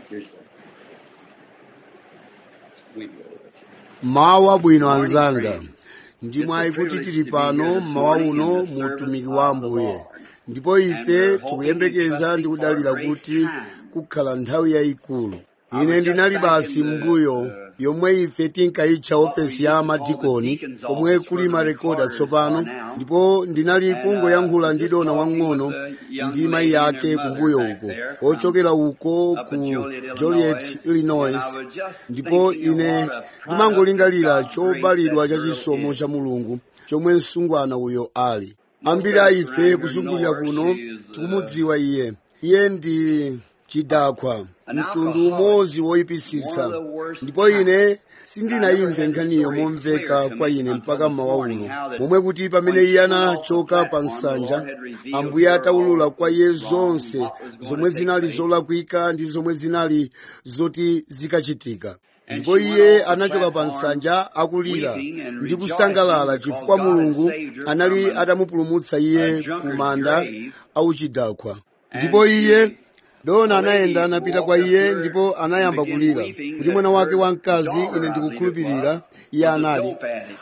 mawu abwino anzanga ndimwayi kuti tili pano mmawa uno mu utumiki wa ambuye ndipo ife tikuyembekeza ndi kudalira kuti kukhala nthawi yayikulu ine ndinali basi mbuyo yomwe ife tinkayitcha ofesi ya madikoni omwe kuli marekodi atsopano ndipo ndinali kungoyankhula ndi dona wang'ono ndi mayi yake kumbuyo uko ochokera uko ku joliet illinois ndipo ine ndimangolingalira chobalidwa cha chisomo cha mulungu chomwe msungwana uyo ali ambiri a ife kuzungulira kuno tikumudziwa iye iye ndi chidakwa mtundu umodzi woyipisitsa ndipo ine sindinayimve nkhaniyo momveka kwa ine mpaka mmawa uno momwe kuti pamene iye anachoka pa nsanja ambuye ataulula kwa iye zonse zomwe zinali zolakwika ndi zomwe zinali zoti zikachitika ndipo iye anachoka pa nsanja akulira ndi kusangalala chifukwa mulungu anali atamupulumutsa iye ku manda auchidakwa ndipo iye dona anayenda anapita kwa iye ndipo anayamba kulira kuti mwana wake wamkazi ine ndikukhulupirira iye anali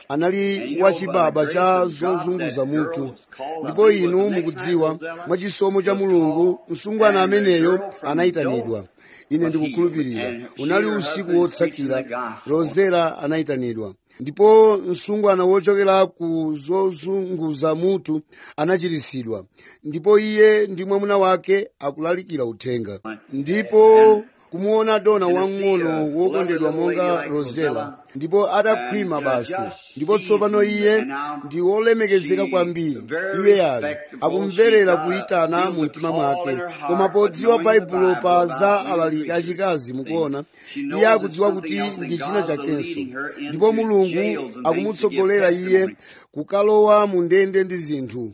anali wachibaba cha zozunguza mutu ndipo inu mukudziwa mwachisomo cha mulungu msungwana ameneyo anayitanidwa ine ndikukhulupirira unali usiku wotsakira rozera anayitanidwa ndipo msungwana wochokera ku zozunguza mutu anachiritsidwa ndipo iye ndi mwamuna wake akulalikira uthenga ndipo kumuona dona wang'ono wokondedwa monga rozela ndipo adakhwima basi ndipo tsopano iye ndi wolemekezeka kwambiri iye ali akumverera kuyitana mu mtima mwake koma podziwa baibulo pa za alaliki achikazi mukuona iye akudziwa kuti ndi china chakenso ndipo mulungu akumutsogolera iye kukalowa mu ndende ndi zinthu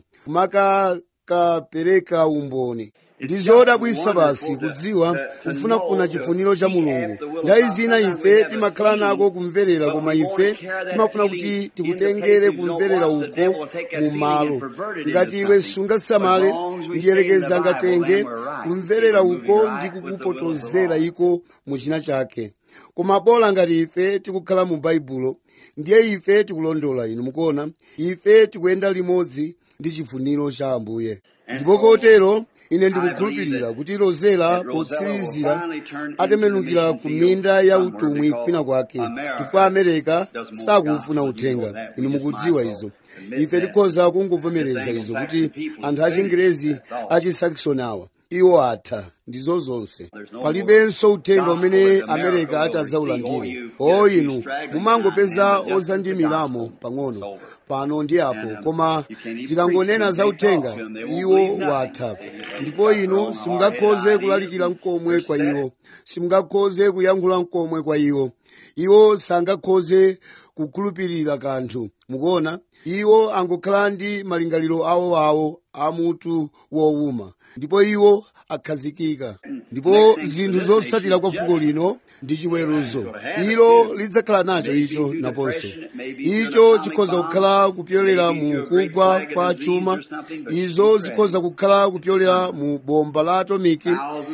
kumakakapereka umboni ndi zodabwitsa basi kudziwa kufunafuna chifuniro cha mulungu nthawi zina ife timakhala nako kumverera koma ife timafuna kuti tikutengere kumverera uko mu malo ngati iwe sungasamale ndiyelekeza ngatenge kumverera uko ndi kukupotozera iko mu china chake koma bola ngati ife tikukhala mu baibulo ndiye ife tikulondola inu mukuona ife tikuyenda limodzi ndi chifuniro cha ambuye ndipo kotero ine ndikukhulupirira kuti rozela potsirizira atembenukira ku minda ya utumwi kwina kwake chifukwa amerika sakufuna uthenga inu mukudziwa izo ife tikhoza kungovomereza izo kuti anthu achingerezi achisaxon awa iwo atha ndizo zonse palibenso uthenga umene amerika atadzaulandire o inu mumangopeza ozandimiramo pang'ono pano ndi apo koma tikangonena za uthenga iwo watha ndipo inu simungakhoze kulalikira mkomwe kwa iwo simungakhoze kuyankhula mkomwe kwa iwo iwo sangakhoze kukhulupirira kanthu mukuona iwo angokhala ndi malingaliro awoawo amutu wowuma ndipo iwo akhazikika ndipo zinthu zotsatira kwa fuko lino ndi chiweruzo ilo lidzakhala nacho icho naponso icho chikhoza kukhala kupyolera mu kugwa kwa chuma izo zikhoza kukhala kupyolera mu bomba la atomiki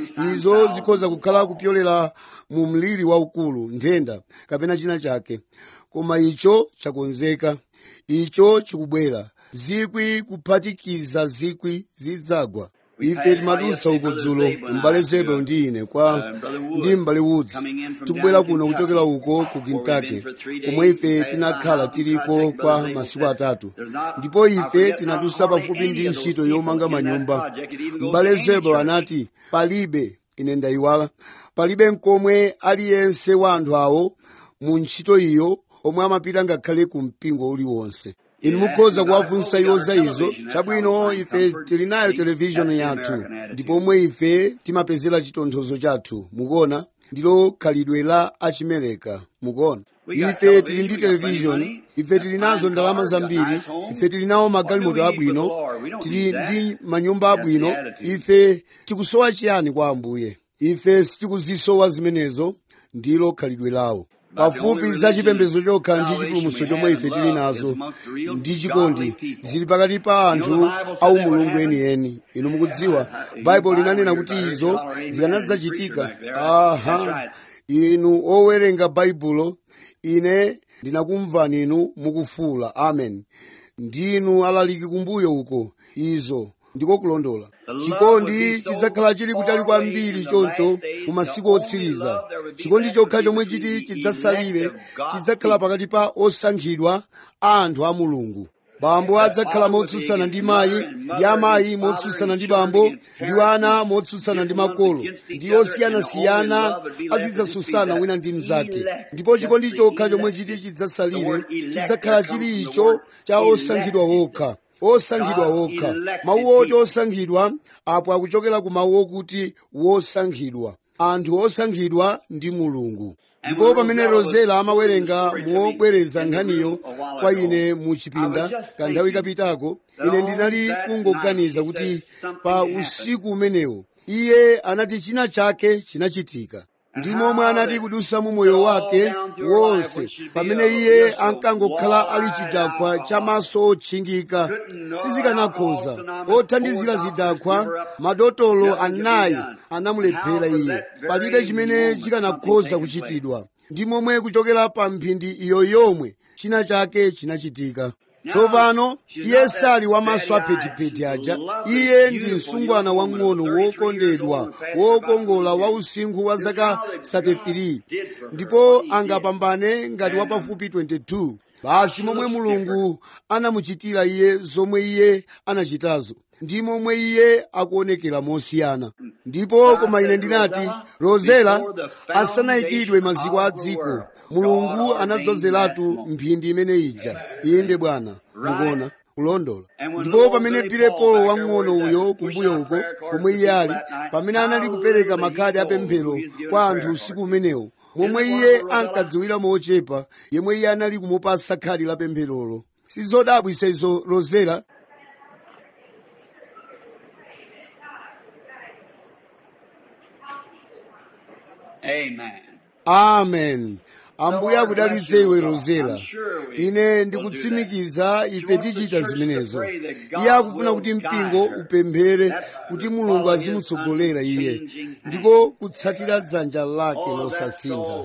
izo zikhoza kukhala kupyolera mu mliri waukulu nthenda kapena china chake koma icho chakonzeka icho chikubwera zikwi kuphatikiza zikwi zidzagwa ife timadutsa uko dzulo m'bale zebelo ndi ine kwa ndi m'bale woods tikubwera kuno kuchokera uko ku kentucky komwe ife tinakhala tiliko kwa masiku atatu ndipo ife tinadutsa pafupi ndi ntchito yomanga manyumba m'bale zebelo anati palibe ine ndayiwala palibe mkomwe aliyense wa anthu awo mu ntchito iyo omwe amapita ngakhale ku mpingo uliwonse inu mukhoza kuwafunsa iwo za izo chabwino ife tili nayo televishoni yathu ndipo omwe ife timapezera chitonthozo chathu mukuona ndilo khalidwe la achimereka mukuona ife tili ndi televishoni ife tili nazo ndalama zambiri ife tili nawo magalimoto abwino tili ndi manyumba abwino ife tikusowa chiyani kwa ambuye ife sitikuzisowa zimenezo ndilo khalidwe lawo pafupi za chipembedzo chokha ndi chipulumutso chomwe ife tili nazo ndi chikondi zili pakati pa anthu au mulungu enieni inu mukudziwa baibulo linanena kuti izo zikanadzachitika aha inu owerenga baibulo ine ndinakumvani inu mukufuula amen ndinu alaliki kumbuyo uko izo ndiko kulondola chikondi chidzakhala chili kutali kwambiri choncho mu masiku otsiriza chikondi chokha chomwe chiti chidzasalire chidzakhala pakati pa osankhidwa a anthu a mulungu bambo adzakhala motsutsana ndi mayi ndi amayi motsutsana ndi bambo ndi ana motsutsana ndi makolo ndi osiyanasiyana azidzatsutsana wina ndi mnzake ndipo chikondi chokha chomwe chiti chidzasalire chidzakhala chili icho cha osankhidwa wokha osankhidwa wokha mawu oti osankhidwa apo akuchokera ku mawu okuti wosankhidwa anthu osankhidwa ndi mulungu ndipo pamene rozela amawerenga mobwereza nkhaniyo kwa ine mu chipinda kanthawi kapitako ine ndinali kungoganiza kuti pa usiku umenewo iye anati china chake chinachitika ndi momwe anati kudusa mu moyo wake wonse pamene iye ankangokhala ali chidakwa cha maso otchingika sizikanakhoza othandizira zidakwa madotolo anayi anamulephera iye palibe chimene chikanakhoza kuchitidwa ndi momwe kuchokera pa mphindi iyo yomwe china chake chinachitika tsopano iye sali wamaso aphetipheti aja iye ndi msungwana wang'ono wokondedwa wokongola wa usinkhu wa zaka 33 ndipo angapambane ngati wapafupi 22 basi momwe mulungu anamuchitira iye zomwe iye anachitazo ndi momwe iye akuonekera mosiyana ndipo koma ine ndinati rozela asanayikidwe maziko a dziko mulungu anadzozeratu mphindi imene ija inde bwana mukuona kulondola ndipo pamene pirepolo wang'ono uyo kumbuyo uko komwe iye ali pamene anali kupereka makhadi apemphero kwa anthu usiku umenewo momwe iye ankadziwira mochepa yemwe iye anali kumupasa khadi la pempherolo sizodabwisa izo rozela Amen. amen ambuye akudalitse iwe rozela ine ndikutsimikiza ife tichita zimenezo iye akufuna kuti mpingo upemphere kuti mulungu azimutsogolera iye ndiko kutsatira dzanja lake losasintha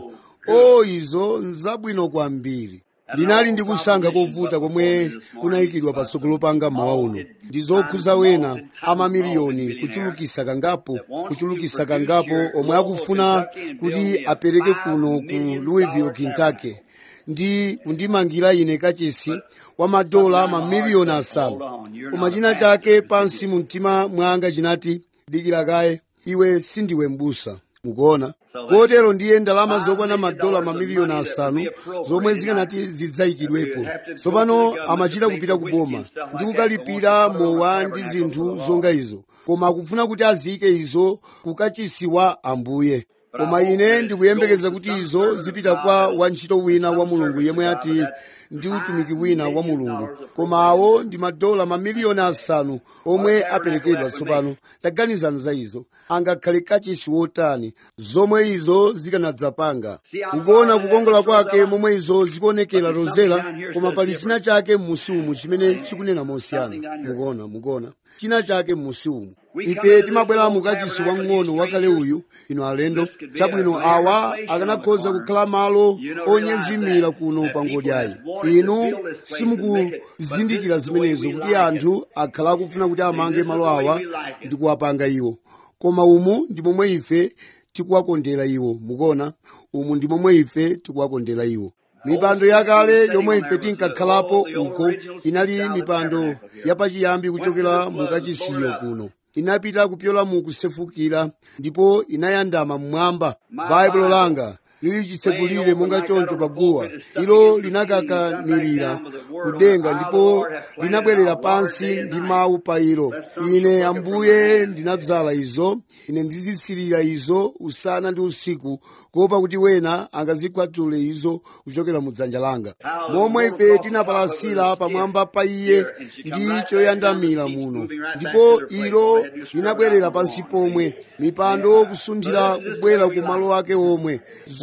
o izo nzabwino kwambiri ndinali ndikusankha kovuta komwe kunayikidwa patsogolo panga mmawa uno ndi zokhuza wena amamiliyoni kuchulukisa kangapo kuchulukisa kangapo omwe akufuna kuti apereke kuno ku louisville kentucky ndi kundimangira ine kachisi wa madola mamiliyoni asanu koma china chake pansi mu mtima mwanga chinati dikira kaye iwe sindiwe mbusa mukuona kotero ndiye ndalama zokwana madola mamiliyoni asanu zomwe zikanati zidzayikidwepo tsopano amachita kupita ku boma ndi kukalipira mowa ndi zinthu zonga izo koma akufuna kuti aziyike izo kukachisi wa ambuye koma ine ndikuyembekeza kuti izo zipita kwa wantchito wina wa mulungu yemwe ati ndi utumiki wina wa mulungu koma awo ndi madola mamiliyoni asanu omwe aperekedwa tsopano taganizani za izo angakhale kachisi wotani zomwe izo zikanadzapanga ukuona kukongola kwake momwe izo zikuonekera rozela koma pali china chake m'musi umu chimene chikunena mosiyana mukuona mukuona china chake m'musi umu ife timabwera mukachisi wang'ono wakale uyu ino alendo chabwino awa akanakhoza kukhala malo onyezimira kuno pa ngodyayi inu simukuzindikira zimenezo kuti anthu akhala akufuna kuti amange malo awa ndi kuwapanga iwo koma umu ndi momwe ife tikuwakondera iwo mukuona umu ndi momwe ife tikuwakondera iwo mipando yakale yomwe ife tinkakhalapo uko inali mipando yapachiyambi kuchokera mukachisiyo kuno inapita kupyola mu kusefukira ndipo inayandama mmwamba baibulo langa lili chitsekulire monga choncho paguwa ilo linakakanirira kudenga ndipo linabwerera pansi ndi mawu pa ilo ine ambuye ndinadzala izo ine ndizisirira izo usana ndi usiku kuopa kuti wena angazikwatule izo kuchokera mu dzanja langa momwe ife tinapalasira pamwamba pa iye ndi choyandamira muno ndipo ilo linabwerera pansi pomwe mipando kusunthira kubwera ku malo ake omwe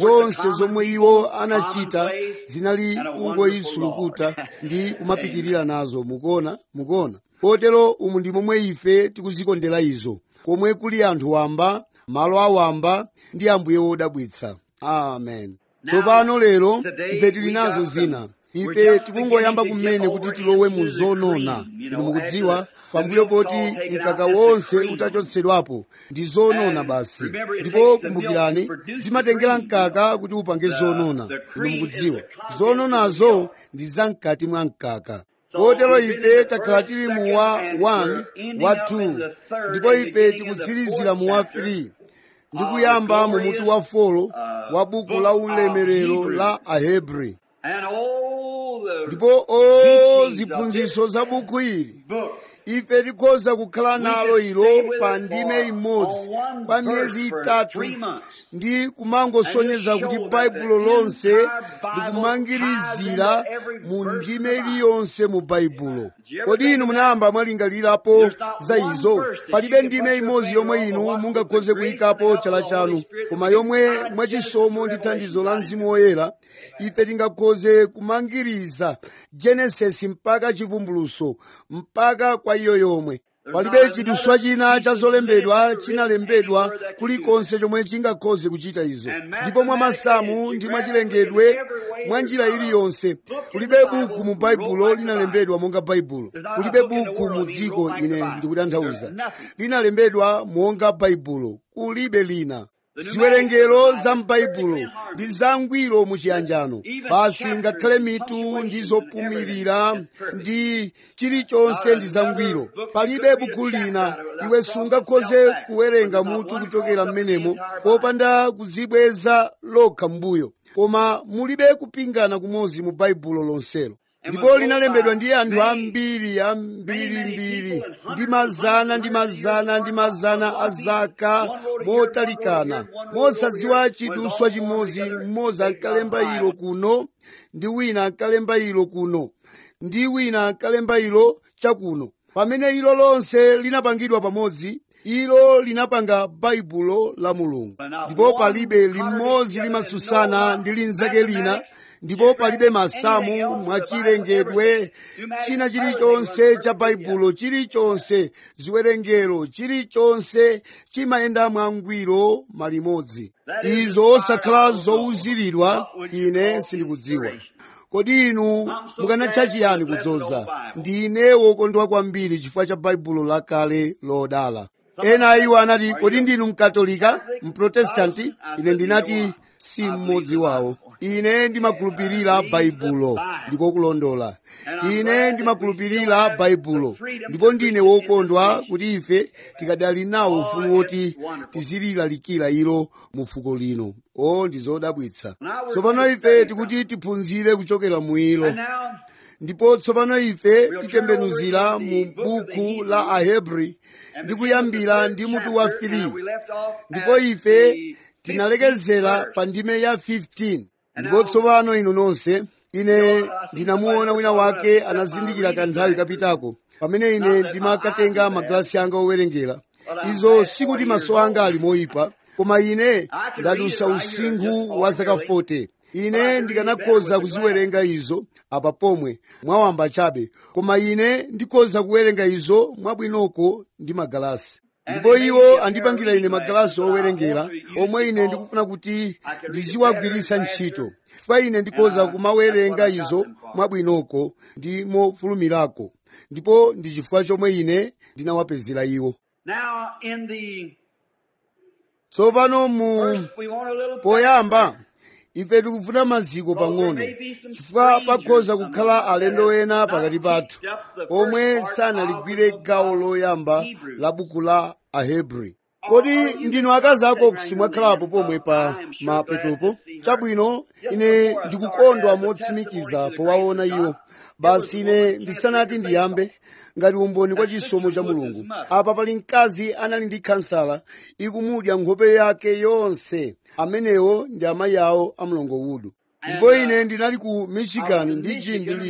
zonse zomwe iwo anachita zinali kungoyisulukuta ndi kumapitirira nazo mukuona mukuona kotero umu ndi momwe ife tikuzikondera izo komwe kuli anthu wamba malo awamba ndi ambuye wodabwitsa amen tsopano lero ife tili nazo zina ife tikungoyamba kumene kuti tilowe mu zonona inu mukudziwa pambuyo poti mkaka wonse utachotsedwapo ndi zonona basi ndipo kumbukirani zimatengera mkaka kuti upange zonona inu mukudziwa zononazo ndi zamkati mwa mkaka kotero ife takhala tili mu wa 1 wa 2 ndipo ife tikutsirizira mu wa 3 ndi kuyamba mu mutu wa 4 wa buku la ulemerero la ahebri And all the ndipo o ziphunzitso za buku ili book ife tikhoza kukhala nalo ilo pa ndime imodzi kwa miyezi itatu ndi kumangosonyeza kuti baibulo lonse likumangirizira mu ndime iliyonse mu baibulo kodi inu munayamba mwalingalirapo za izo palibe ndime imodzi yomwe inu mungakhoze kuyikapo chala chanu koma yomwe mwachisomo ndi thandizo la mzimu woyera ife tingakhoze kumangiriza genesis mpaka chivumbuluso mpaka kwa iyo yomwe palibe chiduswa china cha zolembedwa chinalembedwa kulikonse chomwe chingakhoze kuchita izo ndipo mwa masamu ndi mwa chilengedwe mwa njira iliyonse kulibe buku mu baibulo linalembedwa monga baibulo kulibe buku mu dziko ine ndikutanthauza linalembedwa monga baibulo kulibe lina ziwerengero za m'baibulo ndi zangwiro muchiyanjano basi ngakhale mitu ndi zopumirira ndi chilichonse ndi zangwiro palibe buku lina iwe sungakhoze kuwerenga mutu kuchokera m'menemo popanda kuzibweza lokha m'mbuyo koma mulibe kupingana kumodzi mu baibulo lonselo ndipo linalembedwa ndi anthu ambiri ambirimbiri ndi mazana ndi mazana ndi mazana a zaka motalikana mosadziwa chiduswa chimodzi mmodzi ankalemba ilo kuno ndi wina ankalemba ilo kuno ndi wina ankalemba ilo chakuno pamene ilo lonse linapangidwa pamodzi ilo linapanga baibulo la mulungu ndipo palibe limodzi limatsutsana ndi linzake lina ndipo palibe masamu mwachilengedwe china chilichonse cha baibulo chilichonse ziwerengero chilichonse chimayenda mwangwiro malimodzi izo osakhala zowuziridwa ine sindikudziwa kodi inu mukanatcha chiyani kudzoza ndine wokondwa kwambiri chifukwa cha baibulo lakale lodala ena iwo anati kodi ndinu mkatolika mprotestanti ine ndinati si mmodzi wawo ine ndimakhulupirira baibulo ndikokulondola ine ndimakhulupirira baibulo ndipo ndine wokondwa kuti ife tikadali nawo ufulu woti tizililalikira ilo mu fuko lino o ndi zodabwitsa tsopano ife tikuti tiphunzire kuchokera mu ilo ndipo tsopano ife titembenuzira mu buku la ahebri ndi kuyambira ndi mutu wa 3 ndipo ife tinalekezera pa ndime ya 15 ndipo tsopano inu nonse ine ndinamuona wina wake anazindikira kanthawi kapitako pamene ine ndimakatenga magalasi anga owerengera izo sikuti maso anga ali moyipa koma ine ndadusa usinkhu wa zaka 40 ine ndikanakhoza kuziwerenga izo apa pomwe mwawamba chabe koma ine ndikhoza kuwerenga izo mwabwinoko ndi magalasi ndipo iwo andipangira ine magalasi owerengera omwe ine ndikufuna kuti ndiziwagwiritsa ntchito chifukwa ine ndikhoza kumawerenga izo mwabwinoko ndi mofulumirako ndipo ndi chifukwa chomwe ine ndinawapezera iwo Now, in the tsopano mu first, we want a little poyamba ife tikufuna maziko pang'ono chifukwa pakhoza kukhala alendo ena pakati pathu omwe sanaligwire gawo loyamba la buku la ahebri kodi ndinu akazi ako simwakhalapo pomwe pa mapetopo chabwino ine ndikukondwa motsimikiza powaona iwo basi ine ndisanati ndiyambe ngati umboni kwa chisomo cha mulungu apa pali mkazi anali ndi khansala ikumudya nkhope yake yonse amenewo ndi amayi awo a mlongo udu ndipo ine ndinali ku michigan ndi jim ndiliyo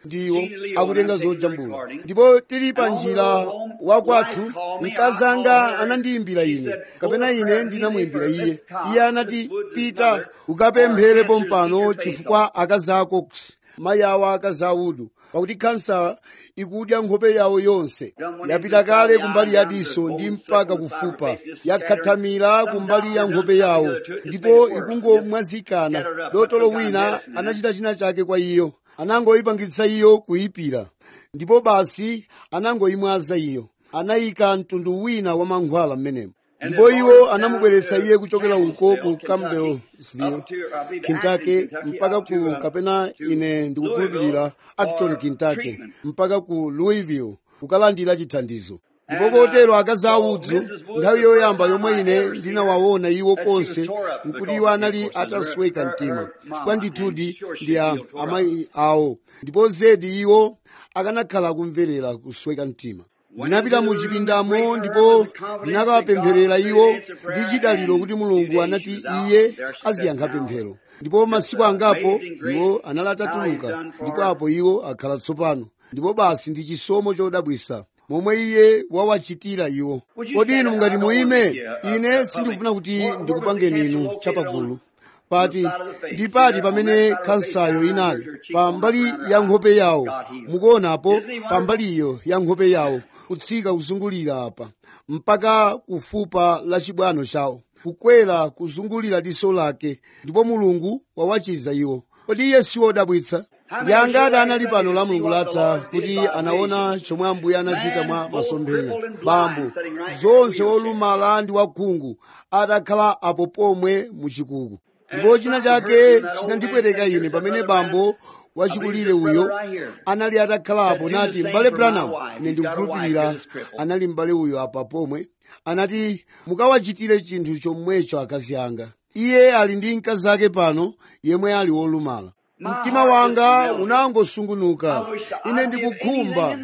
ndiwo akutenga zojambula ndipo tili pa njira wakwathu mkazi anga anandiyimbira ine kapena ine ndinamuyimbira iye iye anati pita ukapemphere pompano chifukwa akazi ako mayi awo akazi audu pakuti kansa ikudya nkhope yawo yonse yapita kale kumbali ya diso ndi mpaka kufupa yakhathamira kumbali ya nkhope yawo ndipo ikungomwazikana dotolo wina anachita china chake kwa iyo anangoyipangitsa iyo kuyipira ndipo basi anangoyimwaza iyo anayika mtundu wina wa mankhwala m'menemo ndipo iwo anamubweretsa iye kuchokera uko ku campbellsville kentucky mpaka ku kapena ine ndikukhulupirira acton kentucky mpaka ku louisville kukalandira chithandizo ndipo kotero akazi audzu nthawi yoyamba yomwe ine ndinawaona iwo konse nkuti iwo anali atasweka mtima chifukwa ndithudi ndi amayi awo ndipo zedi iwo akanakhala kumverera kusweka mtima ndinapita mu chipindamo ndipo ndinakawapempherera iwo ndi chidaliro kuti mulungu anati iye aziyankha pemphero ndipo masiku angapo iwo anali atatuluka ndipo apo iwo akhala tsopano ndipo basi ndi chisomo chodabwisa momwe iye wawachitira iwo kodi inu mungati muime ine sindikufuna kuti ndikupangeni inu chapagulu pati ndi pati pamene kansayo inali pa mbali ya nkhope yawo mukuonapo pa mbaliyo ya nkhope yawo kutsika kuzungulira apa mpaka kufupa la chibwano chawo kukwera kuzungulira diso lake ndipo mulungu wawachiza iwo kodi iye si wodabwitsa ndi angati anali pano la mulungu latha kuti anaona chomwe ambuye anachita mwa masomphenya bambo zonse olumala ndi wakhungu atakhala apo pomwe muchikuku ndipo china chake chinandipweteka ine pamene bambo wachikulire uyo anali atakhalapo nati m'bale branham ine ndikukhulupirira anali m'bale uyo apa pomwe anati mukawachitire chinthu chomwecho akazi anga iye ali ndi mkazi ake pano yemwe ali wolumala mtima wanga unangosungunuka ine ndikukhumba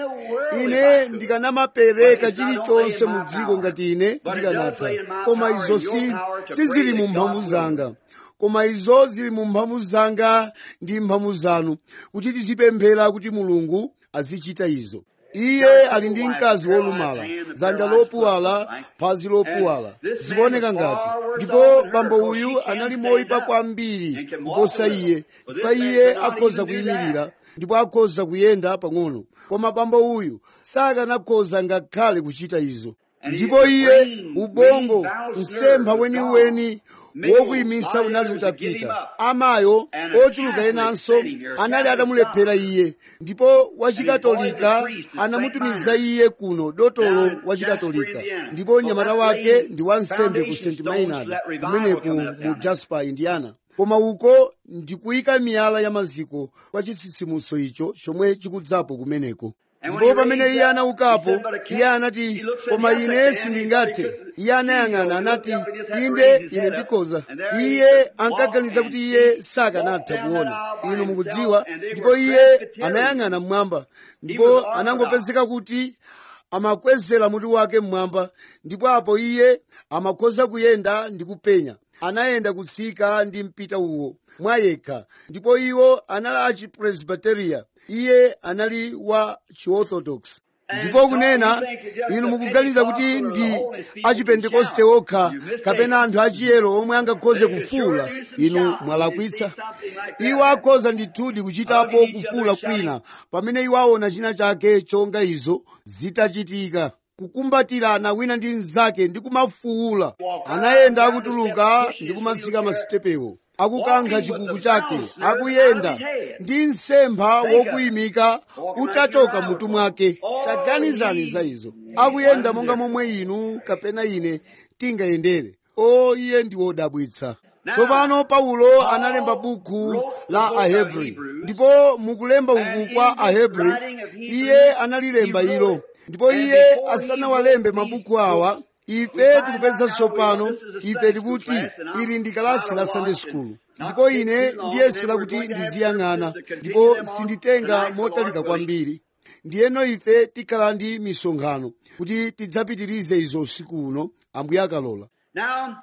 ine ndikanamapereka chilichonse mu dziko ngati ine ndikanatha koma izo si sizili mu mphamvu zanga koma izo zili mu mphamvu zanga ndi mphamvu zanu kuti tizipemphera kuti mulungu azichita izo iye ali ndi mkazi wolumala dzanja lopuwala phazi lopuwala zikuoneka ngati ndipo bambo uyu anali moyipa kwambiri kuposa iye chifukwa iye akhoza kuyimirira ndipo akhoza kuyenda pang'ono koma bambo uyu sakanakhoza ngakhale kuchita izo ndipo iye ubongo msempha weniweni wokuyimisa unali utapita amayo ochuluka enanso anali atamulephera iye ndipo wachikatolika anamutumiza iye kuno dotolo wachikatolika ndipo mnyamata wake ndi wansembe ku st maynard kumeneku mu jasper indiana koma uko ndikuyika miyala ya maziko kwa chitsitsimutso icho chomwe chikudzapo kumeneko ndipo pamene iye anaukapo iye anati koma ine sindingathe iye anayang'ana anati inde ine ndikhoza iye ankaganiza kuti iye sakanatha kuona inu mukudziwa ndipo iye anayang'ana mmwamba ndipo anangopezeka kuti amakwezera mutu wake mmwamba ndipo apo iye amakhoza kuyenda ndi kupenya anayenda kutsika ndi mpita uwo mwayekha ndipo iwo anali achipresbiteria iye anali wa chiorthodox ndipo kunena inu mukuganiza kuti ndi achipentekoste okha kapena anthu achiyero omwe angakhoze kufuula inu mwalakwitsa iwo akhoza ndithudi kuchitapo kufuula kwina pamene iwo aona china chake chonga izo zitachitika kukumbatirana wina ndi mnzake ndi kumafuula anayenda akutuluka ndi kumatsika masitepewo akukankha chikuku chake akuyenda ndi msempha wokuyimika utachoka mutu mwake taganizani za izo akuyenda monga momwe inu kapena ine tingayendere o iye ndi wodabwitsa tsopano paulo analemba buku la ahebri ndipo mukulemba uku kwa ahebri iye analilemba ilo ndipo iye asanawalembe mabuku awa ife tikupeza tsopano ife tikuti ili ndi kalasi la sunday school ndipo ine ndiyesera kuti ndiziyang'ana ndipo sinditenga motalika kwambiri ndiyeno ife tikhala ndi misonkhano kuti tidzapitirize izo usiku uno ambuye akalola Now,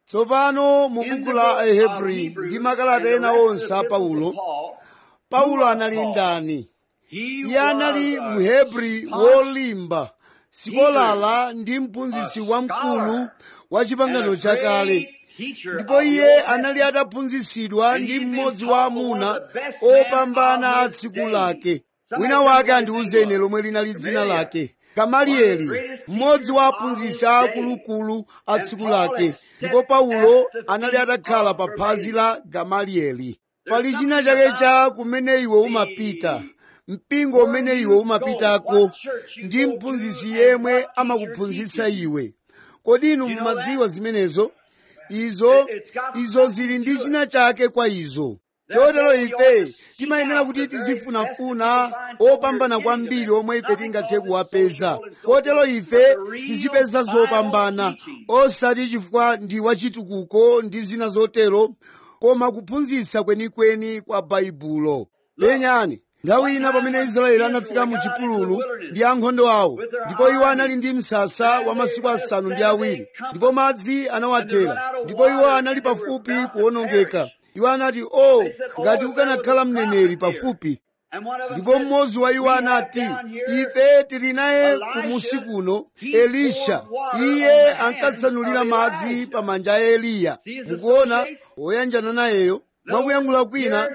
tsopano mu buku la ahebri ndi makalata ena onse a paulo paulo anali ndani iye anali mhebri wolimba sikolala ndi mphunzitsi wamkulu wa chipangano chakale ndipo iye anali ataphunzitsidwa ndi mmodzi wa amuna opambana a tsiku lake wina wake andiwuzeni lomwe linali dzina lake gamalieli mmodzi wa aphunzitsi aakuluakulu a tsiku lake ndipo paulo anali atakhala pa phazi la gamalieli pali china chake cha kumene iwe umapita mpingo umene iwe umapitako ndi mphunzitsi yemwe amakuphunzitsa iwe kodi inu mumadziwa zimenezo izo izo zili ndi china chake kwa izo chotero ife timayenera kuti tizifunafuna opambana kwambiri omwe ife tingathe kuwapeza kotero ife tizipeza zopambana osati chifukwa ndi wachitukuko ndi zina zotero koma kuphunzitsa kwenikweni kwa baibulo penyani nthawi ina pamene israeli anafika mu chipululu ndi ankhondo awo ndipo iwo anali ndi msasa wa masiku asanu ndi awiri ndipo madzi anawathera ndipo iwo anali pafupi kuwonongeka iwo anati o oh, ngati ukanakhala mneneri pafupi ndipo mmodzi wa iwo anati ife tili naye kumusi kuno elisha iye ankatsanulira madzi pa manja a eliya mukuona woyanjana nayeyo mwakuyankhula kwina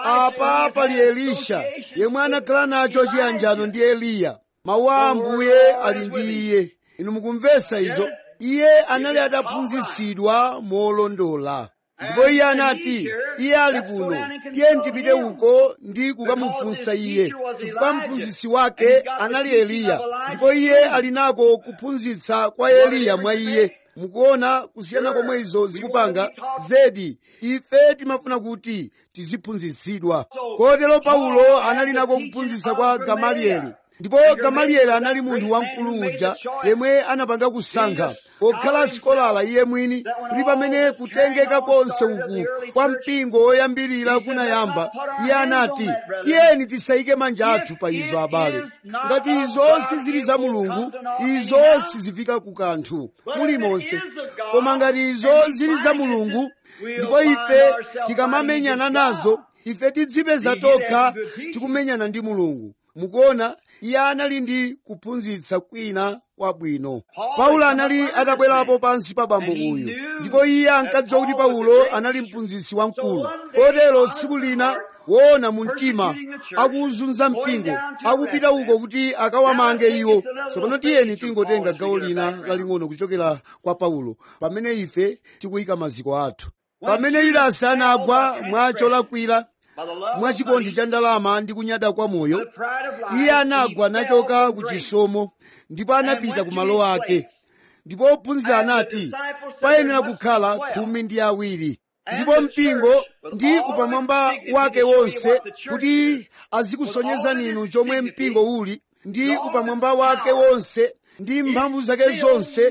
apa pali elisha yemwe anakhala nacho chiyanjano ndi eliya mawu a ambuye ali ndi iye inu mukumvesa izo iye anali ataphunzitsidwa molondola ndipo iye anati iye ali kuno tiye tipite uko ndi kukamufunsa iye chifukwa mphunzitsi wake anali eliya ndipo iye ali nako kuphunzitsa kwa eliya mwa iye mukuona kusiyana komwe izo zikupanga zedi ife timafuna kuti tiziphunzitsidwa kotero paulo anali nako kuphunzitsa kwa gamalieli ndipo gamalieli anali munthu wamkulu uja yemwe anapanga kusankha pokhala sikolala iye mwini kuti pamene kutengeka konse uku kwa mpingo woyambirira kunayamba iye anati tiyeni tisayike manja athu pa izo abale ngati izo sizili za mulungu izo sizifika ku kanthu mulimonse koma ngati izo zili za mulungu ndipo ife tikamamenyana nazo ife tidzipeza tokha tikumenyana ndi mulungu mukuona iye anali ndi kuphunzitsa kwina kwabwino paulo anali atabwerapo pansi pa bambo uyu ndipo iye ankadziwa kuti paulo anali mphunzitsi wamkulu kotero tsiku lina woona mu mtima akuwuzunza mpingo akupita uko kuti akawamange iwo tsopano tiyeni tingotenga gawo lina laling'ono kuchokera kwa paulo pamene ife tikuyika maziko athu pamene yudasi anagwa mwa cholakwira mwa chikondi cha ndalama ndi kunyada kwa moyo iye anagwa nachoka ku chisomo ndipo anapita ku malo ake ndipo ophunzira anati payenera kukhala khumi ndi awiri ndipo mpingo ndi upamwamba wake wonse kuti azikusonyezani inu chomwe mpingo uli ndi upamwamba wake wonse ndi mphamvu zake zonse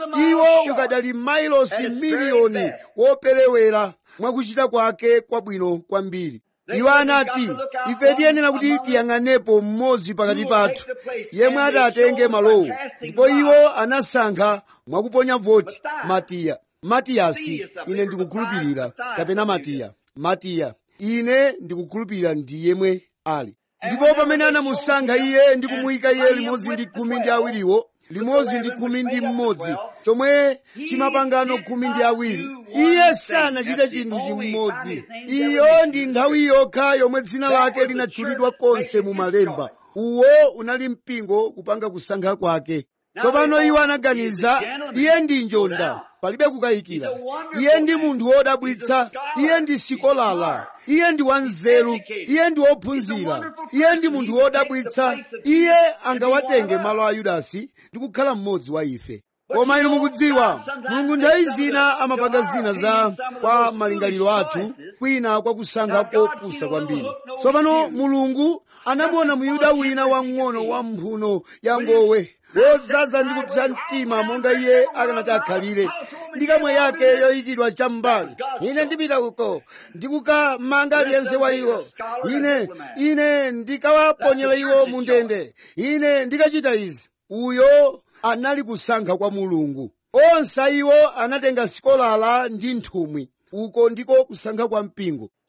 iwo ukadali mailosi miliyoni woperewera mwakuchita kwake kwabwino kwambiri iwo anati ife tiyenera kuti tiyang'anepo mmodzi pakati pathu yemwe atatenge malowo ndipo iwo anasankha mwakuponya voti matiya matiyasi ine ndikukhulupirira kapena matiya matiya ine ndikukhulupirira ndi yemwe ali ndipo pamene anamusankha iye ndi kumuyika iye limodzi ndi khumi ndi awiriwo limodzi ndi khumi ndi mmodzi chomwe chimapangano khumi ndi awiri iye sanachite chinthu chimodzi iyo ndi nthawi yokha yomwe dzina lake linatchulidwa konse mu malemba uwo unali mpingo kupanga kusankha kwake tsopano iwo anaganiza iye ndi njonda palibe kukayikira iye ndi munthu wodabwitsa iye ndi sikolala iye ndi wanzeru iye ndi wophunzira iye ndi munthu wodabwitsa iye angawatenge malo a yudasi ndi kukhala mmodzi wa ife koma inu mukudziwa mulungu nthawi zina amapanga zina za kwa malingaliro athu kwina kwa kusankha kopusa kwambiri tsopano mulungu anamuona muyuda wina wang'ono wa mphuno ya ngowe wodzaza ndi kupsa mtima monga iye akanati akhalire ndi kamwe yake yoyikidwa cham'mbali ine ndipita uko ndikukamanga aliyense wa iwo ine ine ndikawaponyera iwo mu ndende ine ndikachita izi uyo anali kusankha kwa mulungu onse iwo anatenga sikolala ndi nthumwi uko ndiko kusankha kwa mpingo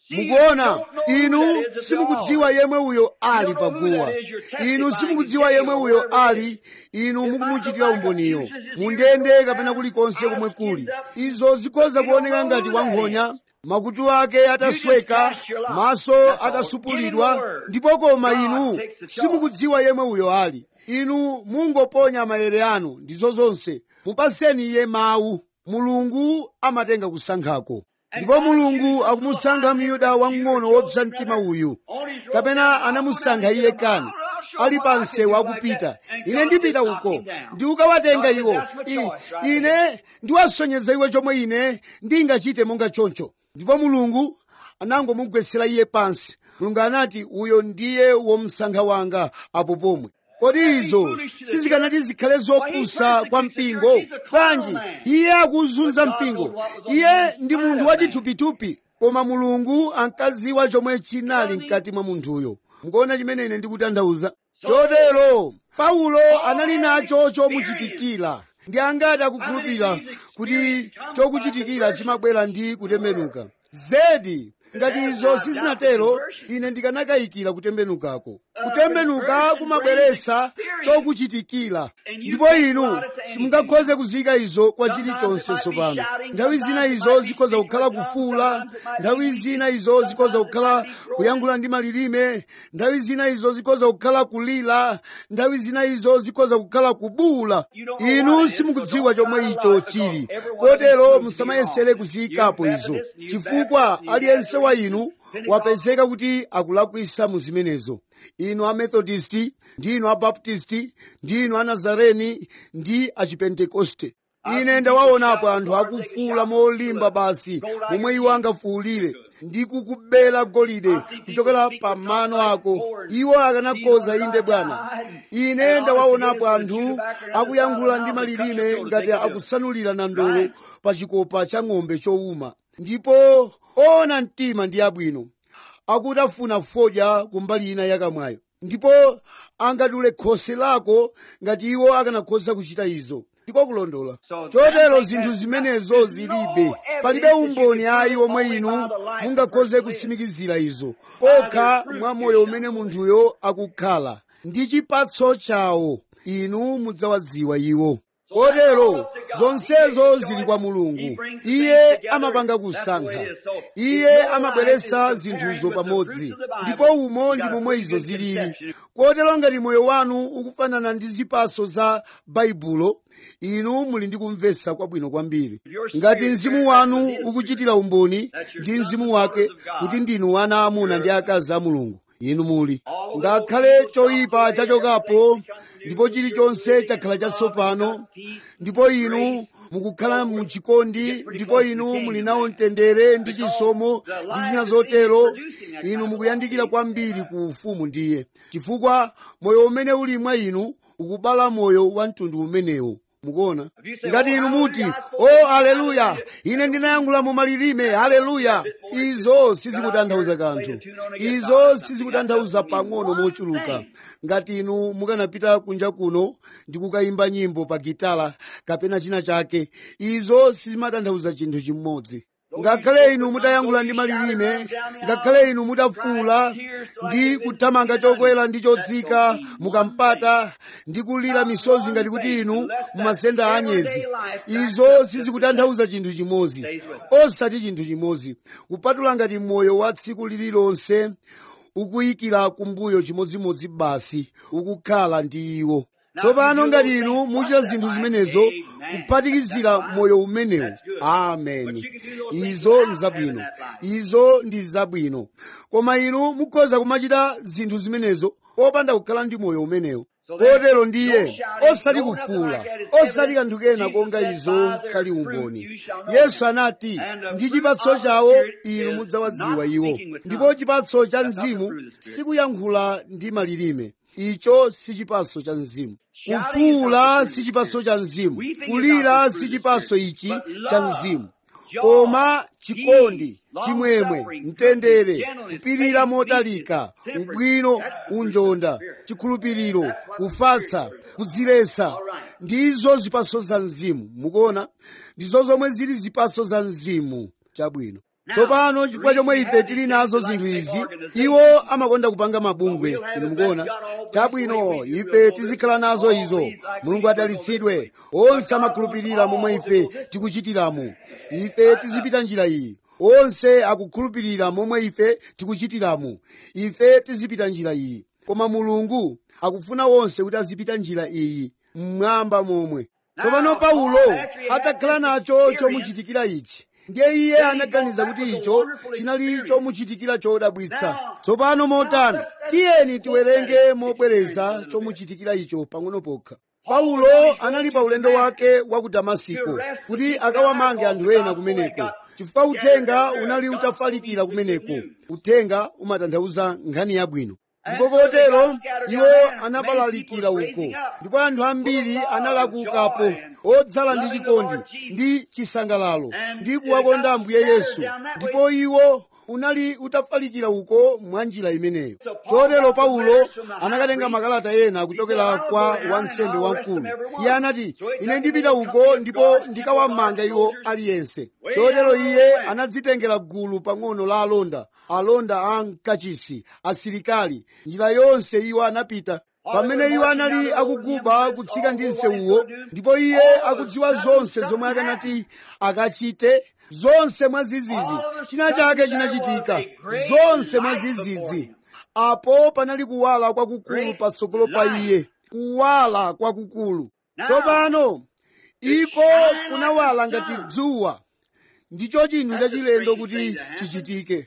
mukuona inu simukudziwa yemwe uyo ali paguwa inu simukudziwa yemwe uyo ali inu mukumuchitira umboniyo mundende kapena kulikonse komwe kuli izo zikhoza kuoneka ngati wankhonya makutu ake atasweka maso atasupulidwa ndipo koma inu simukudziwa yemwe uyo ali inu mungoponya maere anu ndizo zonse mupaseni iye mawu mulungu amatenga kusankhako ndipo mulungu akumusankha myuda wamng'ono wopsa mtima uyu kapena anamusankha iye kani ali pa msewu akupita ine ndipita uko ndikukawatenga iwo I, ine ndiwasonyeza iwe chomwe ine ndingachite monga choncho ndipo mulungu anangomugwetsera iye pansi mulungu anati uyo ndiye womsankha wanga apo pomwe kodi izo sizikanati zikhale zopusa kwa mpingo bwanji iye akuzunza mpingo iye ndi munthu wachithupitupi koma mulungu ankadziwa chomwe chinali mkati mwa munthuyo mukuona chimene ine ndikutanthauza chotero paulo anali nacho chomuchitikira ndi angati akukhulupirira kuti chokuchitikira chimabwera ndi kutembenuka zedi ngati izo sizinatero ine ndikanakayikira kutembenukako kutembenuka kumabweretsa chokuchitikira ndipo inu simungakhoze kuzika izo kwa chilichonse tsopano nthawi zina izo zikhoza kukhala kufuula nthawi zina izo zikhoza kukhala kuyankhula ndi malilime nthawi zina izo zikhoza kukhala kulira nthawi zina izo zikhoza kukhala kubuula inu simukudziwa chomwe icho chili kotero musamayesere kuziyikapo izo chifukwa aliyense wa inu wapezeka kuti akulakwisa mu zimenezo inu amethodisti ndi inu abaptisti ndi inu anazareni ndi achipentekoste ine ndawaonapo anthu akufuula molimba basi momwe iwo angafuulire ndi kukubera golide kuchokera pa mano ako iwo akanakhoza inde bwana ine ndawaonapo anthu akuyankhula ndi malilime ngati akusanulira nandolo pa chikopa cha ng'ombe chowuma ndipo oona mtima ndi abwino akutafuna fodya kumbali ina yakamwayo ndipo angadule khosi lako ngati iwo akanakhoza kuchita izo ndiko kulondola chotero zinthu zimenezo zilibe palibe umboni ayi omwe inu mungakhoze kusimikizira izo okha mwa moyo umene munthuyo akukhala ndi chipatso chawo inu mudzawadziwa iwo kotero zonsezo zili kwa mulungu iye amapanga kusankha iye amabweretsa zinthuzo pamodzi ndipo umo ndi momwe izo zilili kotero ngati moyo wanu ukufanana ndi zipatso za baibulo inu muli ndi kumvetsa kwabwino kwambiri ngati mzimu wanu ukuchitira umboni ndi mzimu wake kuti ndinu ana amuna ndi akazi a mulungu inu muli ngakhale choyipa chachokapo ndipo chilichonse chakhala chatsopano ndipo inu mukukhala muchikondi ndipo inu muli nawo mtendere ndi chisomo ndi zina zotero inu mukuyandikira kwambiri ku ufumu ndiye chifukwa moyo umene uli mwa inu ukubala moyo wa mtundu umenewo mukuona ngati inu muti o oh, aleluya ine ndinayankhula mu malilime aleluya izo sizikutanthauza kanthu izo sizikutanthauza pang'ono mochuluka ngati inu mukanapita kunja kuno ndi kukayimba nyimbo pa gitala kapena china chake izo sizimatanthauza chinthu chimodzi ngakhale inu mutayankhula ndi malilime ngakhale inu mutafuula ndi kuthamanga chokwera ndi chotsika mukampata ndi kulira misozi ngati kuti inu mumasenda anyezi izo sizikutanthauza chinthu chimodzi osati chinthu chimodzi kupatula ngati moyo wa tsiku lililonse ukuyikira kumbuyo chimodzimodzi basi ukukhala ndi iwo tsopano ngati inu muchita zinthu zimenezo kuphatikizira moyo umenewu ameni izo ndi zabwino izo ndi zabwino koma inu mukhoza kumachita zinthu zimenezo popanda kukhala ndi moyo umenewu kotero ndiye osati kufuula osati kanthu kena konga izo kali umboni yesu anati ndi chipatso chawo inu mudzawadziwa iwo ndipo chipatso cha mzimu sikuyankhula ndi malilime icho si chipatso cha mzimu kufuula si chipatso cha mzimu kulira si chipatso ichi cha mzimu koma chikondi chimwemwe mtendere kupirira motalika ubwino unjonda chikhulupiriro kufatsa kudziletsa ndizo zipatso za mzimu mukuona ndizo zomwe zili zipatso za mzimu chabwino tsopano chifukwa chomwe ife tili nazo zinthu izi iwo amakonda kupanga mabungwe inu mukuona chabwino ife tizikhala nazo izo mulungu adalitsidwe onse amakhulupirira momwe ife tikuchitiramo ife tizipita njira iyi onse akukhulupirira momwe ife tikuchitiramo ife tizipita njira iyi koma mulungu akufuna onse kuti azipita njira iyi mmwamba momwe tsopano paulo atakhala nacho chomuchitikira ichi ndiye iye anaganiza kuti icho chinali chomuchitikira chodabwitsa tsopano motani tiyeni tiwerenge mobwereza chomuchitikira icho pang'ono pokha paulo anali pa ulendo wake wa ku damasiko kuti akawamange anthu ena kumeneko chifukwa uthenga unali utafalikira kumeneko uthenga umatanthauza nkhani yabwino ndipo kotero iwo anabalalikira uko ndipo anthu ambiri analakukapo odzala ndi chikondi ndi chisangalalo ndi kuwakonda ambuye yesu ndipo iwo unali utafalikira uko mwa njira imeneyo chotero paulo anakatenga makalata ena kuchokera kwa wansembe wamkulu iye anati ine ndipita uko ndipo ndikawamanga iwo aliyense chotero iye anadzitengera gulu pang'ono la alonda alonda a mkachisi asilikali njira yonse iwo anapita pamene iwo anali akuguba kutsika ndi nsewuwo ndipo iye akudziwa zonse zomwe akanati akachite zonse mwazizizi china chake chinachitika zonse mwazizizi apo panali kuwala kwakukulu patsogolo pa iye kuwala kwakukulu tsopano iko kunawala ngati dzuwa ndicho chinthu chachilendo kuti chichitike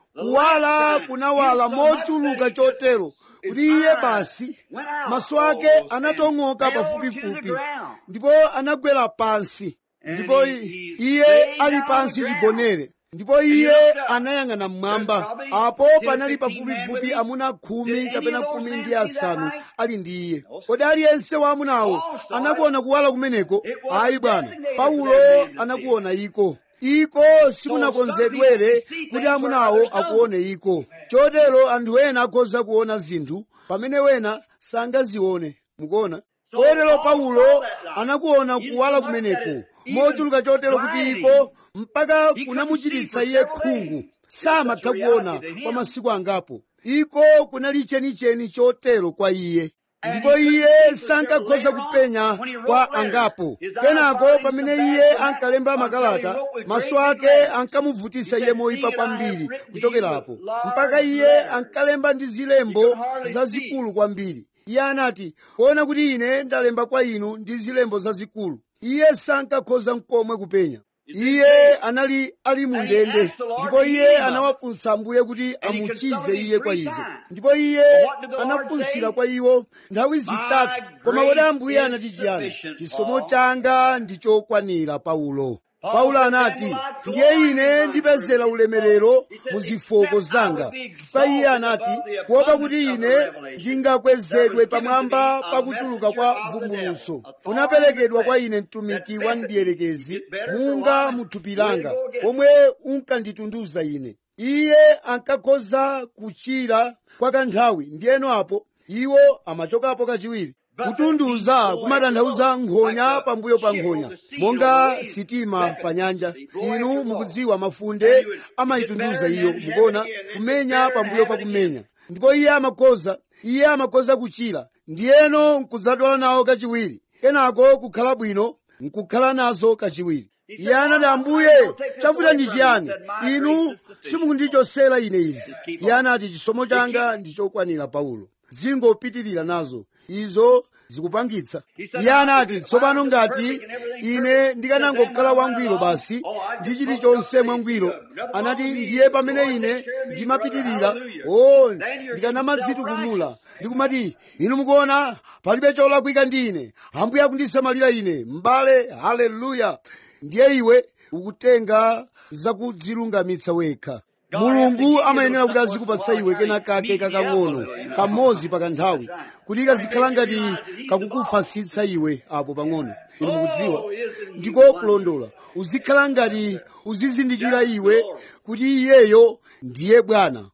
kuwala kunawala mochuluka chotero kuti iye basi maso ake anatong'oka pafupifupi ndipo anagwera pansi ndipo iye ali pansi chigonere ndipo iye anayang'ana mmwamba apo panali pafupifupi amuna khumi kapena khumi ndi asanu ali ndi iye kodi aliyense wa amunawo anakuona kuwala kumeneko ayi bwana paulo anakuona iko iko sikunakonzedwere kuti amunawo akuone iko chotero anthu ena akhoza kuona zinthu pamene wena sangazione mukuona kotero paulo anakuona kuwala kumeneko mochuluka chotero kuti iko mpaka kunamuchititsa iye khungu samatha kuona kwa masiku angapo iko kunali chenicheni chotero kwa iye ndipo iye sankakhoza kupenya kwa angapo kenako pamene iye ankalemba makalata maso ake ankamuvutisa iye moyipa kwambiri kuchokerapo mpaka iye ankalemba ndi zilembo zazikulu kwambiri iye anati kuona kuti ine ndalemba kwa inu ndi zilembo zazikulu iye sankakhoza nkomwe kupenya iye anali ali mu ndende ndipo iye anawafunsa ambuye kuti amuchize iye kwa izo ndipo iye anafunsira kwa iwo nthawi zitatu koma kodi ambuye anati chiyani chisomo changa ndi chokwanira paulo paulo anati ndiye ine ndipezera ulemerero mu zifoko zanga chifukwa iye anati kuopa kuti ine ndingakwezedwe pamwamba pakuchuluka kwa vumbuluso unaperekedwa kwa ine mtumiki wa mdierekezi munga muthupi langa omwe unkanditunduza ine iye ankakhoza kuchira kwa kanthawi ndiyeno apo iwo amachokapo kachiwiri kutunduza kumatanthauza nkhonya pambuyo pa nkhonya monga sitima pa nyanja inu mukudziwa mafunde amayitunduza iyo mukuona kumenya pambuyo pa kumenya ndipo iye amakhoza iye amakhoza kuchira ndiyeno nkudzadwala nawo kachiwiri kenako kukhala bwino nkukhala nazo kachiwiri iye anati ambuye chavuta ndi chiyani inu simukundichosera ine izi iye anati chisomo changa ndi chokwanira paulo zingopitirira nazo izo zikupangitsa iye anati tsopano ngati ine ndikanangokhala wangwiro basi ndi chilichonse mwangwiro anati ndiye pamene ine ndimapitirira o ndikanamadzitukumula ndikumati inu mukuona palibe cholakwika ndi ine ambuye akundisamalira ine m'bale haleluya ndiye iwe ukutenga zakudzilungamitsa wekha mulungu amayenera kuti azikupatsa iwe kena kake kakang'ono kamodzi pakanthawi kuti kazikhala ngati kakukufasitsa iwe apo pang'ono inu mukudziwa ndiko kulondola uzikhala ngati uzizindikira iwe kuti iyeyo ndiye bwana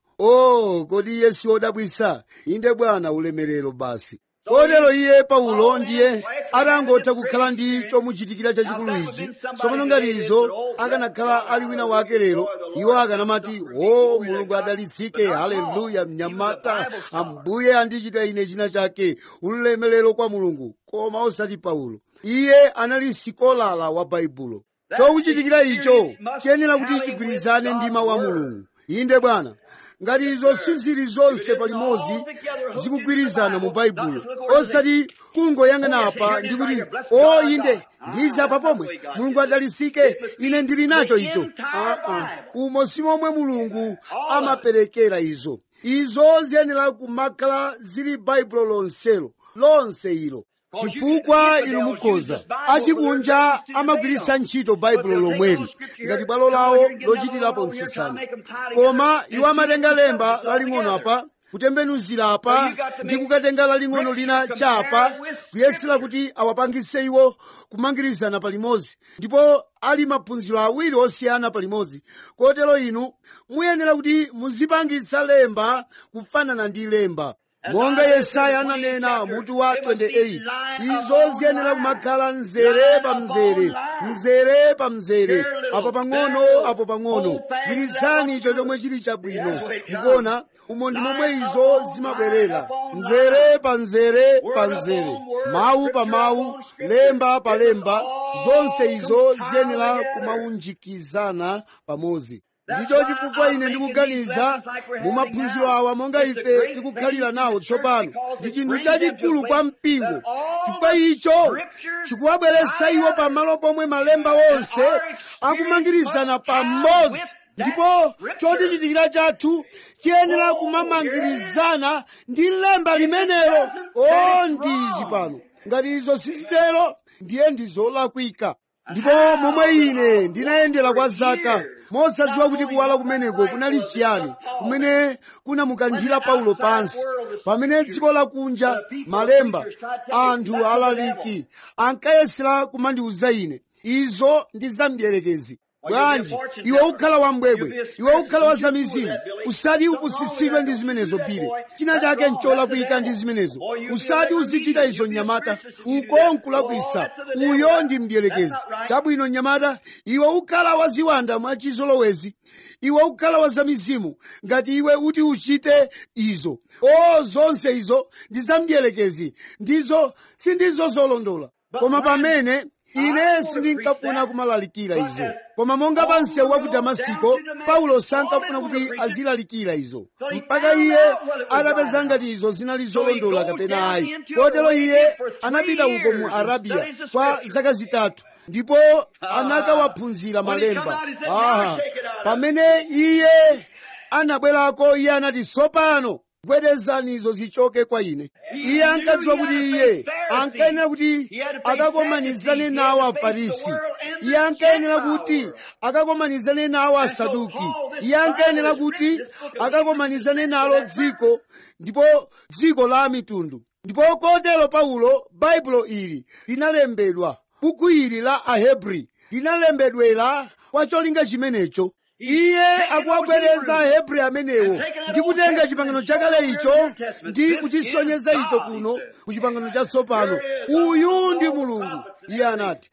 o kodi iye si wodabwitsa inde bwana ulemerero basi kotero iye paulo ndiye atangotha kukhala ndi chomuchitikira chachikulu ichi tsopano ngati izo akanakhala ali wina wake lero iwo akanamati o mulungu adalitsike haleluya mnyamata ambuye andichita ine china chake ulemelero kwa mulungu koma osati paulo iye anali sikolala wa baibulo chokuchitikira icho chiyenera kuti chigwirizane ndi mawu a mulungu inde bwana ngati izo sizili zonse palimodzi zikugwirizana mu baibulo osati kungoyang'ana apa ndi kuti o inde ndizi apa pomwe mulungu adalitsike ine ndili nacho icho uh-uh. umo si momwe mulungu amaperekera izo izo ziyenera kumakhala zili baibulo lonselo lonse ilo chifukwa inu mukhoza achikunja amagwiritsa ntchito baibulo lomweli ngati bwalo lawo lochitirapo mtsutsano koma iwo amatenga lemba laling'ono apa kutembenuzira apa ndi kukatenga laling'ono lina chapa kuyesera kuti awapangise iwo kumangirizana palimodzi ndipo ali maphunziro awiri osiyana palimodzi kotero inu muyenera kuti muzipangitsa lemba kufanana ndi lemba monga yesaya ananena mutu wa 28 izo ziyenera kumakhala mzere pa mzere mzere pa mzere apo pang'ono apo pang'ono gwiritsani icho chomwe chili chabwino mukuona umo ndi momwe izo zimabwerera mzere pa mzere pa mzere mawu pa mawu lemba pa lemba zonse izo ziyenera kumaunjikizana pamodzi ndicho chifukwa ine ndikuganiza mu maphunziro awa monga ife tikukhalira nawo tsopano ndi chinthu chachikulu kwa mpingo chifukwa icho chikuwabweretsa iwo pamalo pomwe malemba onse akumangirizana pamodzi ndipo chotichitikira chathu chiyenera kumamangirizana ndi lemba limenelo o ndizi pano ngati izo sizitero ndiye ndizolakwika ndipo momwe ine ndinayendera kwa zaka mosadziwa kuti kuwala kumeneko kunali chiyani kumene kunamukanthira paulo pansi pamene dziko lakunja malemba anthu alaliki ankayesera kumandiuza ine izo ndi zamdierekezi bwanji iwe ukhala wambwebwe iwe ukhala wa zamizimu usati upusitsidwe ndi zimenezo pire china chake ncholakwika ndi zimenezo usati uzichita izo mnyamata uko nkulakwisa uyo ndi mdierekezi chabwino mnyamata iwe ukhala wa ziwanda mwachizolowezi iwe ukhala wa zamizimu ngati iwe uti uchite izo o zonse izo ndi zamdierekezi ndizo sindizo zolondola koma pamene ine sindinkafuna kumalalikira izo koma monga pa msewu wa ku damasiko paulo sankafuna kuti azilalikira izo mpaka iye atapeza ngati izo zinali zolondola kapena ayi kotero iye anapita uko mu arabiya kwa zaka zitatu ndipo anakawaphunzira malemba aha pamene iye anabwerako iye anati tsopano gwedezani izo zichoke kwa ine iye ankadziwa kuti iye ankayenera kuti akakomanizane nawo afarisi iye ankayenera kuti akakomanizane nawo asaduki iye ankayenera kuti akakomanizane nalo dziko ndipo dziko la mitundu ndipo kotero paulo baibulo ili linalembedwa buku ili la ahebri linalembedwera kwa cholinga chimenecho iye akuwagwereza ahebri amenewo ndi kutenga chipangano chakale icho ndi kuchisonyeza icho kuno ku chipangano chatsopano uyu ndi mulungu iye anati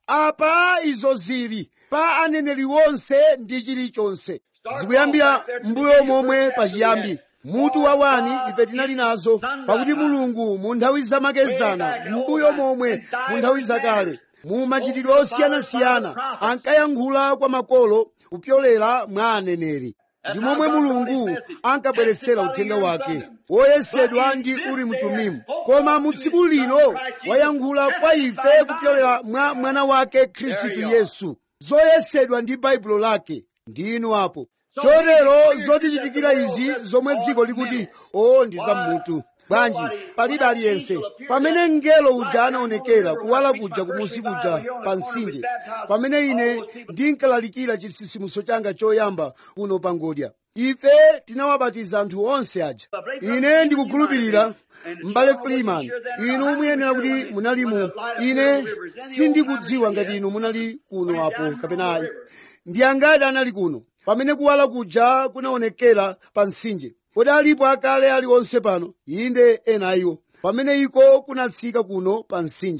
apa izo zili pa aneneri wonse ndi chilichonse zikuyambira mbuyo momwe pachiyambi mutu wa wani ife tinali nazo pakuti mulungu mu nthawi zamakezana mbuyo momwe mu nthawi zakale mu machitidwe osiyanasiyana ankayankhula kwa makolo kupyolera mwa aneneri ndi momwe mulungu ankabweretsera uthenga wake woyesedwa ndi uri mtumimu koma mu tsiku lino wayankhula kwa ife kupyolera mwa mwana wake khristu yesu zoyesedwa ndi baibulo lake ndinu apo chotero zotichitikira izi zomwe dziko likuti o ndi zammutu bwanji palibe aliyense pamene mngelo uja anaonekera kuwala kuja kumusi kuja pa mtsinje pamene ine ndinkalalikira chitsitsimutso changa choyamba kuno pa ngodya ife tinawabatiza anthu onse aja ine ndikukhulupirira m'bale freeman inu muyenera kuti munalimu ine sindikudziwa ngati inu munali kuno apo kapena ayi ndi angati anali kuno pamene kuwala kuja kunaonekera pa mtsinje kodi alipo akale aliwonse pano inde ena iwo pamene iko kunatsika kuno pa mtsinje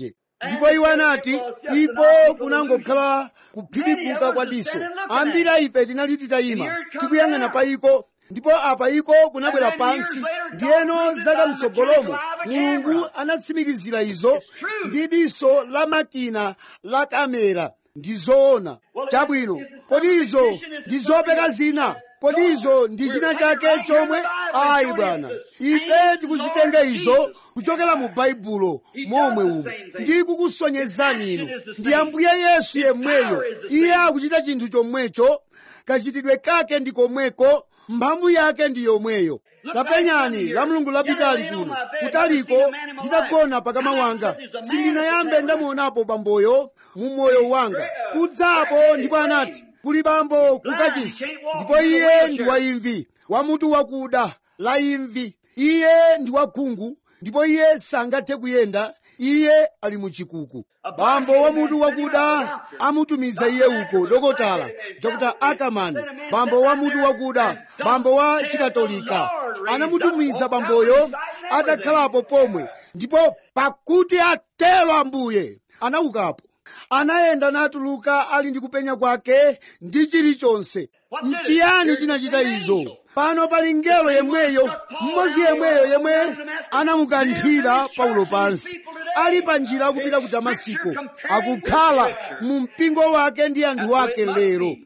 ndipo iwo anati iko kunangokhala kuphidikuka kwa diso ambiri a ife tinali titayima tikuyang'ana pa iko ndipo apa iko kunabwera pansi ndiyeno zaka mtsogolomo mulungu anatsimikizira izo ndi diso la makina la kamera ndi zoona chabwino kodi izo ndi zopeka zina kodi izo ndi china chake chomwe ayi bwana ife tikuzitenga izo kuchokera mu baibulo momwe umu ndi kukusonyezani inu ndi ambuye yesu yemweyo iye akuchita chinthu chomwecho kachitidwe kake ndi komweko mphamvu yake ndi yomweyo tapenyani la mulungu lapitali kuno kutaliko nditagona pakama wanga sindinayambe ndamuonapo bamboyo mu moyo wanga kudzapo ndipo anati kuli bambo kukachisi ndipo iye ndi waimvi wamutu wakuda la imvi iye ndi wakhungu ndipo iye sangathe kuyenda iye ali muchikuku bambo wamutu wakuda amutumiza iye uko dokotala dr ackerman bambo wamutu wakuda bambo wa chikatolika anamutumiza bamboyo atakhalapo pomwe ndipo pakuti atelo ambuye anaukapo anayenda natuluka ali ndi kupenya kwake ndi chilichonse mchiyani chinachita izo pano pali ngelo yemweyo mmodzi yemweyo yemwe anamukanthira paulo pansi ali pa njira akupita ku damasiko akukhala mu mpingo wake ndi anthu ake lero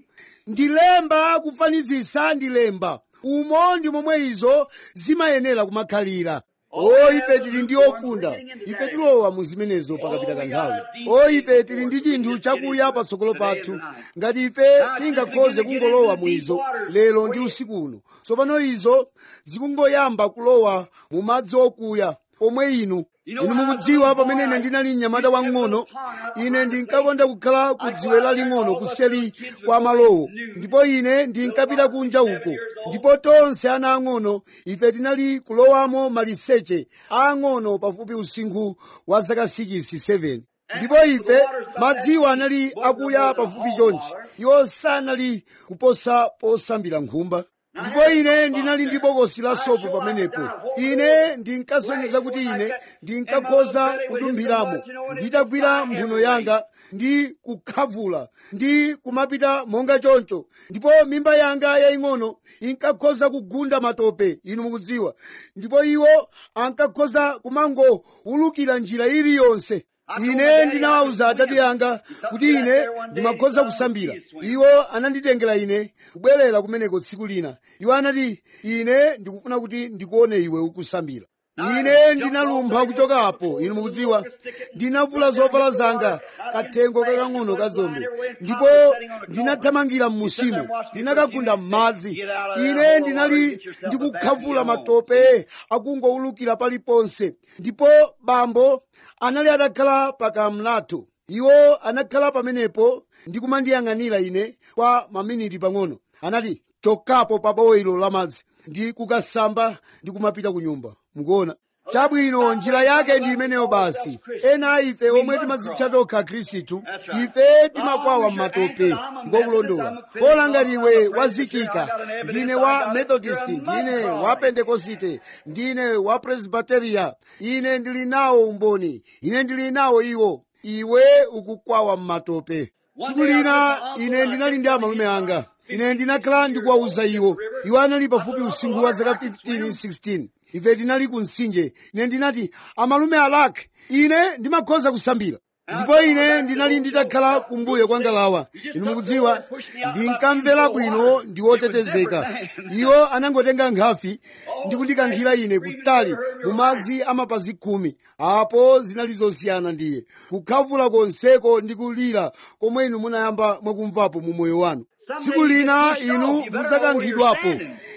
ndilemba kufanizisa ndilemba umo ndi momwe izo zimayenera kumakhalira o ife tili ndi ofunda ife tilowa mu zimenezo pakapita kanthawi o ife tili ndi chinthu chakuya patsogolo pathu ngati ife tingakhoze kungolowa mu izo lero ndi usiku uno tsopano izo zikungoyamba kulowa mu madzi okuya omwe inu inu mukudziwa pamene ine ndinali mnyamata wang'ono ine ndinkakonda kukhala ku dziwe laling'ono kuseli kwa malowo ndipo ine ndinkapita kunja uko ndipo tonse ana ang'ono ife tinali kulowamo maliseche ang'ono pafupi usinkhu wa zaka 6-7 ndipo ife madziwo anali akuya pafupi chonchi iwo sanali kuposa posambira nkhumba ndipo ine ndinali ndi bokosi la sopo pamenepo ine ndinkasonyeza kuti ine ndinkakhoza kudumphiramo nditagwira mphuno yanga ndi kukhavula ndi kumapita monga choncho ndipo mimba yanga yaying'ono inkakhoza kugunda matope inu mukudziwa ndipo iwo ankakhoza kumangoulukira njira iliyonse ine ndinawawuza atate anga kuti ine ndimakhoza kusambira iwo ananditengera ine kubwerera kumeneko tsiku lina iwo anati ine ndikufuna kuti ndikuone iwe ukusambira ine ndinalumpha kuchokapo inu mukudziwa ndinavula zovala zanga kathengo kakang'ono kazombe ndipo ndinathamangira m'musimo ndinakagunda m'madzi ine ndinali ndikukhavula matope akungoulukira paliponse ndipo bambo anali atakhala pakamlatho iwo anakhala pamenepo ndi kumandiyang'anira ine kwa maminiti pang'ono anati chokapo pa bowelo lamadzi ndi kukasamba ndi kumapita ku nyumba mukuona chabwino njira yake ndi imeneyo basi ena a ife omwe timadzitcha tokha khristu ife timakwawa m'matope ngokulondola pola ngati iwe wazikika ndine wa methodist ndine wa pentekosite ndine wa presbyteria ine ndili nawo umboni ine ndili nawo iwo iwe ukukwawa m'matope tsiku lina ine ndinali ndi amalume anga ine ndinakhala ndikuwawuza iwo iwo anali pafupi usinkhu wa zaka 15 16 ife tinali ku mtsinje ine ndinati amalume alake ine ndimakhoza kusambira ndipo ine ndinali nditakhala kumbuyo kwa ngalawa inu mukudziwa ndinkamvera bwino ndi wotetezeka iwo anangotenga nkhafi ndi kundikankhira ine kutali mu madzi amapazi khumi apo zinali zosiyana ndiye kukhavula konseko ndi kulira komwe inu munayamba mwakumvapo mu moyo wanu tsiku lina inu mudzakankhidwapo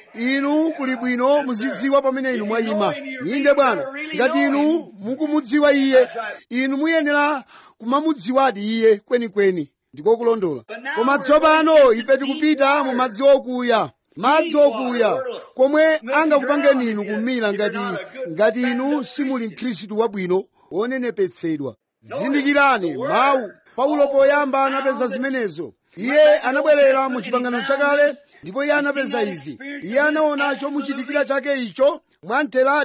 inu kuli bwino muzidziwa pamene inu mwayima inde bwana ngati inu mukumudziwa iye inu muyenera kumamudziwadi iye kwenikweni ndikokulondola koma tsopano ife tikupita mu madzi okuya madzi okuya komwe angakupangeni inu kumira ngati ngati inu simuli mkhristu wabwino wonenepetsedwa zindikirani mawu paulo poyamba anapeza zimenezo iye anabwerera mu chipangano chakale ndipo iye anapeza izi iye anaona chomuchitikira chake icho mwamtheradi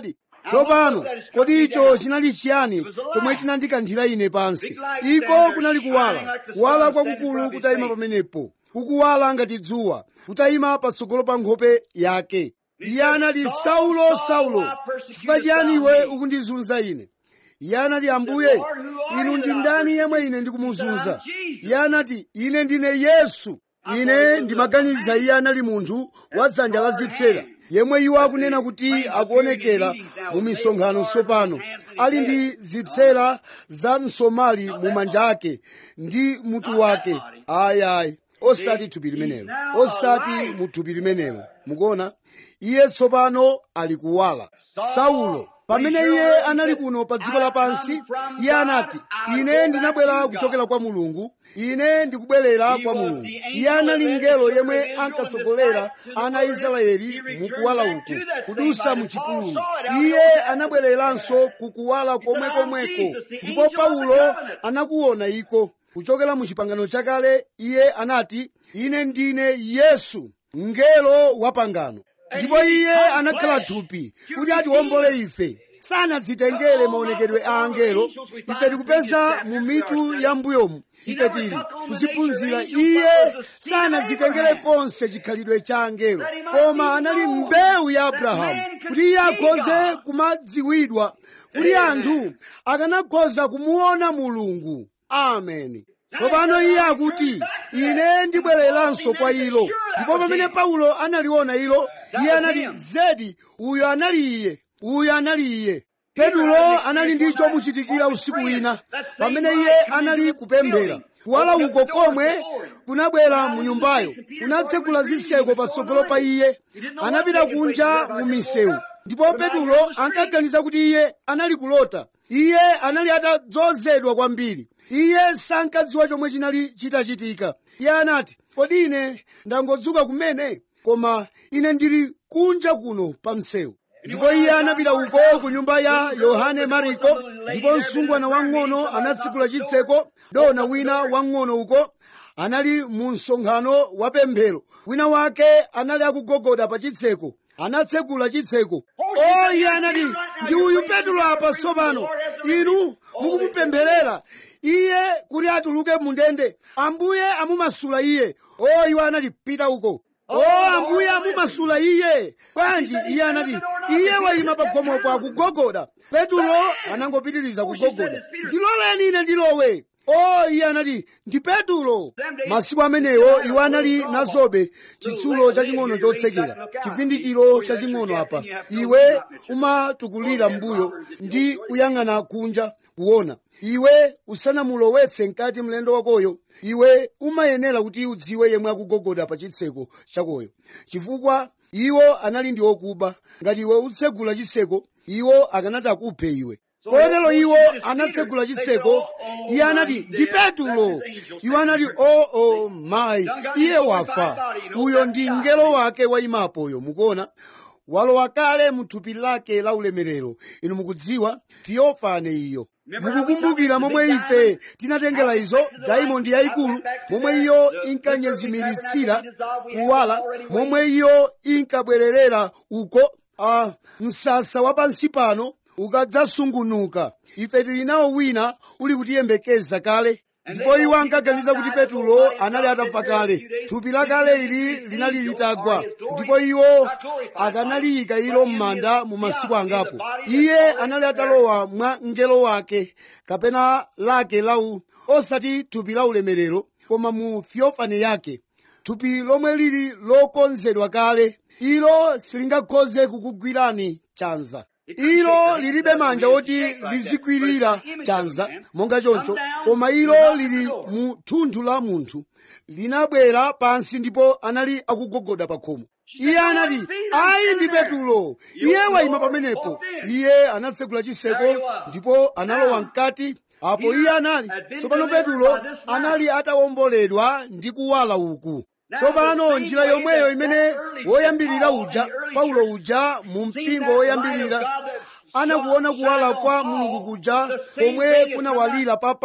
tsopano kodi icho chinali chiyani chomwe chinandikanthira ine pansi iko kunali kuwala kuwala kwakukulu kutayima pamenepo kukuwala ngati dzuwa kutayima patsogolo pa nkhope yake iye anati saulo saulo chifukwa chiyani iwe ukundizunza ine iye anati ambuye inu ndi ndani yemwe ine ndikumuzunza iye anati ine ndine yesu ine ndimaganiza iye anali munthu wa dzanja la zipsera yemwe iwo akunena kuti akuonekera mu misonkhano tsopano ali ndi zipsera za msomali mu manja ake ndi mutu wake ayayi osati thupi limenelo osati mu thupi limenelo mukuona iye tsopano ali kuwala saulo pamene iye anali kuno pa dziko lapansi iye anati ine ndinabwera kuchokera kwa mulungu ine ndikubwerera kwa mulungu iye anali mngelo yemwe ankatsogolera ana a israeli mukuwala uku kudusa mu chipululu iye anabwereranso kukuwala komwekomweko ndipo paulo anakuona iko kuchokera mu chipangano chakale iye anati ine ndine yesu mngelo wa pangano ndipo iye anakhala thupi kuti atiwombole ife sanadzitengere maonekedwe a angelo ife tikupeza mu mitu ya mbuyomu ife tili kuziphunzira iye sanadzitengere konse chikhalidwe cha angelo koma anali mbewu ya abrahamu kuti iye akhoze kumadziwidwa kuti anthu akanakhoza kumuona mulungu ameni tsopano iye akuti ine ndibwereranso kwa ilo ndipo pamene paulo analiona ilo iye anati zedi uyo anali iye uyo anali iye petulo anali ndi chomuchitikira usiku wina pamene iye anali kupemphera kuwala uko komwe kunabwera mu nyumbayo kunatsegula zitseko patsogolo pa iye anapita kunja mu misewu ndipo petulo ankaganiza kuti iye anali kulota iye anali atadzozedwa kwambiri iye sankadziwa chomwe chinali chitachitika iye anati kodi ine ndangodzuka kumene koma ine ndili kunja kuno pa msewu ndipo iye anapita uko ku nyumba ya yohane mariko ndipo msungwana wang'ono anatsekula chitseko dona wina wang'ono uko anali mu msonkhano wa pemphero wina wake anali akugogoda pa chitseko anatsekula chitseko o iye anati ndi uyu petulo apa tsopano inu mukumupempherera iye kuti atuluke mundende ambuye amumasula iye o iwo anati pita uko o ambuye amumasula iye bwanji iye anati iye wayima pa khomopo akugogoda petulo anangopitiriza kugogoda ndiloleni ine ndilowe o iye anati ndi petulo masiku amenewo iwo anali nazobe chitsulo chaching'ono chotsekera chivindikiro chaching'ono apa iwe umatukulira mbuyo ndi kuyang'ana kunja kuona iwe usanamulowetse mkati mlendo wakoyo iwe umayenera kuti udziwe yemwe akugogoda pa chitseko chakoyo chifukwa iwo anali ndi okuba ngati iwe utsegula chitseko iwo akanati akuphe iwe kotero iwo anatsegula chitseko iye anati ndi petulo iwo anati o o mayi iye wafa uyo ndi mngelo wake wayimapoyo mukuona walowa kale mu thupi lake la ulemerero inu mukudziwa theofane iyo mukukumbukira momwe ife tinatengera izo daimondi yayikulu momwe iyo inkanyezimiritsira kuwala momwe iyo inkabwererera uko a msasa wa pansi pano ukadzasungunuka ife tili nawo wina uli kutiyembekeza kale ndipo iwo ankaganiza kuti petulo anali atafa kale thupi lakale ili linali litagwa ndipo iwo akanaliyika ilo m'manda mu masiku angapo iye anali atalowa mwa mngelo wake kapena lake lau osati thupi la ulemerero koma mu fiofane yake thupi lomwe lili lokonzedwa kale ilo silingakhoze kukugwirani chanza ilo lilibe manja oti lizikwirira chanza monga choncho koma ilo lili mu thunthu la munthu linabwera pansi ndipo anali akugogoda pa khomo iye anati ayi ndi petulo iye wayima pamenepo iye anatsekula chiseko ndipo analowa mkati apo iye anali tsopano petulo anali atawomboledwa ndi kuwala uku tsopano njira yomweyo imene woyambirira uja paulo uja mu mpingo woyambirira anakuona kuwala kwa mulungu kuja komwe kunawalira pa paulo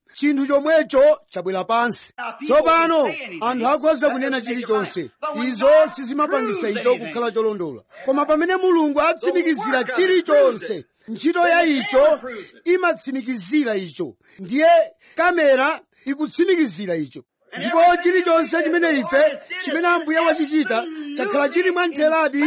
chinthu chomwecho chabwera pansi tsopano anthu akhoza kunena chilichonse izo sizimapangisa icho kukhala cholondola koma pamene mulungu atsimikizira chilichonse ntchito ya icho imatsimikizira icho ndiye kamera ikutsimikizira icho ndipo chilichonse chimene ife chimene ambuye wachichita chakhala chili mwamtheradi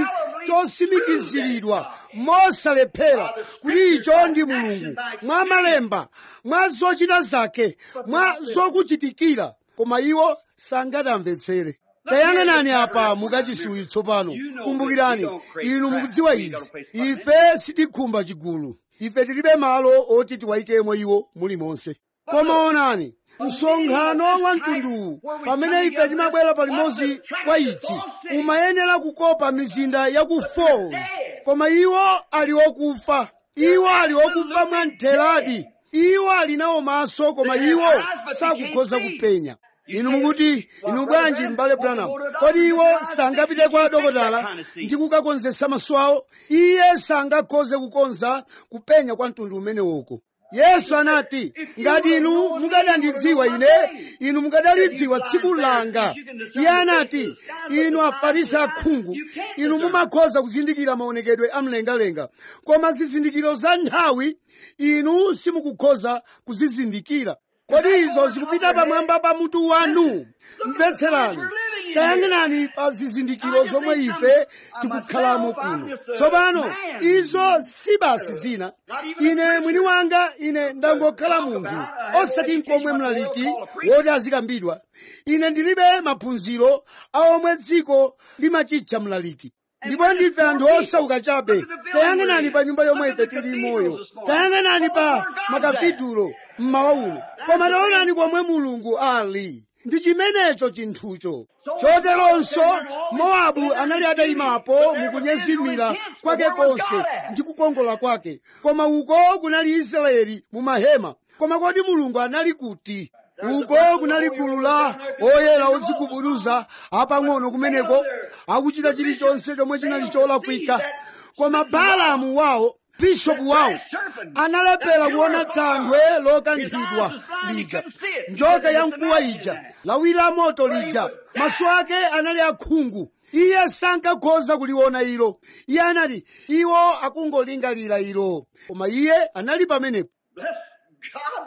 chosimikiziridwa mosalephera kuti icho ndi mulungu mwa malemba mwa zochita zake mwa zokuchitikira koma iwo sangatamvetsere tayang'anani apa mukachisiwiro tsopano kumbukirani inu mukudziwa izi ife sitikhumba chigulu ife tilibe malo oti tiwayikemo iwo mulimonse koma onani msonkhano wa mtunduwu pamene ife timabwera palimodzi kwa ichi umayenera kukopa mizinda ya ku falls koma iwo ali okufa iwo ali okufa mwamtheradi iwo ali nawo maso koma iwo sakukhoza kupenya inu mukuti inu bwanji m'bale branham kodi iwo sangapite kwa dokotala ndi kukakonzesa maso awo iye sangakhoze kukonza kupenya kwa mtundu umenewoko yesu anati ngati inu mukadandidziwa ine inu mukadalidziwa tsiku langa iye anati inu afarisi akhungu inu mumakhoza kuzindikira maonekedwe amlengalenga koma zizindikiro za nthawi inu simukukhoza kuzizindikira kodi izo zikupita pamwamba pa mutu wanu mvetserani tayang'anani pa zizindikiro zomwe ife tikukhalamo kuno tsopano izo si basi zina ine mwini wanga ine ndangokhala munthu osati nkomwe mlaliki woti azikambidwa ine ndilibe maphunziro a omwe dziko limachitcha mlaliki ndipo ndife anthu osauka chabe tayang'anani pa nyumba yomwe ife tili moyo tayang'anani pa makafitulo mmawa uno koma taonani komwe mulungu ali ndi chimenecho chinthucho choteronso mowabu anali atayimapo mukunyezimira kwake konse ndi kukongola kwake koma uko kunali israeli mu mahema koma kodi mulungu anali kuti uko kunali gulu la oyera odzigubuduza apang'ono kumeneko akuchita chilichonse chomwe chinali cholakwika koma balamu wawo bishopu wawo analephera kuona thanthwe lokanthidwa lija njoka ya mkuwa ija lawi la moto lija maso ake anali akhungu iye sankakhoza kuliona ilo iye anati iwo akungolingalira ilo koma iye anali pamenepo Bless God.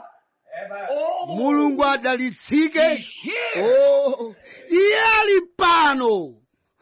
Oh, mulungu adalitsike oh, iye ali pano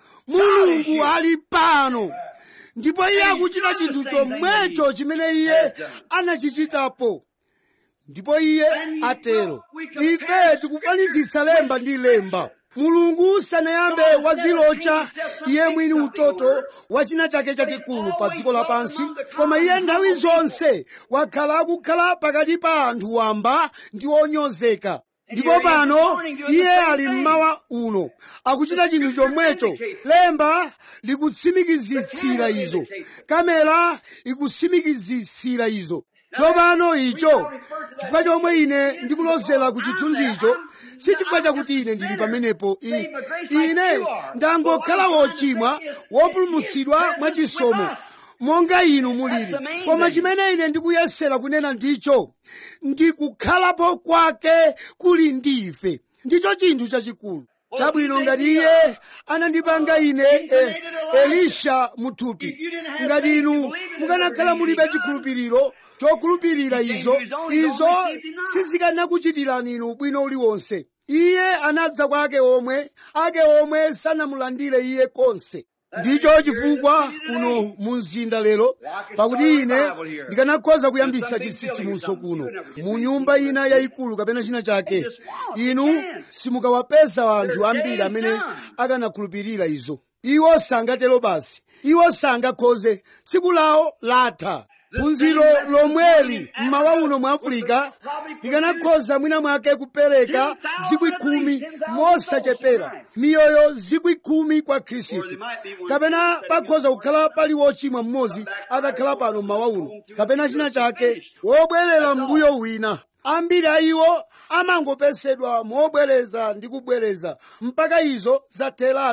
mulungu ali pano ndipo iye akuchita chinthu chomwecho chimene iye anachichitapo ndipo iye atero ife tikufanizitsa lemba ndi lemba mulungu sanayambe wazilocha iye mwini utoto wa china chake chachikulu pa dziko lapansi koma iye nthawi zonse wakhala akukhala pakati pa anthu wamba ndi onyozeka ndipo pano iye ali mmawa uno akuchita chinthu chomwecho lemba likutsimikizitsira izo kamera ikutsimikizitsira izo tsopano icho chifukwa chomwe ine ndikulozera ku chithunzicho si chifukwa chakuti ine ndili pamenepo I- ine ndangokhala wochimwa wopulumutsidwa mwachisomo monga inu mulili koma chimene ine ndikuyesera kunena ndicho ndikukhalapo kwake kuli ndife ndicho chinthu chachikulu chabwino ngati iye anandipanga ine eh, elisha muthupi ngati inu mukanakhala mulibe chikhulupiriro chokhulupirira izo izo sizikanakuchitirani inu bwino uliwonse iye anadza kwa ake omwe ake omwe sanamulandire iye konse ndicho chifukwa kuno mu mzinda lero pakuti ine ndikanakhoza kuyambisa chitsitsimutso kuno mu nyumba ina yayikulu kapena china chake inu simukawapeza anthu ambiri amene akanakhulupirira izo iwo sangatero basi iwo sangakhoze tsiku lawo latha phunziro lomweli mmawa uno mu afirika likanakhoza mwina mwake kupereka zikwi khumi mosachepera miyoyo zikwi khumi kwa khristu kapena pakhoza kukhala pali wochimwa mmodzi atakhala pano mmawa uno kapena china chake wobwerera mbuyo wina ambiri a iwo amangopesedwa mobwereza ndi kubwereza mpaka izo zatheratu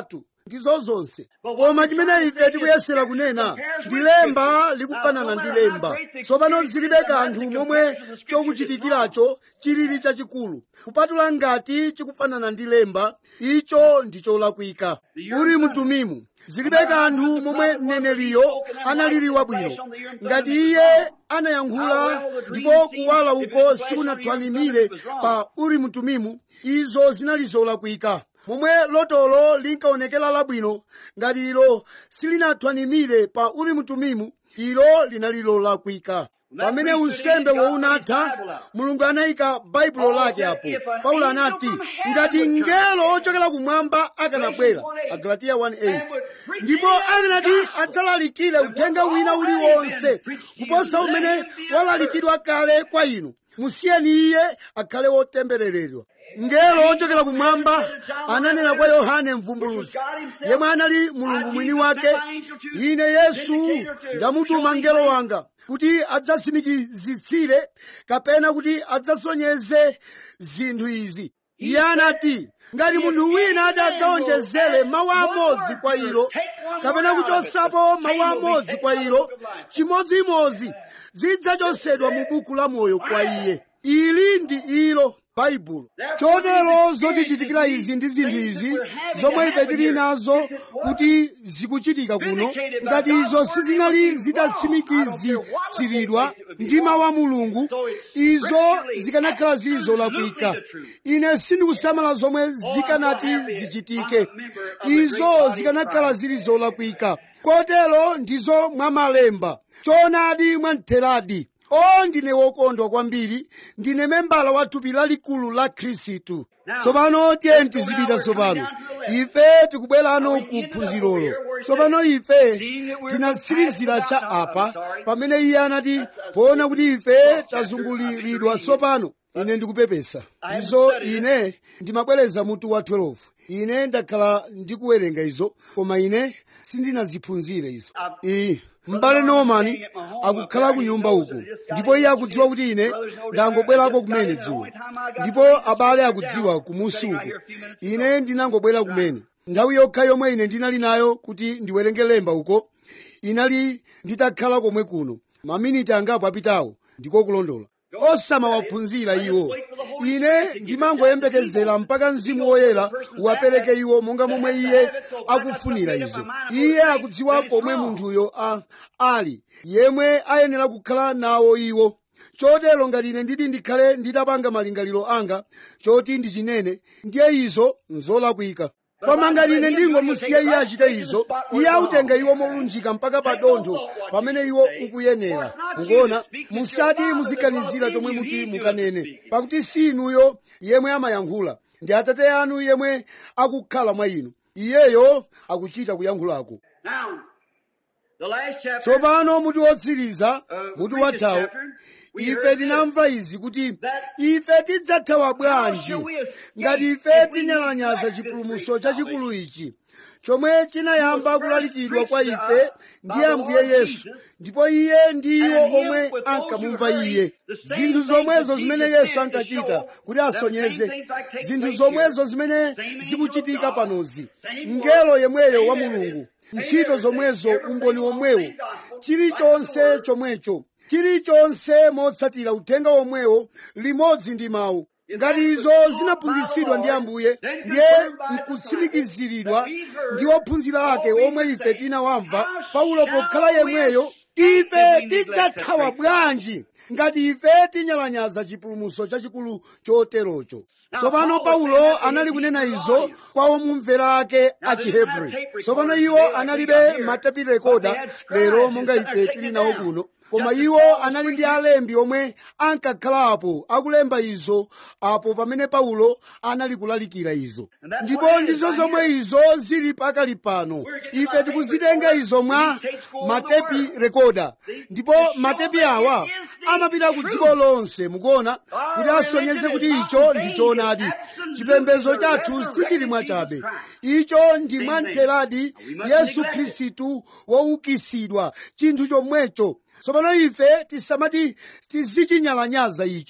ndizo zonse koma chimene ife tikuyesera kunena ndi lemba likufanana ndi lemba tsopano zilibe kanthu momwe chokuchitikiracho chilili chachikulu kupatula ngati chikufanana ndi lemba icho ndi cholakwika uri mtumimu zilibe kanthu momwe mneneriyo analili wabwino ngati iye anayankhula ndipo kuwala uko sikunathwanimire pa uri mtumimu izo zinali zolakwika momwe lotolo linkaonekera labwino ngati ilo silinathwanimire pa uri mtumimu ilo linali lolakwika pamene unsembe wounatha mulungu anayika baibulo lake apo paulo anati ngati mngelo ochokera kumwamba akanabwera agalatiya 1:8 ndipo akanati adzalalikire uthenga wina uliwonse kuposa umene walalikidwa kale kwa inu musiyeni iye akhale wotembereredwa mngelo ochokera kumwamba ananena kwa yohane mvumbulutsi yemwe anali mulungu mwini wake ine yesu ndamutuma mngelo wanga kuti adzatsimikizitsire kapena kuti adzasonyeze zinthu izi iye anati ngati munthu wina ati adzaonjezere mawu amodzi kwa ilo kapena kuchotsapo mawu amodzi kwa ilo chimodzimodzi zidzachotsedwa mu buku la moyo kwa iye ili ndi ilo baibulo chotero zotichitikira izi ndi zinthu izi zomwe ife tili nazo kuti zikuchitika kuno ngati izo sizinali zidatsimikizitsiridwa ndi mawu a mulungu izo zikanakhala zili zolakwika ine sindikusamala zomwe zikanati zichitike izo zikanakhala zili zolakwika kotero ndizo mwamalemba choonadi mwamtheradi o ndine wokondwa kwambiri ndine membala wa thupi lalikulu la khristu tsopano tiye tizipita tsopano ife tikubwerano ku phunzirolo tsopano ife tinatsirizira cha apa pamene iye anati poona kuti ife tazunguliridwa tsopano ine ndikupepesa ndizo ine ndimabwereza mutu wa 12 ine ndakhala ndikuwerenga izo koma ine sindinaziphunzire izo iyi m'bale norman akukhala ku nyumba uku ndipo iye akudziwa kuti ine ndangobwerako kumene dzulo ndipo abale akudziwa kumusi uku ine ndinangobwera kumene nthawi yokha yomwe ine ndinali nayo kuti ndiwerenge lemba uko inali nditakhala komwe kuno maminiti angapo apitawo ndiko kulondola osamawaphunzira iwo ine ndimangoyembekezera mpaka mzimu woyera uwapereke iwo monga momwe iye akufunira izo iye akudziwa komwe munthuyo ali yemwe ayenera kukhala nawo iwo chotero ngati ine nditi ndikhale nditapanga malingaliro anga choti ndichinene ndiye izo nzolakwika koma ngati ine ndingomusiya iye achite izo iye autenga iwo molunjika mpaka pa dontho pamene iwo ukuyenera mukuona musati muziganizira chomwe muti mukanene pakuti si inuyo yemwe amayankhula ndi atate anu yemwe akukhala mwa inu iyeyo akuchita kuyankhulako tsopano muti wotsiriza muti wathawu ife tinamva izi kuti ife tidzathawa bwanji ngati ife tinyalanyaza chipulumutso chachikulu ichi chomwe chinayamba kulalikidwa kwa ife ndi ambuye yesu ndipo iye ndi iwo omwe ankamumva iye zinthu zomwezo zimene yesu ankachita kuti asonyeze zinthu zomwezo zimene zikuchitika panozi mngelo yemweyo wa mulungu ntchito zomwezo umboni womwewo chilichonse chomwecho chilichonse motsatira uthenga womwewo limodzi ndi mawu ngati izo zinaphunzitsidwa ndi ambuye ndiye nkutsimikiziridwa ndi ophunzira ake omwe ife tinawamva paulo pokhala yemweyo ife tidzathawa bwanji ngati ife tinyalanyaza chipulumutso chachikulu choterocho tsopano paulo anali kunena izo kwa omumvera ake a chihebri tsopano iwo analibe matepi rekoda lero monga ife tili nawo kuno koma iwo anali ndi alembi omwe ankakhalapo akulemba izo apo pamene paulo anali kulalikira izo ndipo ndizo zomwe izo zili pakali pano ife tikuzitenga izo mwa matepi rekoda ndipo matepi awa amapita ku dziko lonse mukuona kuti asonyeze kuti icho ndi choonadi chipembedzo chathu sichili mwachabe icho ndi mwamtheradi yesu khristu woukitsidwa chinthu chomwecho tsopano ife tisamati tizichinyalanyaza icho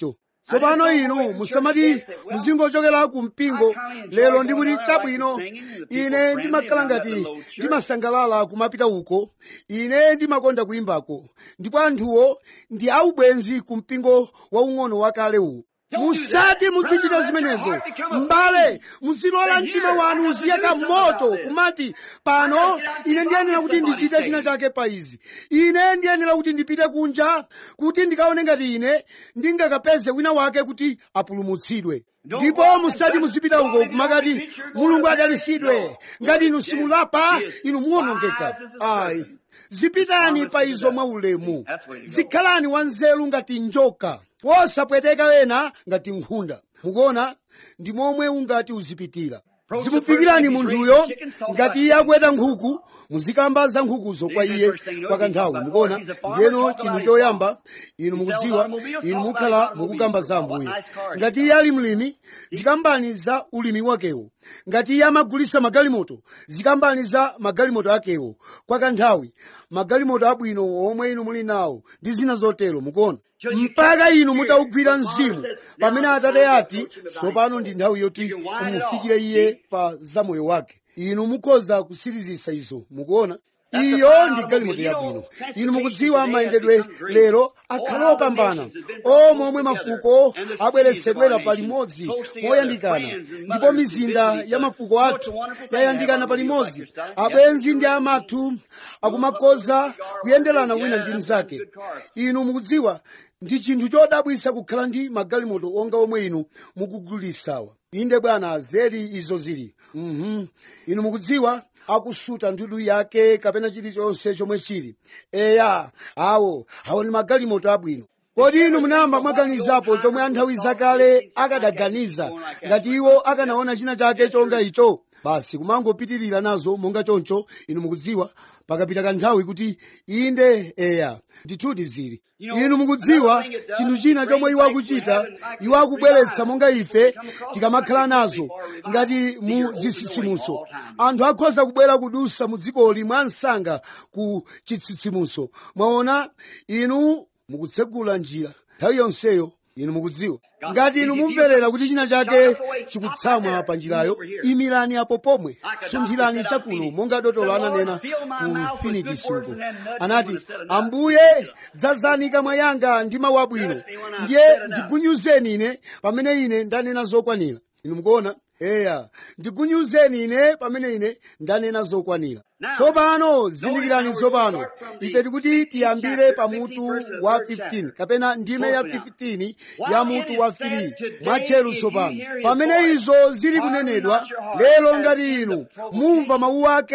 tsopano inu musamati muzingochokera ku mpingo lero ndikuti chabwino ine ndimakhala ngati ndimasangalala kumapita uko ine ndimakonda kuyimbako ndipo anthuwo ndi aubwenzi ku mpingo waung'ono wakale uwu musati muzichita zimenezo m'bale muzilola mtima wanu uziyaka moto kumati pano ine ndiyenera kuti ndichite china chake pa izi ine ndiyenera kuti ndipite kunja kuti ndikaone ngati ine ndingakapeze wina wake kuti apulumutsidwe ndipo musati muzipita uko kumakati mulungu adalisidwe ngati inu simulapa inu muwonongeka ayi zipitani pa izo mwaulemu zikhalani wanzeru ngati njoka wosapweteka wena ngati nkhunda mukuona ndi momwe ungati uzipitira zimufikirani munthuyo ngati iye akweta nkhuku muzikamba za nkhukuzo kwa iye kwa kanthawi mukuona ndiyeno chinthu choyamba inu mukudziwa inu mukhala mukukamba za ambuye ngati iye ali mlimi zikambani za ulimi wakewo ngati iye amagulisa magalimoto zikambani za magalimoto akewo kwa kanthawi magalimoto abwino omwe inu muli nawo ndi zina zotero mukuona mpaka inu mutaugwira mzimu pamene atate ati tsopano ndi nthawi yoti mufikire iye pa zamoyo wake inu mukhoza kusirizisa izo mukuona iyo ndi galimoto yabwino inu mukudziwa mayendedwe lero akhala opambana omwe omwe mafuko abweretsedwera palimodzi moyandikana ndipo mizinda ya mafuko athu yayandikana palimodzi abwenzi ndi amathu akumakoza kuyenderana wina ndi mnzake inu mukudziwa ndi chinthu chodabwisa kukhala ndi magalimoto onga omwe inu mukugulisawa inde bwana zedi izo zili mhm inu mukudziwa akusuta ndudu yake kapena chilichonse chomwe chili eya awo awo ndi magalimoto abwino kodi inu munayamba mwaganizapo chomwe anthawi zakale akadaganiza ngati iwo akanaona china chake chonga icho basi kumangopitirira nazo monga choncho inu mukudziwa pakapita kanthawi kuti inde eya ndithudi zili inu mukudziwa chinthu china chomwe iwo akuchita iwo akubweretsa monga ife tikamakhala nazo ngati mu zitsitsimuso anthu akhoza kubwera kudusa mu dzikoli mwa msanga ku chitsitsimuso mwaona inu mukutsegula njira nthawi yonseyo inu mukudziwa ngati inu mumverera kuti china chake chikutsamwa pa njirayo imirani apo pomwe sunthirani chakuno monga dotolo ananena ku finikisi uko anati ambuye dzazani kamwa yanga ndi mawu abwino ndiye ndigunyuzeni ine pamene ine ndanena zokwanira inu mukuona eya ndigunyuzeni ine pamene ine ndanena zokwanira tsopano zindikirani tsopano ife tikuti tiyambire pa mutu wa 15 kapena ndime ya 15 ya mutu wa 3 mwatcheru tsopano pamene izo zili kunenedwa lero ngati inu mumva mawu ake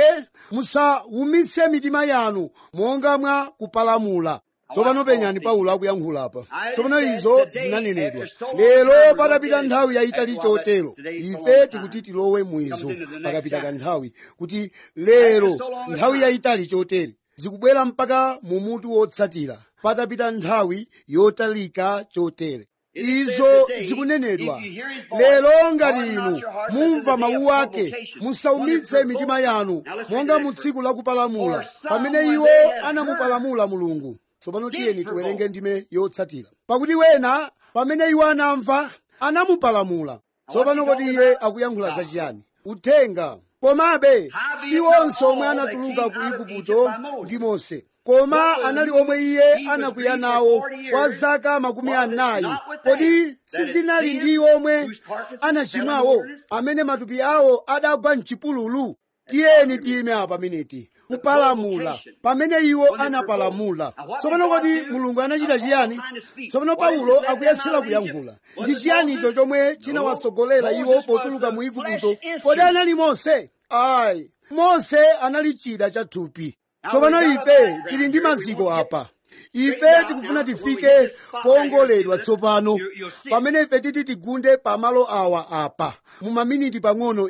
musawumitse mitima yanu monga mwa kupalamula tsopano penyani paulo akuyankhula apa tsopano izo zinanenedwa lero patapita nthawi yayitali chotero ife tikuti tilowe mwizo pakapita kanthawi kuti lero nthawi yayitali chotere zikubwera mpaka mu mutu wotsatira patapita nthawi yotalika chotere izo zikunenedwa lero ngati inu mumva mawu ake musaumitse mitima yanu monga mu tsiku lakupalamula pamene iwo anamupalamula mulungu tsopano tiyeni tiwerenge ndime yotsatira pakuti wena pamene iwo anamva anamupalamula tsopano kodi iye akuyankhula zachiyani uthenga komabe si onse omwe anatuluka ku igupto ndi mose koma anali omwe iye anakwiya nawo kwa zaka makumi anayi kodi sizinali ndi omwe anachimwawo amene matupi awo adagwa mchipululu tiyeni tiyime apa miniti kupalamula pamene iwo anapalamula tsopano kodi mulungu anachita chiyani tsopano paulo akuyesera kuyankhula ndi chiyani icho chomwe chinawatsogolera iwo potuluka mu igupto kodi anali mose ayi mose anali chida cha thupi tsopano ife tili ndi maziko apa ife tikufuna tifike poongoledwa tsopano pamene ife titi tigunde pamalo awa apa mu maminiti pang'ono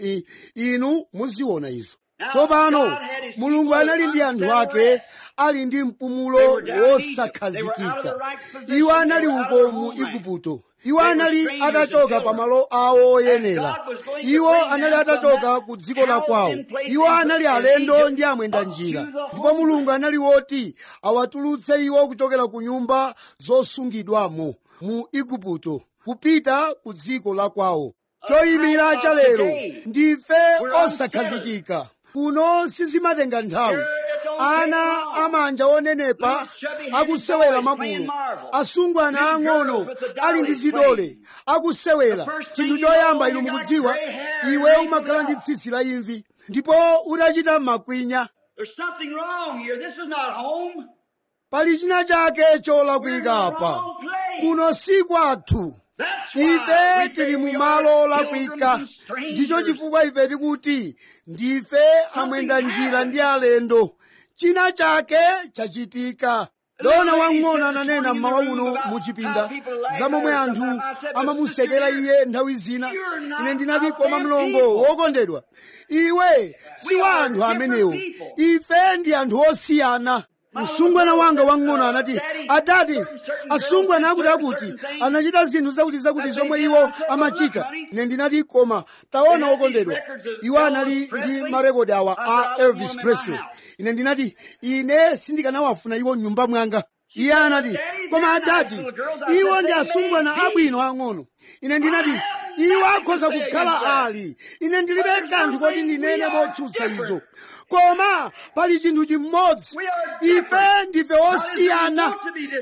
inu muziona izo tsopano mulungu anali ndi anthu ake ali ndi mpumulo wosakhazikika iwo anali uko mu igupto iwo anali atachoka pamalo awo oyenera iwo anali atachoka ku dziko la kwawo iwo anali alendo ndi amwenda njira ndipo mulungu anali woti awatulutse iwo kuchokera ku nyumba zosungidwamo mu igupto kupita ku dziko la kwawo choyimira cha lero ndife osakhazikika kuno sizimatenga nthawi ana amanja onenepa akusewera mabulo asungwana ang'ono ali ndi zidole akusewera chinthu choyamba inu mukudziwa iwe umakhala ndi tsitsi la imvi ndipo utachita makwinya There's something wrong here. This is not home. pali china chake cholakwika apa kuno si kwathu That's ife why we tili say mu we malo are olakwika pilgrims and ndicho strangers. chifukwa ife tikuti ndife amwenda njira ndi alendo china chake chachitika dona wang'ono ananena mmawa uno muchipinda za momwe anthu amamusekera iye nthawi zina ine ndinati koma mlongo wokondedwa iwe si wa anthu amenewo ife ndi anthu osiyana msungwana wanga wang'ono anati adati asungwana akuti akuti anachita zinthu zakuti zakuti zomwe iwo amachita ine ndinati koma taona wokondedwa iwo anali ndi marekodi awa a elvis presley ine ndinati ine sindikanawafuna iwo mnyumba mwanga iye anati koma adati iwo ndi asungwana abwino ang'ono ine ndinati iwo akhoza kukhala ali ine ndilibe kanthu koti ndinene motsutsa izo koma pali chinthu chimodzi ife ndife osiyana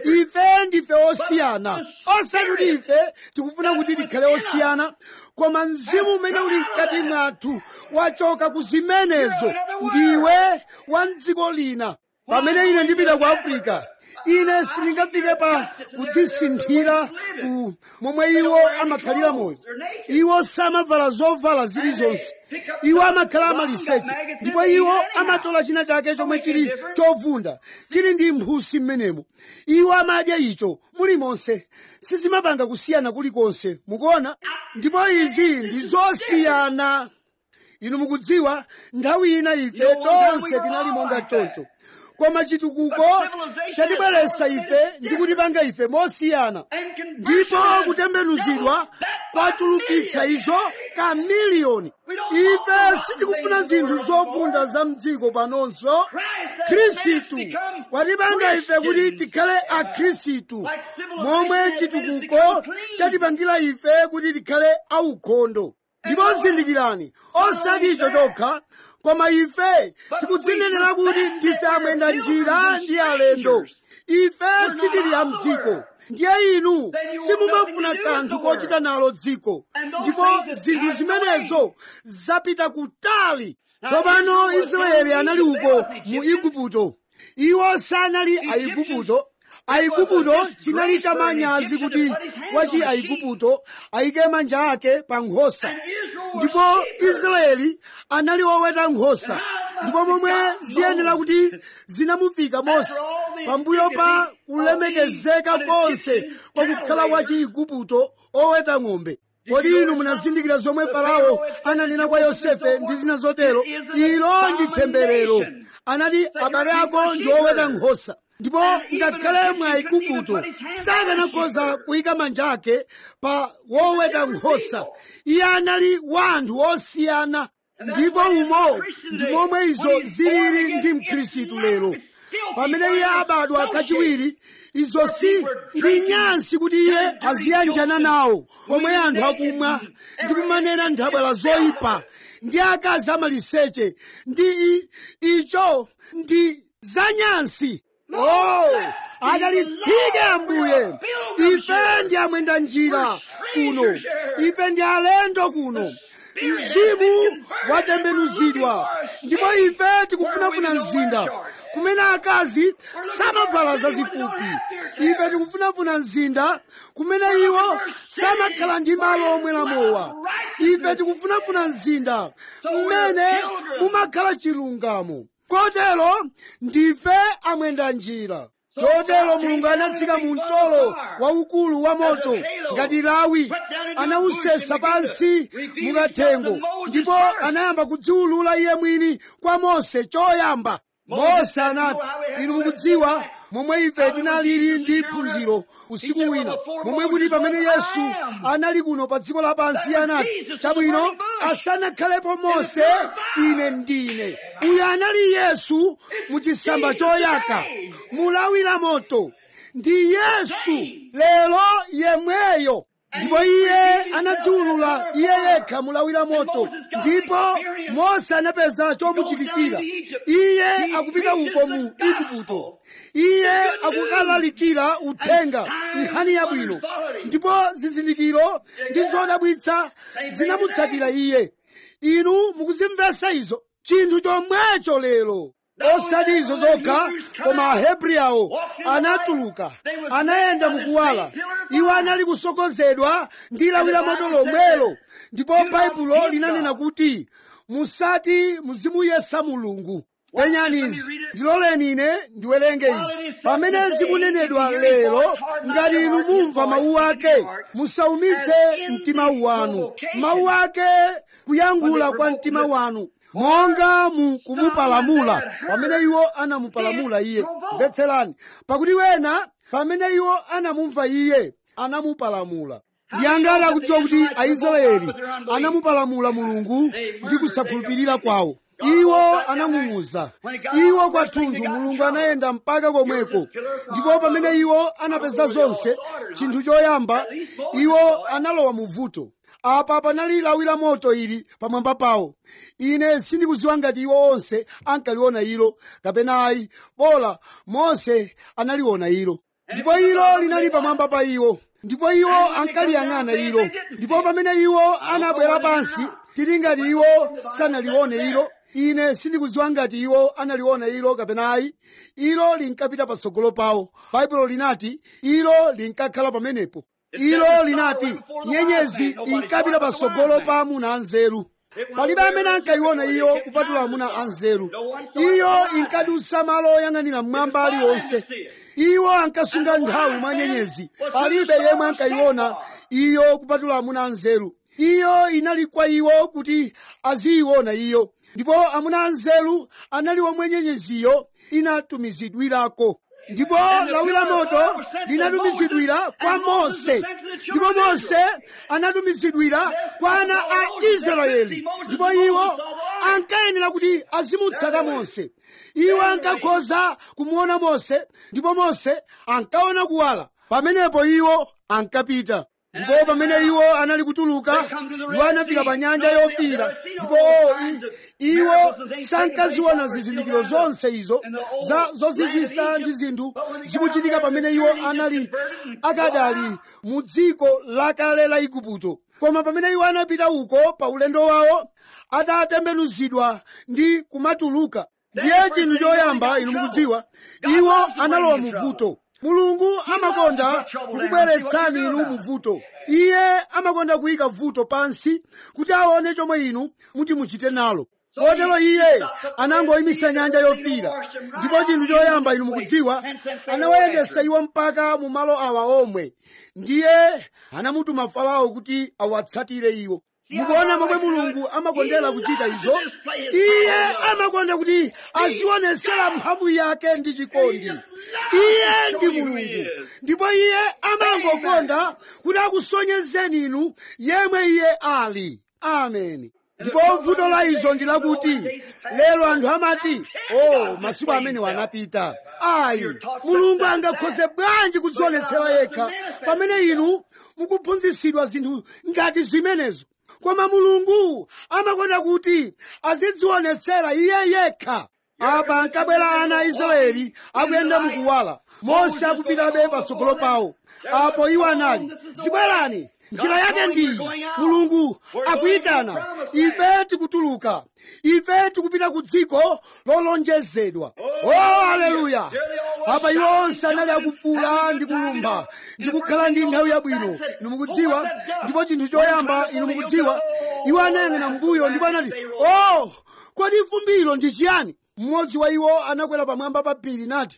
ife ndife osiyana osati kuti ife tikufuna kuti tikhale osiyana koma mzimu umene uli mkati mwathu wachoka ku zimenezo ndiwe wa mdziko lina pamene ine ndipita ku afrika ine sindingafike pa kudzisinthira ku momwe iwo amakhalira moyo iwo samavala zovala zilizonse iwo amakhala amaliseche ndipo iwo amatola china chake chomwe chili chovunda chili ndi mphusi m'menemo iwo amadya icho mulimonse sizimapanga kusiyana kulikonse mukuona ndipo izi ndi zosiyana inu mukudziwa nthawi ina ife tonse tinali monga choncho koma chitukuko chatibweretsa ife ndi kutipanga ife mosiyana ndipo kutembenuzidwa kwachulukitsa izo kamiliyoni ife sitikufuna zinthu zovunda za mdziko panonso khristu watipanga ife kuti tikhale akhristu momwe chitukuko chatipangira ife kuti tikhale aukhondo ndipo zindikirani osati icho chokha koma ife tikudzinenera kuti ndife amwenda njira ndi alendo ife sitili a mdziko ndiye inu simumafuna kanthu kochita nalo dziko ndipo zinthu zimenezo zapita kutali tsopano israeli anali uko mu igupto iwo sanali aigupto aigupto chinali chamanyazi kuti wachi aigupto ayike manja ake pa nkhosa ndipo israeli anali woweta nkhosa ndipo momwe ziyenera kuti zinamufika mose pambuyo pa kulemekezeka konse kwakukhala wachi igupto oweta ng'ombe kodi inu munazindikira zomwe farao ananena kwa yosefe ndi zina zotero ilo ndi temberero anati abale ako ndi oweta nkhosa ndipo ngakhale mwa igupto sakanakhoza kuyika manja ake pa woweta nkhosa iye anali wa anthu osiyana ndipo umo ndi momwe izo zilili ndi mkhristu lero pamene iye abadwa kachiwiri izo si ndi nyansi kuti iye aziyanjana nawo pomwe anthu akumwa ndi kumanena nthabwala zoyipa ndi akazi amaliseche ndi i- icho ndi zanyansi oh adalitsike ambuye ife ndi amwenda njira kuno ife ndi alendo kuno mzimu watembenuzidwa ndipo ife tikufunafuna mzinda kumene akazi samavala zazifupi ife tikufunafuna mzinda kumene iwo samakhala ndi malo omwera mowa ife tikufunafuna mzinda mmene mumakhala chilungamo kotero ndife amwenda njira chotero mulungu anatsika mu mtolo waukulu wa moto ngati lawi anawusesa pansi mukathengo ndipo anayamba kudziwulula iye mwini kwa mose choyamba mose anati inu mukudziwa momwe ife tinalili ndi phunziro usiku wina momwe kuti pamene yesu anali kuno pa dziko lapansi iye anati chabwino asanakhalepo mose ine ndine uyu anali yesu muchisamba choyaka mulawi la moto ndi yesu lero yemweyo ndipo iye anadziwulula iye yekha mulawira moto ndipo mose anapeza chomuchitikira iye akupita uko mu igupto iye akukalalikira uthenga nkhani yabwino ndipo zizindikiro ndi zodabwitsa zinamutsatira iye inu mukuzimvetsa izo chinthu chomwecho lero osati izo zokha koma ahebri awo anatuluka anayenda mukuwala iwo anali kusokonzedwa ndi lawi la moto lomwelo ndipo baibulo linanena kuti musati muzimuyesa mulungu penyani izi ndiloleni ine ndiwerenge izi pamene zikunenedwa lero ngati inu mumva mawu ake musaumitse mtima wanu mawu ake kuyankhula kwa mtima wanu monga mu kumupalamula pamene iwo anamupalamula iye mvetserani pakuti wena pamene iwo anamumva iye anamupalamula ndiyangati akudziwa kuti aisraeli anamupalamula mulungu ndi kusakhulupirira kwawo iwo anang'ung'uza iwo kwathunthu mulungu anayenda mpaka komweko ndipo pamene iwo anapeza zonse chinthu choyamba iwo analowa mu vuto apa panali lawi la moto ili pamwamba pawo ine sindikudziwa ngati iwo onse ankaliona ilo kapena ayi bola mose analiona ilo ndipo ilo linali pamwamba pa iwo ndipo iwo ankaliyang'ana ilo ndipo pamene iwo anabwera pansi tili ngati iwo sanalione ilo ine sindikudziwa ngati iwo analiona ilo kapena ayi ilo linkapita patsogolo pawo baibulo linati ilo linkakhala pamenepo ilo linati nyenyezi inkapita patsogolo pa amuna anzeru palibe amene ankayiona iyo kupatula amuna anzeru iyo inkadutsa malo oyang'anira mmwamba aliwonse iwo ankasunga nthawi mwa nyenyezi palibe yemwe ankayiona iyo kupatula amuna anzeru iyo inali kwa iwo kuti aziyiona iyo ndipo amuna anzeru anali omwe nyenyeziyo inatumizidwirako ndipo lawi la moto linatumizidwira kwa mose ndipo mose anatumizidwira kwa ana a israeli ndipo iwo ankayenera kuti azimutsata mose iwo ankakhoza kumuona mose ndipo mose ankaona kuwala pamenepo iwo ankapita ndipo pamene iwo anali kutuluka iwo anafika pa nyanja yofiira ndipo iwo sankaziona zizindikiro zonse izo za zozizwisa ndi zinthu zikuchitika pamene iwo anali akadali mu dziko lakale la igupto koma pamene iwo anapita uko pa ulendo wawo atatembenuzidwa ndi kumatuluka ndiye chinthu choyamba inu mukudziwa iwo analowa mu vuto mulungu amakonda kukubweretsani inu mu vuto iye amakonda kuyika vuto pansi kuti aone chomwe inu muti muchite nalo kotero iye anangoyimisa nyanja yofiira ndipo chinthu choyamba inu mukudziwa anawayendesa iwo mpaka mu malo awa omwe ndiye anamutuma farao kuti awatsatire iwo mukuona momwe mulungu amakondera kuchita izo iye amakonda kuti azionesera mphamvu yake ndi chikondi iye ndi mulungu ndipo iye amangokonda kuti akusonyezeni inu yemwe iye ali ameni ndipo vuto la izo ndi lakuti lero anthu amati oh masiku amenewo anapita ayi mulungu angakhoze bwanji kudzionetsera yekha pamene inu mukuphunzitsidwa zinthu ngati zimenezo koma mulungu amakonda kuti azidzionetsera iye yekha apa ankabwera ana a israeli akuyenda mukuwala mose akupitabe patsogolo pawo apo iwo anali zibwerani njira yake ndiyi mulungu akuyitana ife tikutuluka ife tikupita ku dziko lolonjezedwa o haleluya apa iwo onse anali akufuula ndi kulumba ndi kukhala ndi nthawi yabwino inu mukudziwa ndipo chinthu choyamba inu mukudziwa iwo anayang'ana mbuyo ndipo anati o kodi fumbilo ndi chiyani mmodzi wa iwo anakwera pamwamba pa phiri nati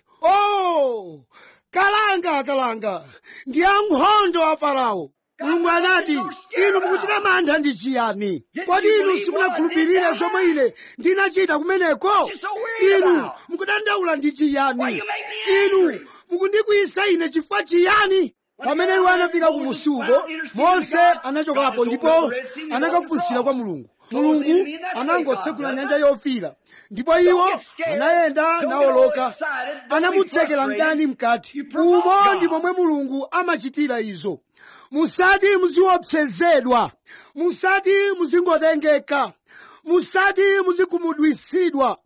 o kalanga kalanga ndi ankhondo a farao mulungu anati inu mukuchita mantha ndi chiyani kodi inu simunakhulupirire zomwe ine ndinachita kumeneko inu mukudandaula ndi chiyani inu mukundikwiyisa ine chifukwa chiyani pamene iwo anafika ku musuko mose anachokapo ndipo anakafunsira kwa mulungu mulungu anangotsekula nyanja yofiira ndipo iwo anayenda nawoloka anamutsekera mdani mkati umo ndi momwe mulungu amachitira izo musati muziopsezedwa musati muzingotengeka musati muzikhumudwisidwa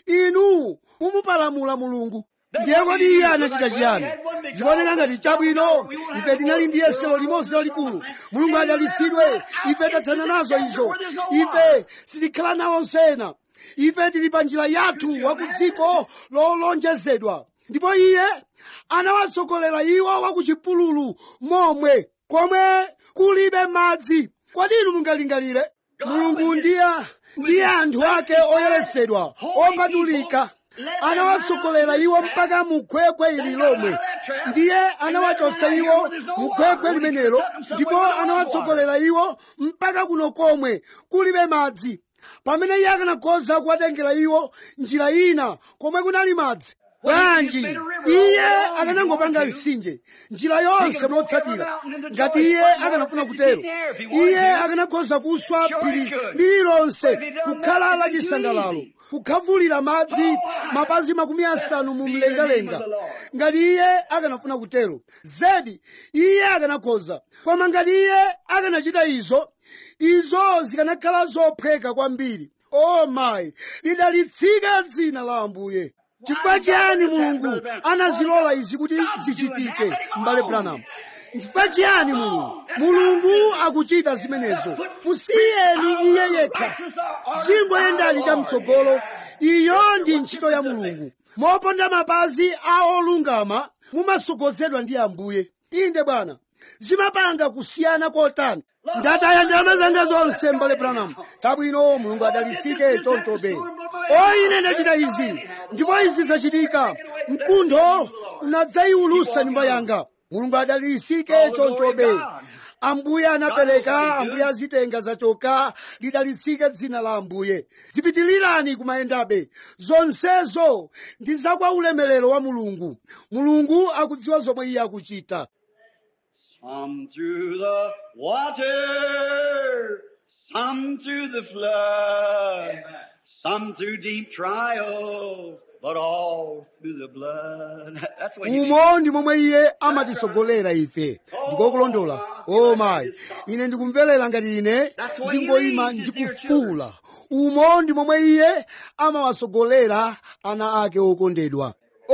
inu mumupalamula mulungu ndiye kodi iye anachita chiyani zikuoneka ngati chabwino ife tinali ndi yesero limodzi lalikulu mulungu adalitsidwe ife tathana nazo izo ife sitikhala nawonso ena ife tili pa njira yathu wa ku dziko lolonjezedwa ndipo iye anawatsogolera iwo wa ku chipululu momwe komwe kulibe madzi kodi inu mungalingalire mulungu ndiye ndiye anthu ake oyeretsedwa opatulika anawatsogolera iwo mpaka mukhwekhwe ili lomwe ndiye anawachotsa iwo mukhwekhwe limenelo ndipo anawatsogolera iwo mpaka kuno komwe kulibe madzi pamene iye akanakhoza kuwatengera iwo njira ina komwe kunali madzi bwanji iye akanangopanga mtsinje njira yonse motsatira ngati iye akanafuna kutero iye akanakhoza kuswa phiri lililonse kukhala lachisangalalo kukhavulira madzi mapazi makumi asanu mu mlengalenga ngati iye akanafuna kutero zedi iye akanakhoza koma ngati iye akanachita izo izo zikanakhala zophweka kwambiri o mayi lidalitsike dzina la ambuye chifukwa chiyani mulungu anazilola izi kuti zichitike m'bale branham chifukwa chiyani mulungu mulungu akuchita zimenezo musiyeni iye yekha zingoyendani chamtsogolo iyo ndi ntchito ya mulungu moponda mapazi a olungama mumasogozedwa ndi ambuye inde bwana zimapanga kusiyana kotani ndataya ndalama zanga zonse m'bale branham kabwino mulungu adalitsike chonchobe o ine ndachita izi ndipo izi zachitika mkuntho unadzayiwulusa nyumba yanga mulungu adalitsike chonchobe ambuye anapereka ambuye azitenga zachoka lidalitsike dzina la ambuye zipitilirani kumayendabe zonsezo ndi zakwa ulemerero wa mulungu mulungu akudziwa zomwe iye akuchita Some through the water, some through the flood, some through deep trials, but all through the blood. That's what he umo ndi momwe iye amatisogolera ife ndikokulondola o mayi ine ndikumverera ngati ine ndingoyima ndikufuula umo ndi momwe iye amawasogolera ana ake okondedwa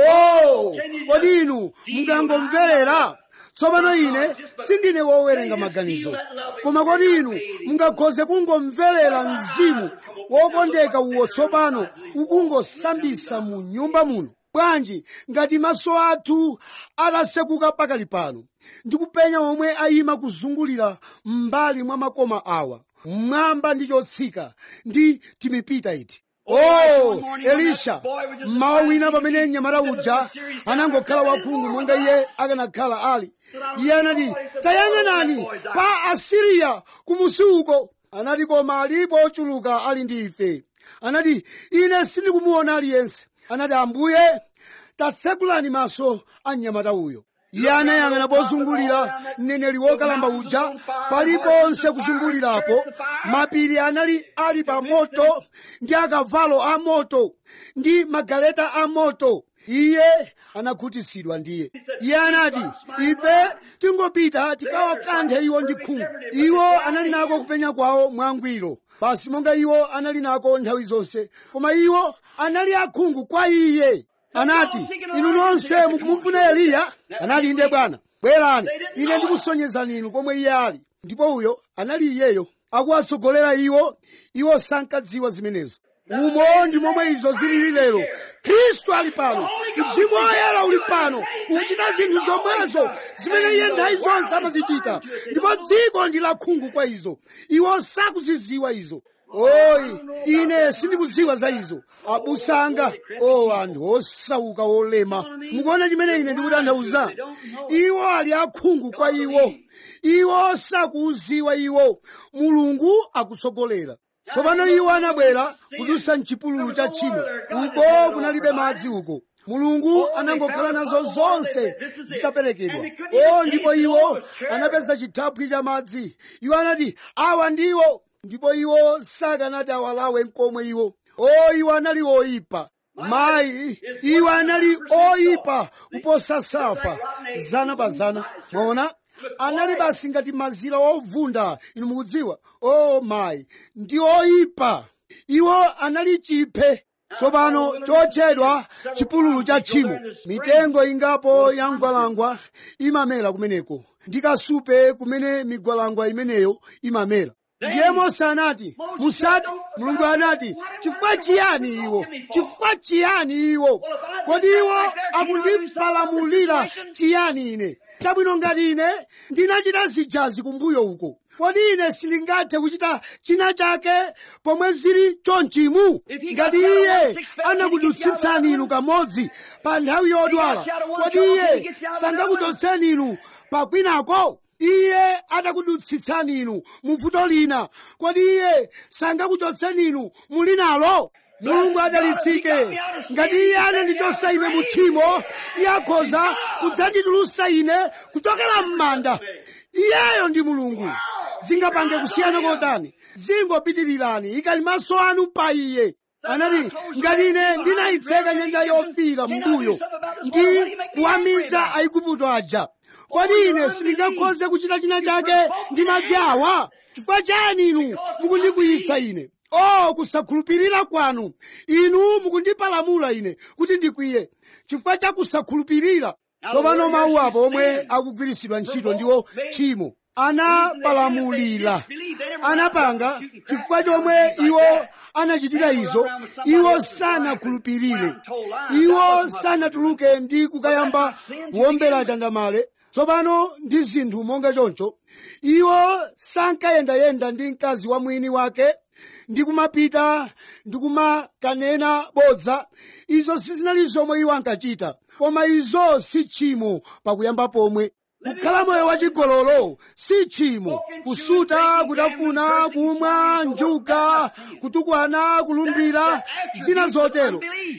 o kodi inu mungangomverera tsopano ine sindine wowerenga maganizo koma kodi inu mungakhoze kungomverera mzimu wokondeka uwo tsopano ukungosambisa mu nyumba muno bwanji ngati maso athu atasekuka pakali pano ndikupenya omwe ayima kuzungulira m'mbali mwa makoma awa mmwamba ndi chotsika ndi timipita iti oh elisha mmawa wina pamene mnyamata uja anangokhala wakhungu monga iye akanakhala ali iye anati tayang'anani pa asiriya kumusi uko anati koma alipo ochuluka ali ndi ife anati ine sindikumuona aliyense anati ambuye tatsekulani maso a mnyamata uyo iye anayang'ana pozungulira mneneri wokalamba uja paliponse kuzungulirapo mapiri anali ali pa moto ndi akavalo a moto ndi magaleta a moto iye anakhutitsidwa ndiye iye anati ife tingopita tikawakanthe iwo ndi khungu iwo anali nako kupenya kwawo mwangwiro basi monga iwo anali nako nthawi zonse koma iwo anali akhungu kwa iye anati inu nonse mukumufuna eliya anati inde bwana bwerani ine ndikusonyezani inu komwe iye ali ndipo uyo anali iyeyo akuwatsogolera iwo iwo sankadziwa zimenezo umo ndi momwe izo zilili lero khristu ali pano mzimu woyera uli pano ukuchita zinthu zomwezo zimene iye nthawi zonse amazichita ndipo dziko ndi lakhungu kwa izo iwo sakuziziwa izo oyi ine sindikuziwa za izo abusanga o anthu osauka olema mukuona chimene ine ndikutanthauza iwo ali akhungu kwa iwo iwo sakuuziwa iwo mulungu akutsogolera tsopano iwo anabwera kudusa mchipululu cha tchimo uko kunalibe madzi uko mulungu anangokhala nazo zonse zitaperekedwa o ndipo iwo anapeza chithaphwi cha madzi iwo anati awa ndiwo ndipo iwo sakanati awalawe nkomwe iwo o iwo anali oyipa mayi iwo anali oyipa kuposa safa zana pa zana mwaona anali basi ngati mazira ovunda inu mukudziwa o mayi ndi oyipa iwo anali chiphe tsopano chotchedwa chipululu cha tchimo mitengo ingapo ya mgwalangwa imamera kumeneko ndi kasupe kumene migwalangwa imeneyo imamera ndiye mose anati musati mulungu anati chifukwa chiyani iwo chifukwa chiyani iwo kodi iwo akundipalamulira chiyani ine chabwino ngati ine ndinachita zijazi kumbuyo uko kodi ine sindingathe kuchita china chake pomwe zili chonchimu ngati iye anakudutsitsani inu kamodzi pa nthawi yodwala kodi iye sangakuchotseni inu pakwinako iye atakudutsitsani inu mu vuto lina kodi iye sangakuchotseni inu mulinalo mulungu adalitsike ngati iye anandichotsa ine mu tchimo iye akhoza kudzanditulutsa ine kuchokera m'manda iyeyo ndi mulungu zingapange kusiyana kotani zingopitirirani ikali maso anu pa iye anati ngati ine ndinayitseka nyanja yofira mbuyo ndi kuwamiza aigupto aja kodi ine sindingakhoze kuchita china chake ndi madzi awa chifukwa chani inu mukundikwiyitsa ine o kusakhulupirira kwanu inu mukundipalamula ine kuti ndikwiye chifukwa cha kusakhulupirira tsopano mawu apo omwe akugwiritsidwa ntchito ndiwo tchimo anapalamulira anapanga chifukwa chomwe iwo anachitira izo iwo sanakhulupirire iwo sanatuluke ndi kukayamba kuwombera chandamale tsopano ndi zinthu monga choncho iwo sankayendayenda ndi mkazi wa mwini wake ndi kumapita ndi kumakanena bodza izo sizinali zomwe iwo ankachita koma izo si tchimo pakuyamba pomwe kukhala moyo wachigololo si tchimo kusuta kutafuna kumwa njuga kutukwana kulumbira zina zotero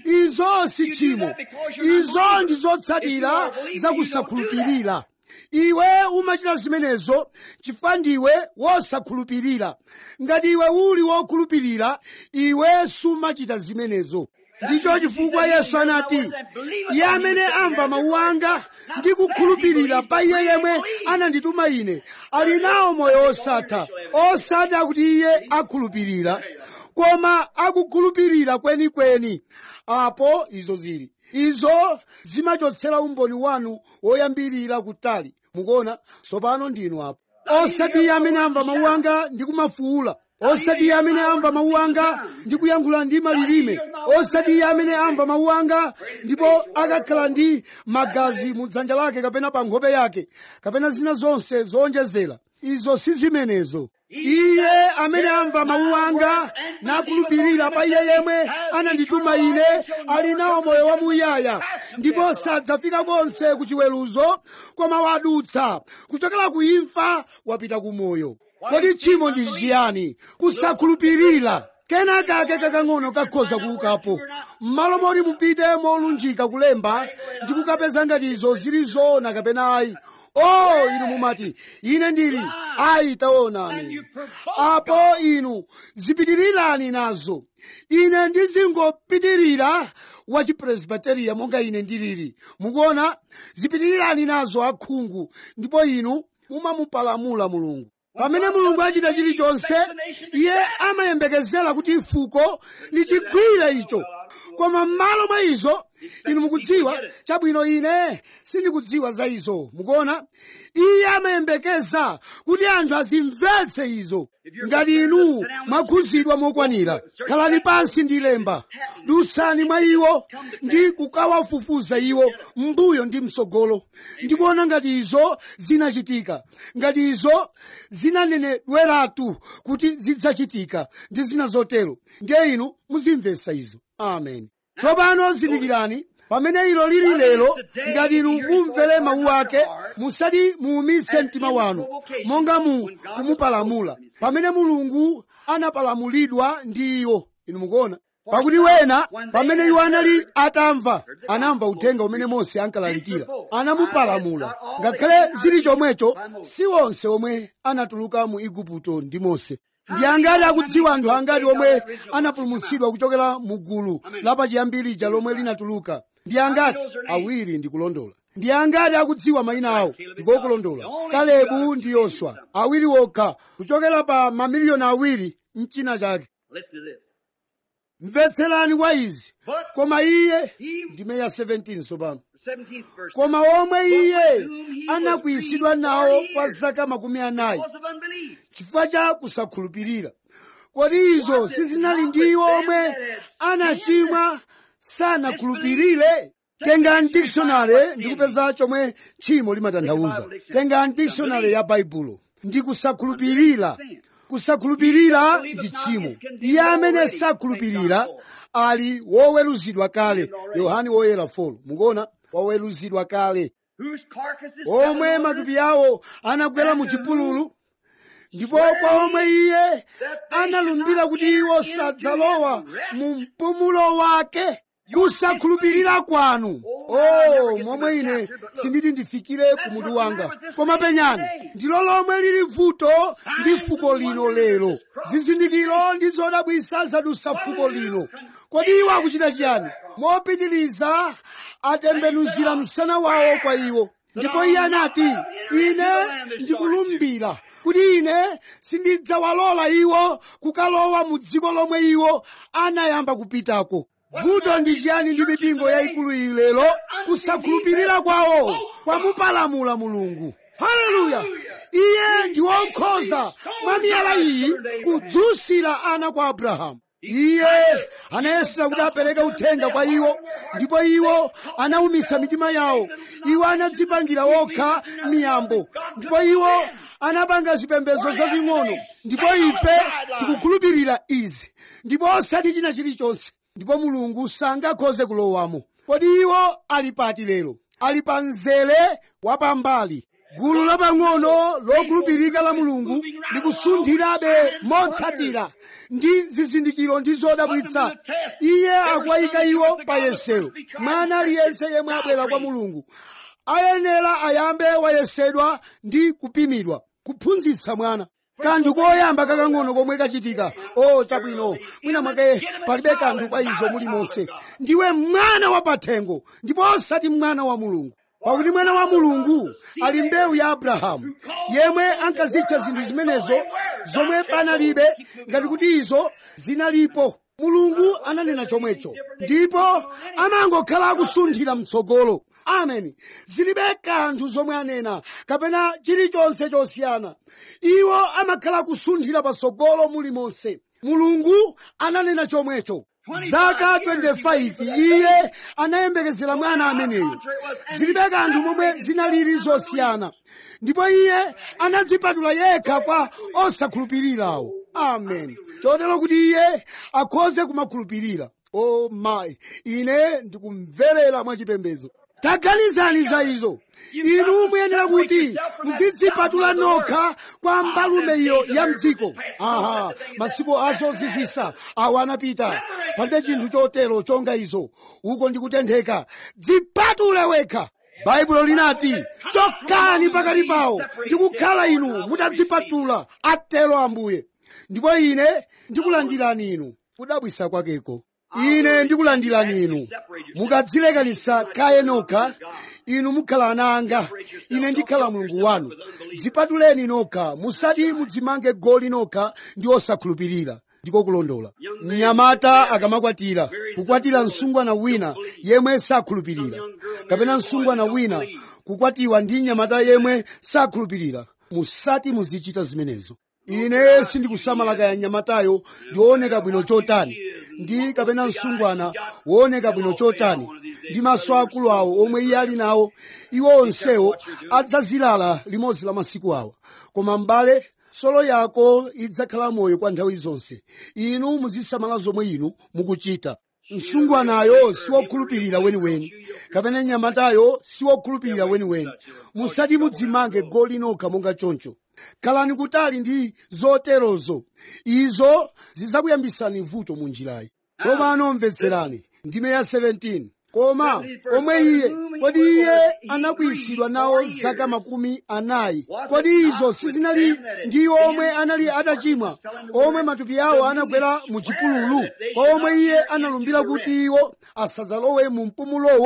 izo si tchimo izo ndi zotsatira zakusakhulupirira iwe umachita zimenezo chifukwa ndiwe wosakhulupirira ngati iwe uli wokhulupirira iwe sumachita zimenezo ndicho chifukwa yesu anati iye amene amva mawu anga ndi kukhulupirira pa iye yemwe anandituma ine ali nawo moyo osatha osati akuti iye akhulupirira koma akukhulupirira kwenikweni apo izo zili izo zimachotsera umboni wanu woyambirira kutali mukuona tsopano ndinu apo osati iye amene amva mawu anga ndi kumafuula osati iye amene amva mawu anga ndi kuyankhula ndi malilime osati iye amene amva mawu anga ndipo akakhala ndi magazi mu dzanja lake kapena pa nkhope yake kapena zina zonse zowonjezera izo si zimenezo iye amene amva mawu anga nakhulupirira pa iye yemwe anandituma ine ali nawo moyo wamuyaya ndipo sadzafika konse ku chiweruzo koma wadutsa kuchokera ku imfa wapita ku moyo kodi tchimo ndi chiyani kusakhulupirira kenakake kakang'ono kakhoza kuukapo m'malo moti mupite molunjika kulemba ndi kukapeza ngati izo zili zoona kapena ayi o inu mumati ine ndili ayi taonani apo inu zipitirirani nazo ine ndizingopitirira wa chipresbiteriya monga ine ndilili mukuona zipitirirani nazo akhungu ndipo inu mumamupalamula mulungu pamene mulungu achita chilichonse iye amayembekezera kuti fuko lichigwire icho koma m'malo mwa izo inu mukudziwa chabwino ine sindikudziwa za izo mukuona iye amayembekeza kuti anthu azimvetse izo ngati inu mwakhuzidwa mokwanira khalani pansi ndi lemba dutsani mwa iwo ndi kukawafufuza iwo mbuyo ndi mtsogolo ndikuona ngati izo zinachitika ngati izo zinanenedweratu kuti zidzachitika ndi zina zotero ndiye inu muzimvetsa izo amen tsopano zindikirani pamene ilo lili lero ngati inu mumvere mawu ake musati muumitse mtima wanu monga mu kumupalamula pamene mulungu anapalamulidwa ndi iwo inu mukuona pakuti wena pamene iwo anali atamva anamva uthenga umene mose ankalalikira anamupalamula ngakhale zili chomwecho si onse omwe anatuluka mu igupto ndi mose ndi angati akudziwa anthu angati omwe anapulumutsidwa kuchokera mu gulu lapachiyambi lija lomwe linatuluka ndi angati awiri ndi kulondola ndi angati akudziwa mayina awo ndikokulondola kalebu ndi yoswa awiri okha kuchokera pa mamiliyoni awiri mchina chake Listen to this. mvetserani kwa izi But koma iye he, ndime ya 17 sopano the 17th verse, koma omwe iye anakwiyitsidwa nawo kwa zaka makumi anayi was of unbelief. chifukwa cha kusakhulupirira kodi izo sizinali ndi iwo omwe anachimwa sanakhulupirire tengani dictionary ndikupeza chomwe tchimo limatanthauza tengani dictionary ya baibulo ndi kusakhulupirira kusakhulupirira ndi tchimo iye amene sakhulupirira ali woweruzidwa kale yohani woyera 4 mukuona woweruzidwa kale Whose carcasses omwe matupi awo anagwera mu chipululu ndipo kwa omwe iye analumbira kuti iwo sadzalowa mu mpumulo wake kusakhulupirira kwanu oh momwe ine sinditi ndifikire ku mutu wanga koma penyani ndilo lomwe lili vuto ndi fuko lino lero zizindikiro ndi zodabwisa zadusa fuko lino kodi iwo akuchita chiyani mopitiliza atembenuzira msana wawo kwa iwo ndipo iye anati ine ndikulumbira kuti ine sindidzawalola iwo kukalowa mu dziko lomwe iwo anayamba kupitako vuto ndi chiyani ndi mipingo yayikulu iyi lero kusakhulupirira kwawo kwamupalamula mulungu haleluya iye ndi wokhoza mwa miyala iyi kudzusira ana kwa abrahamu iye anayesera kuti apereke uthenga kwa iwo ndipo iwo anawumisa mitima yawo iwo anadzipangira wokha miyambo ndipo iwo anapanga zipembedzo zazing'ono ndipo ife tikukhulupirira izi ndipo osati china chilichonse ndipo mulungu sangakhoze kulowamo kodi iwo ali pati lero ali pa mzere wapambali gulu lapang'ono lokhulupirika la mulungu likusunthirabe motsatira ndi zizindikiro ndi zodabwitsa iye akuwayika iwo pa yesero mwana aliyense yemwe abwera kwa mulungu ayenera ayambe wayesedwa ndi kupimidwa kuphunzitsa mwana kanthu koyamba kakang'ono komwe kachitika o chabwino mwina mwake palibe kanthu kwa izo mulimonse ndiwe mwana wa pathengo ndipo osati mwana wa mulungu pakuti mwana wa mulungu ali mbewu ya abrahamu yemwe ankazitcha zinthu zimenezo zomwe panalibe ngati kuti izo zinalipo mulungu ananena chomwecho ndipo amangokhala akusunthira mtsogolo amen zilibe kanthu zomwe anena kapena chilichonse chosiyana iwo amakhala kusunthira patsogolo mulimonse mulungu ananena chomwecho zaka 25 iye anayembekezera mwana ameneyo zilibe kanthu momwe zinalili zosiyana ndipo iye anadzipatula yekha kwa osakhulupirirawo amen chotero kuti iye akhoze kumakhulupirira o mayi ine ndikumverera mwachipembedzo taganizani za izo inu muyenera kuti muzidzipatula nokha kwa mbalume iyo ya mdziko aha masiku azozizwisa awo anapita palibe chinthu chotero chonga izo uko ndikutentheka dzipatule wekha baibulo linati chokani pakati pawo ndikukhala inu mutadzipatula atero ambuye ndipo ine ndikulandirani inu kudabwisa kwakeko ine ndikulandirani inu mukadzilekanisa kaye nokha inu mukhala ana anga ine ndikhala mulungu wanu dzipatuleni nokha musati mudzimange goli nokha ndi osakhulupirira ndiko kulondola mnyamata akamakwatira kukwatira msungwana wina yemwe sakhulupirira kapena msungwana wina kukwatiwa ndi mnyamata yemwe sakhulupirira musati muzichita zimenezo ine sindikusamala kaya mnyamatayo ndioneka bwino chotani ndi kapena msungwana wooneka bwino chotani ndi maso akulu awo omwe iye ali nawo iwo onsewo adzazilala limodzi la masiku awa koma m'bale solo yako idzakhala moyo kwa nthawi zonse inu muzisamala zomwe inu mukuchita msungwanayo siwokhulupirira weniweni kapena mnyamatayo siwokhulupirira weniweni musati mudzimange goli nokha monga choncho khalani kutali ndi zoterozo izo zidzakuyambisani vuto mu njirayi tsopano mvetserani ndime ya 17 koma omwe iye kodi iye anakwiyitsidwa nawo zaka makumi anayi kodi izo sizinali ndi omwe anali atachimwa omwe matupi awo anagwera mu chipululu kwa omwe iye analumbira kuti iwo asadzalowe mu mpumulowo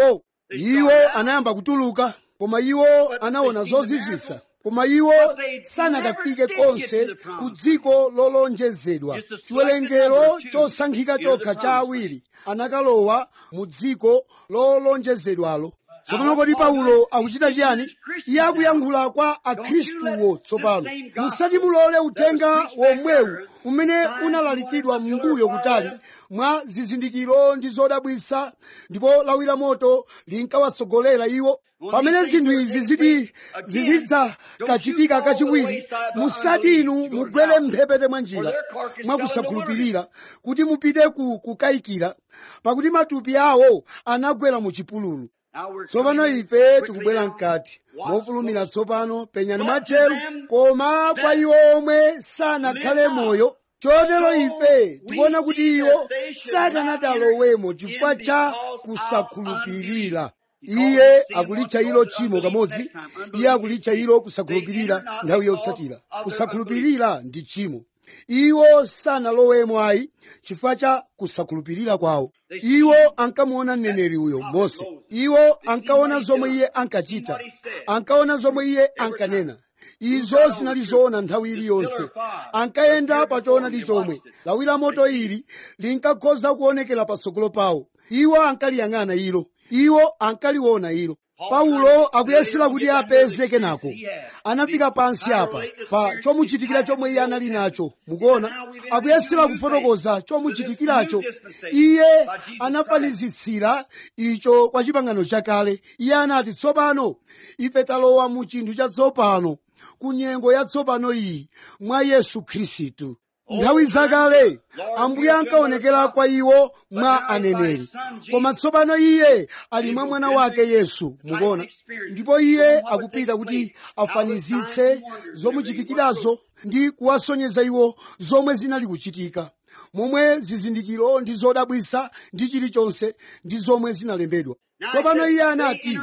iwo anayamba kutuluka koma iwo anaona zozizwisa koma iwo sanakafike konse ku dziko lolonjezedwa chiwerengero chosankhika chokha cha awiri anakalowa mu dziko lolonjezedwalo tsopano kodi paulo akuchita chiyani iye akuyankhula kwa akhristuwo tsopano musati mulole uthenga womwewu umene unalalikidwa m'mbuyo kutali mwa zizindikiro ndi zodabwisa ndipo lawi la moto linkawatsogolera iwo pamene zinthu izi ziti zizidzakachitika kachiwiri musati inu mugwere mphepete mwa njira mwakusakhulupirira kuti mupite ku kukayikira pakuti matupi awo anagwera mu chipululu tsopano ife tikubwera mkati mofulumira tsopano penyani mwatcheru koma kwa iwo omwe sanakhale moyo chotero ife tikuona kuti iwo sakanati alowemo chifukwa cha kusakhulupirira iye akulitcha ilo tchimo kamodzi iye akulitcha ilo kusakhulupirira nthawi yotsatira kusakhulupirira ndi tchimo iwo sanalowemo ayi chifukwa cha kusakhulupirira kwawo iwo ankamuona mneneri uyo mose iwo ankaona zomwe iye ankachita ankaona zomwe iye ankanena izo zinali zoona nthawi iliyonse ankayenda pa choonadi chomwe lawi la moto ili linkakhoza kuonekera patsogolo pawo iwo ankaliyang'ana ilo iwo ankaliona ilo paulo akuyesera kuti apeze kenako anafika pansi apa pa chomuchitikira chomwe iye anali nacho mukuona akuyesera kufotokoza chomuchitikiracho iye anafanizitsira icho kwa chipangano chakale iye anati tsopano ife talowa mu chinthu chatsopano ku nyengo yatsopano iyi mwa yesu khristu nthawi zakale ambuye ankaonekera kwa iwo mwa aneneri koma tsopano iye ali mwa mwana wake yesu mukuona ndipo iye akupita kuti afanizitse zomuchitikirazo ndi kuwasonyeza iwo zomwe zinali kuchitika momwe zizindikiro ndi zodabwisa ndi chilichonse ndi zomwe zinalembedwa tsopano iye anati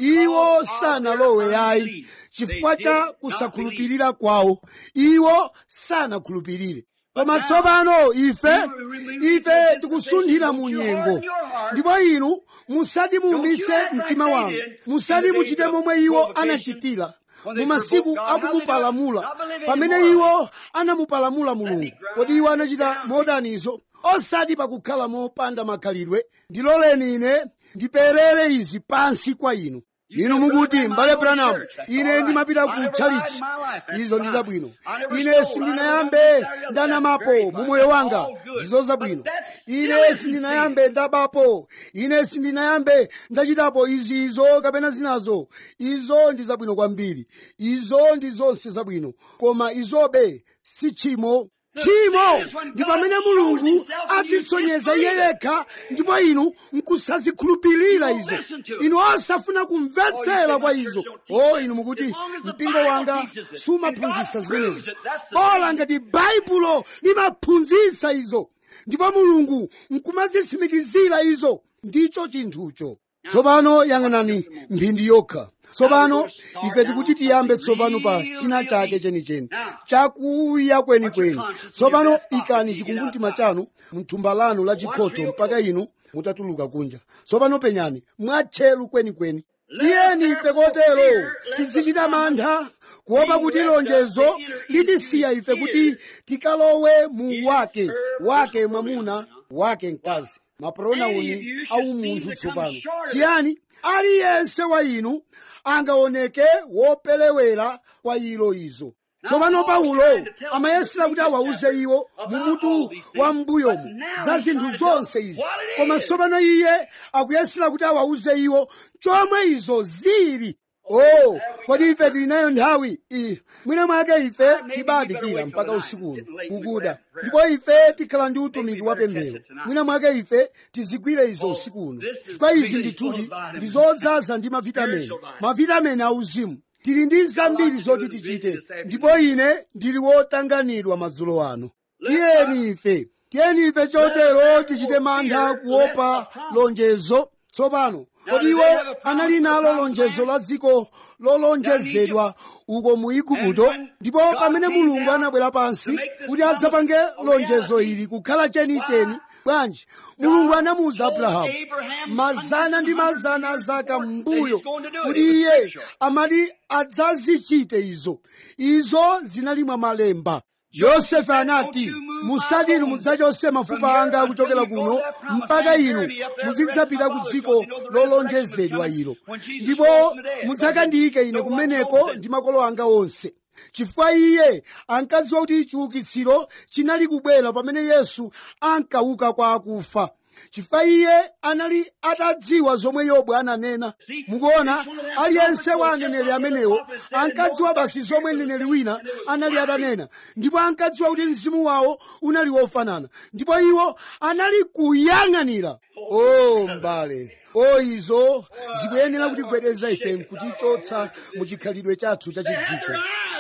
iwo sanalowe ayi chifukwa cha kusakhulupirira kwawo iwo sanakhulupirire koma tsopano ife ife tikusunthira mu nyengo ndipo inu musati muumise mtima wanu musati muchite momwe iwo anachitira mu masiku akumupalamula pamene iwo anamupalamula mulungu kodi iwo anachita modanizo osati pakukhala mopanda makhalidwe ndiloleni ine ndiperere izi pansi kwa inu inu mukuti mbale branham ine ndimapita ku tchalichi izo ndi zabwino ine sindinayambe ndanamapo mu moyo wanga ndizo zabwino ine sindinayambe ndabapo ine sindinayambe ndachitapo izi izo kapena zinazo izo ndi zabwino kwambiri izo ndi zonse zabwino koma izobe si tchimo tchimo ndi pamene mulungu adzisonyeza iye yekha ndipo inu nkusazikhulupirira izo inu osafuna kumvetsera kwa izo o inu mukuti mpingo wanga sumaphunzitsa zimenezo bola ngati baibulo limaphunzitsa izo ndipo mulungu nkumazitsimikizira izo ndicho chinthucho tsopano yang'anani mphindi yokha tsopano ife tikuti tiyambe tsopano pa china chake chenicheni chakuya kwenikweni tsopano ikani chikumbumtima chanu mthumba lanu la chikhoto mpaka inu mutatuluka kunja tsopano penyani mwatcheru kwenikweni tiyeni ife kotero tizichita mantha kuopa kuti lonjezo litisiya ife kuti tikalowe mu wake wake mwamuna wake mkazi mapronauni au munthu tsopano chiyani aliyense wa inu angaoneke wopelewera kwa ilo izo tsopano paulo amayesera kuti awauze iwo mumutu wa m'mbuyomu za zinthu zonse izi koma tsopano iye akuyesera kuti awauze iwo chomwe izo zili oh kodi ife tili nayo nthawi iyi mwina mwake ife tibadikira mpaka usiku uno kukuda ndipo ife tikhala ndi utumiki wa pemphero mwina mwake ife tizigwire izo usiku uno chifukwa izi ndithudi ndi zodzaza ndi mavitamini mavitamini auzimu tili ndi zambiri zoti tichite ndipo ine ndili wotanganidwa madzulo ano tiyeni ife tiyeni ife chotero tichite mantha kuopa lonjezo tsopano kodi iwo anali nalo lonjezo la dziko lolonjezedwa uko mu igupto ndipo pamene mulungu anabwera pansi kuti adzapange lonjezo ili kukhala chenicheni bwanji mulungu anamuwuza abrahamu mazana ndi mazana a zaka m'mbuyo kuti iye amati adzazichite izo izo zinali mwa malemba yosefe anati musati inu mudzachose mafupa anga kuchokera kuno mpaka inu muzidzapita ku dziko lolonjezedwa ilo ndipo mudzakandiyike ine kumeneko ndi makolo anga onse chifukwa iye ankadziwa kuti chiukitsiro chinali kubwera pamene yesu ankauka kwa akufa chifukwa iye anali atadziwa zomwe yobu ananena mukuona aliyense wa aneneri amenewo ankadziwa basi zomwe mneneri wina anali atanena ndipo ankadziwa kuti mzimu wawo unali wofanana ndipo iwo anali kuyang'anira o mbale o izo zikuyenera kutigwedeza ife nkutichotsa mu chikhalidwe chathu chachidziko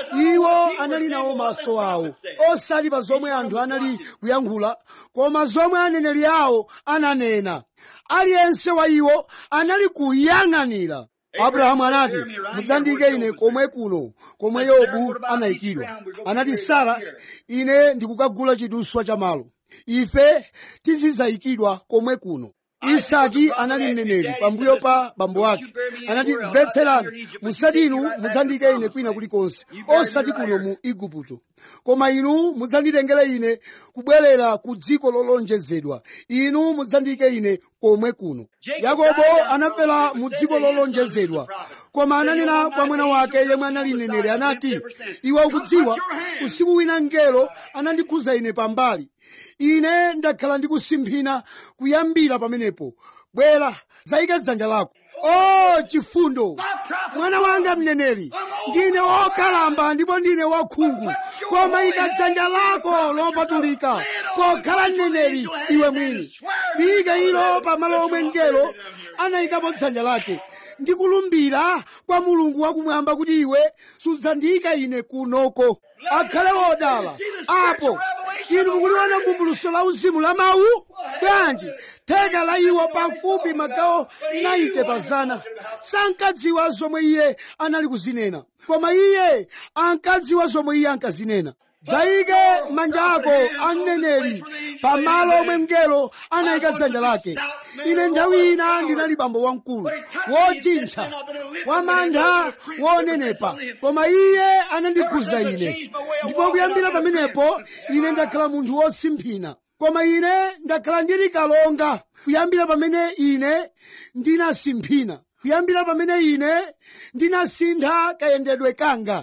iwo anali nawo maso awo osati pa zomwe anthu anali kuyankhula koma zomwe aneneri awo ananena aliyense wa iwo anali kuyang'anira abrahamu anati mudzandiyike ine komwe kuno komwe yobu anayikidwa anati sara ine ndikukagula chiduswa cha malo ife tizidzayikidwa komwe kuno isaki anali mneneri pambuyo pa bambo ake anati mvetserani musati inu mudzandiyike ine kwina kulikonse osati kuno mu igupto koma inu mudzanditengere ine kubwerera ku dziko lolonjezedwa inu mudzandiyike ine komwe kuno yakobo anafera mu dziko lolonjezedwa koma ananena kwa mwana wake yemwe anali mneneri anati iwe ukudziwa usiku wina mngelo anandikhuza ine pambali ine ndakhala ndikusimphina kuyambira pamenepo bwera zayike dzanja lako o chifundo mwana wanga mneneri ndine wokalamba ndipo ndine wakhungu koma ika dzanja lako lopatulika pokhala mneneri iwe mwini liyike ilo pamalo omwe mngelo anayikapo dzanja lake ndikulumbira kwa mulungu wakumwamba kuti iwe sudzandiyika ine kunoko akhale wodala apo inu mukuliona vumbuluso la uzimu la mawu bwanji theka la iwo pafupi magawo 90 pazana sankadziwa zomwe iye anali kuzinena koma iye ankadziwa zomwe iye ankazinena dzayike manja ako a mneneri pamalo omwe mngelo anayika dzanja lake ine nthawi ina ndinali bambo wamkulu wojintha wamantha wonenepa koma iye anandikhuza ine ndipo kuyambira pamenepo ine ndakhala munthu wosimphina koma ine ndakhala ndili kalonga kuyambira pamene ine ndinasimphina kuyambira pamene ine ndinasintha kayendedwe kanga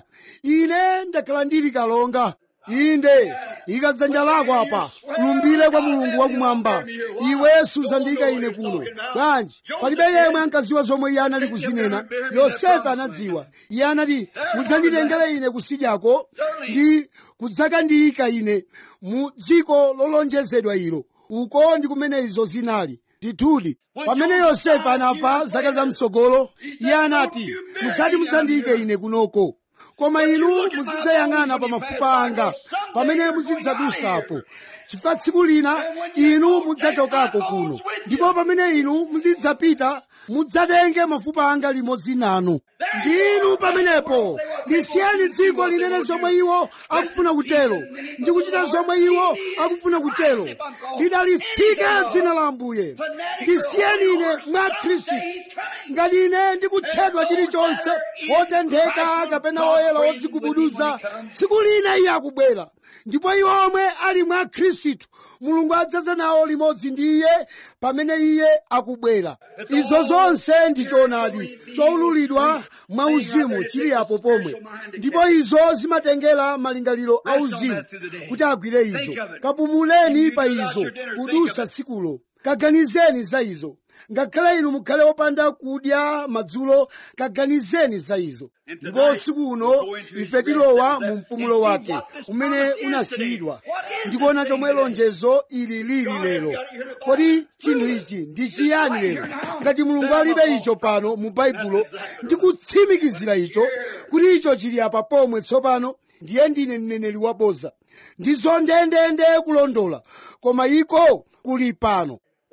ine ndakhala ndili kalonga inde ika dzanja lako apa lumbire kwa mulungu wakumwamba iwe sudzandiyika ine kuno bwanji palibe yemwe ankadziwa zomwe iye anali kuzinena yosefe anadziwa iye anati mudzanditengere ine kusidyako ndi kudzakandiyika ine mu dziko lolonjezedwa ilo uko ndi kumene izo zinali ndithudi pamene yosefe anafa zaka zamtsogolo iye anati musati mudzandiyike ine kunoko koma inu muzidzayang'ana pa mafupa anga pamene muzidzadusapo chifukwa tsiku lina inu mudzachokako kuno ndipo pamene inu muzidzapita mudzatenge mafupa anga limodzi nanu ndinu pamenepo lisiyani dziko linene zomwe iwo akufuna kutero ndi kuchita zomwe iwo akufuna kutero lidalitsike dzina la ambuye ndisiyeni ine mwa khristu ngati ine ndikutchedwa chilichonse wotentheka kapena woyera wodzigubuduza tsiku lina iye akubwera ndipo iwo omwe ali mwa khristu mulungu adzaza nawo limodzi ndi iye pamene iye akubwera izo zonse ndi choonadi choululidwa mwa uzimu chili apo pomwe ndipo izo zimatengera malingaliro a uzimu kuti agwire izo kapumuleni pa izo kudusa tsikulo kaganizeni za izo ngakhale inu mukhale wopanda kudya madzulo kaganizeni za izo ndipo usiku uno ife tilowa mu mpumulo wake umene unasiyidwa ndikuona chomwe lonjezo ili lili lero kodi chinthu ichi ndi chiyani lero ngati mulungu alibe icho pano mu baibulo ndikutsimikizira icho kuti icho chili apa pomwe tsopano ndiye ndine mneneri waboza ndizo ndendende kulondola koma iko kuli pano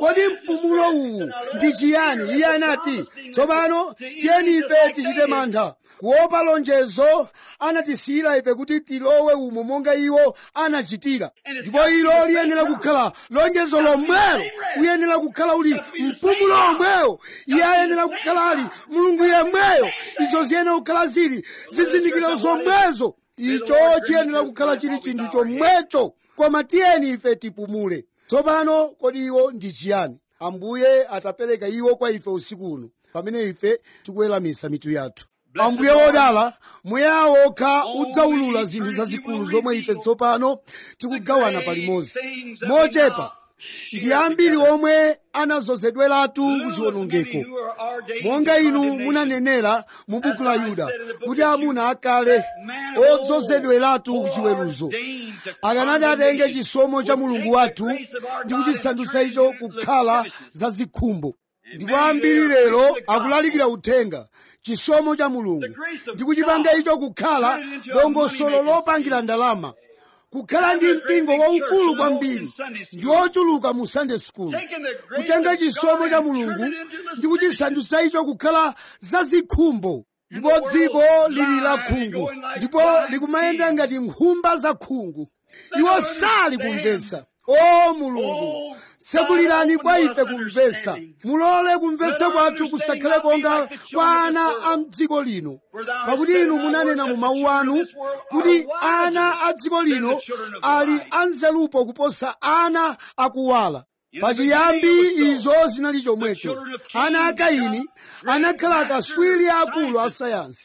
kodi mpumulo uwu ndi chiyani iye anati tsopano tiyeni ife tichite mantha kuopa lonjezo anatisiyira ife kuti tilowe umo monga iwo anachitira ndipo ilo liyenera kukhala lonjezo lomwelo uyenera kukhala uli mpumulo omwewo iye ayenera kukhala ali mulungu yemweyo izo ziyenera kukhala zili zizindikiro zomwezo icho chiyenera kukhala chili chinthu chomwecho koma tiyeni ife tipumule tsopano kodi iwo ndi chiyani ambuye atapereka iwo kwa ife usiku uno pamene ife tikuweramisa mitu yathu ambuye wodala mweya wokha udzaulula zinthu zazikulu zomwe ife tsopano tikugawana palimodzi mochepa ndi ambiri omwe anazozedweratu kuchiwonongeko monga inu munanenera mu buku la yuda kuti amuna akale odzozedweratu kuchiweruzo akanati atenge chisomo cha mulungu wathu ndi kuchisandutsa icho kukhala zazikhumbo ndipo ambiri lero akulalikira uthenga chisomo cha mulungu ndi kuchipanga icho kukhala dongosolo lopangira ndalama kukhala ndi mpingo waukulu kwambiri ndi ochuluka mu sunday school kutenga chisomo cha mulungu ndi kuchisandutsa icho kukhala zazikhumbo ndipo dziko lili la khungu ndipo likumayenda ngati nkhumba za khungu iwo sali kumvetsa o mulungu tsekulirani kwa ife kumvetsa mulole kumvetsa kwathu kusakhale konga kwa ana a mdziko lino pakuti inu munanena mu mawu anu kuti ana a dziko lino ali anzelupo kuposa ana akuwala pachiyambi izo zinali chomwecho ana a kaini anakhala akaswiri akulu a sayansi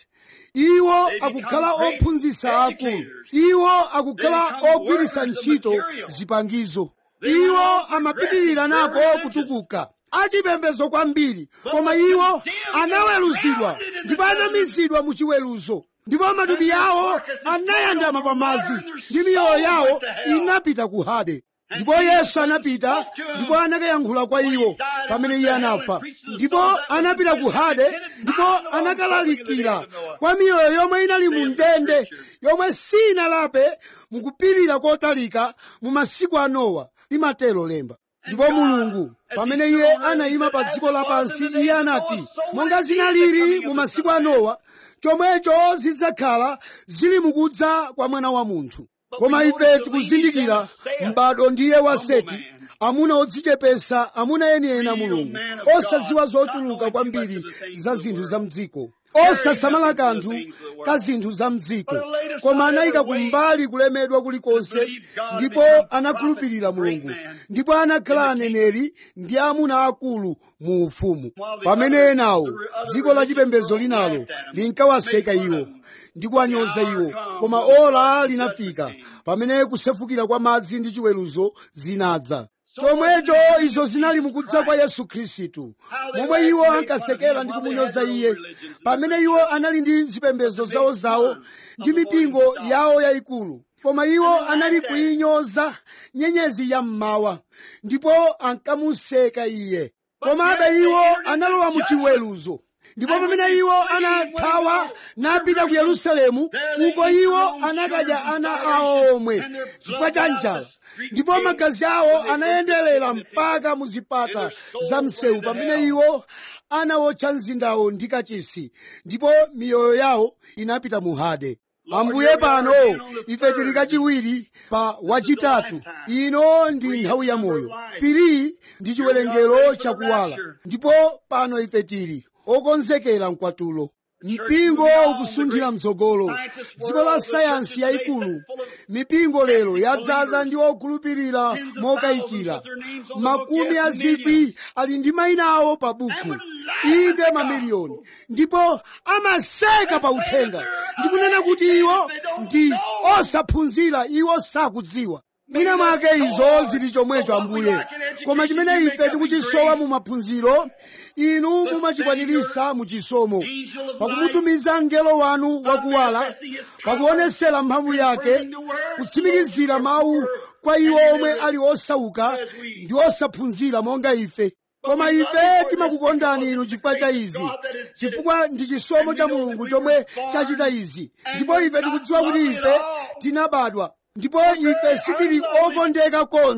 iwo akukhala ophunzitsa akulu iwo akukhala ogwiritsa ntchito zipangizo iwo amapitirira nako kutukuka achipembedzo kwambiri koma iwo anaweruzidwa ndipo anamizidwa mu chiweruzo ndipo matupi yawo anayandama pamadzi ndi miyoyo yawo inapita ku hade ndipo yesu anapita ndipo anakayankhula kwa iwo pamene iye anafa ndipo anapita ku hade ndipo anakalalikira kwa miyoyo yomwe inali mu ndende yomwe sinalape mukupirira kotalika mu masiku a nowa limatero lemba ndipo mulungu pamene iye anayima pa dziko lapansi iye anati monga zinalili mu masiku a nowa chomwecho zidzakhala zili mukudza kwa mwana wa munthu koma ife tikuzindikira m'bado ndiye wa seti amuna odzichepesa amuna enieni a mulungu osadziwa zochuluka kwambiri za zinthu za mdziko osasamala kanthu ka zinthu za mdziko koma anayika kumbali kulemedwa kulikonse ndipo anakhulupirira mulungu ndipo anakhala aneneri ndi amuna akulu mu ufumu pamene enawo dziko la chipembedzo linalo linkawaseka iwo ndi kuwanyoza iwo koma ola linafika pamene kusefukira kwa madzi ndi chiweruzo zinadza chomwecho izo zinali mukudza kwa yesu khristu momwe iwo ankasekera ndi kumunyoza iye pamene iwo anali ndi zipembedzo zawozawo ndi mipingo yawo yayikulu koma iwo anali kuyinyoza nyenyezi ya mmawa ndipo ankamuseka iye komabe iwo analowa mu chiweruzo ndipo pamene iwo anathawa napita ku yerusalemu uko iwo anakadya ana awo omwe chifukwa cha njala ndipo magazi awo anayenderera mpaka mu zipata za msewu pamene iwo anawotcha mzindawo ndi kachisi ndipo miyoyo yawo inapita mu hade ambuye pano ife tili kachiwiri pa wachitatu ino ndi nthawi ya moyo firi ndi chiwerengero chakuwala ndipo pano ife tili okonzekera mkwatulo mpingo ukusunthira mtsogolo dziko la sayansi yayikulu mipingo lero yadzaza ndi okhulupirira mokayikira makumi a zikwi ali ndi mayina awo pa buku inde mamiliyoni ndipo amaseka pa uthenga ndikunena kuti iwo ndi osaphunzira iwo sakudziwa mwina mwake izo zili chomwecho ambuye koma chimene ife tikuchisowa mu maphunziro inu mumachikwaniritsa mu chisomo pakumutumiza mngelo wanu wakuwala pakuonesera mphamvu yake kutsimikizira mawu kwa iwo omwe ali osauka ndi osaphunzira monga ife koma ife timakukondani inu chifukwa cha izi chifukwa ndi chisomo cha mulungu chomwe chachita izi ndipo ife tikudziwa kuti ife tinabadwa ndipo ife sitili okondeka konse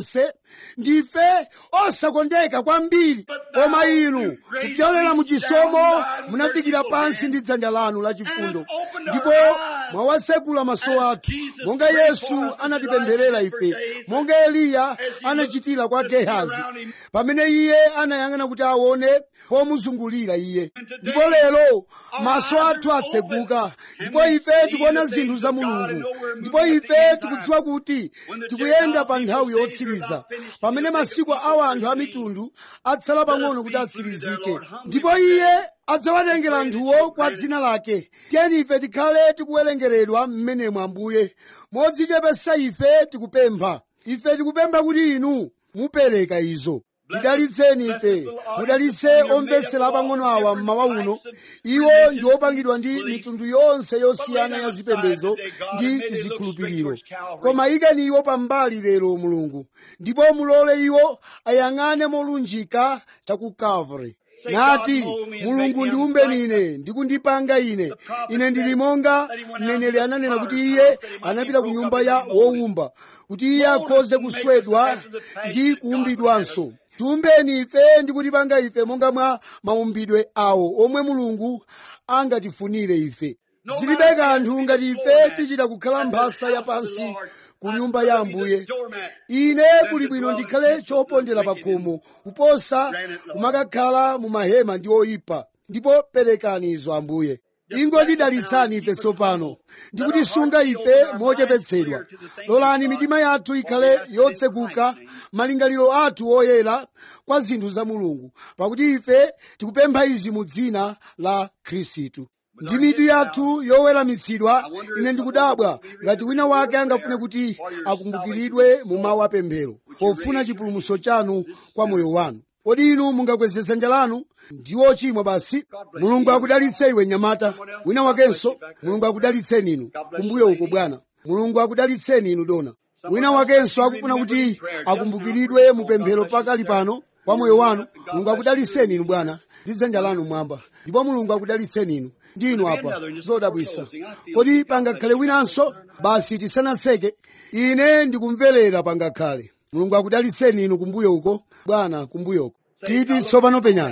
ndife osakondeka kwambiri koma inu kupyolera mu chisomo munafikira pansi ndi dzanja lanu lachifundo ndipo mwawasegula maso athu monga yesu anatipempherera ife monga eliya anachitira kwa gehazi pamene iye anayang'ana kuti aone pomuzungulira iye ndipo lero maso athu atseguka ndipo ife tikuona zinthu za mulungu ndipo ife tikudziwa kuti tikuyenda pa nthawi yotsiriza pamene masiku a anthu a mitundu atsala pang'ono kuti atsirizike ndipo iye adzawatengera anthuwo kwa dzina lake tiyeni ife tikhale tikuwerengeredwa mmenemo ambuye modzichepesa ife tikupempha ife tikupempha kuti inu mupereka izo tidalitseni ife mudalitse omvetsera apang'ono awa mmawa uno iwo ndi opangidwa ndi mitundu yonse yosiyana ya zipembedzo ndi tizikhulupiriro koma ikeni iwo pambali lero mulungu ndipo mulole iwo ayang'ane molunjika cha ku calvary nati mulungu ndiumbeni ine ndikundipanga ine ine ndili monga mneneri ananena kuti iye anapita ku nyumba ya wowumba kuti iye akhoze kuswedwa ndi kuumbidwanso tiumbeni ife ndi kutipanga ife monga mwa maumbidwe awo omwe mulungu angatifunire ife zilibe kanthu ngati ife tichita kukhala mphasa yapansi ku nyumba ya ambuye ine kuli bwino ndikhale chopondera pa khomo kuposa kumakakhala mu mahema ndi oyipa ndipo perekani izo ambuye ingotidalitsani ife tsopano ndi kutisunga ife mochepetsedwa lolani mitima yathu ikhale yotseguka malingaliro athu oyera kwa zinthu za mulungu pakuti ife tikupempha izi mu dzina la khristu ndi mitu yathu yoweramitsidwa ine ndikudabwa ngati wina wake angafune kuti akumbukiridwe mu mawu apemphero pofuna chipulumutso chanu kwa moyo wanu kodi inu mungakweze dzanja lanu ndiwo chimwa basi mulungu akudalitse iwe nyamata wina wakenso mulungu akudalitseni inu kumbuyo uko bwana mulungu akudalitseni inu dona wina wakenso akufuna kuti akumbukiridwe mupemphero pakali pano kwa moyo wanu mulungu akudalitseni inu bwana ndi dzanja lanu mwamba ndipo mulungu akudalitseni inu ndinu apa zodabwisa kodi pangakhale winanso basi tisanatseke ine ndikumverera pangakhale mulungu akudalitseni inu kumbuyo uko bwana kumbuyo uko titi tsopano penyani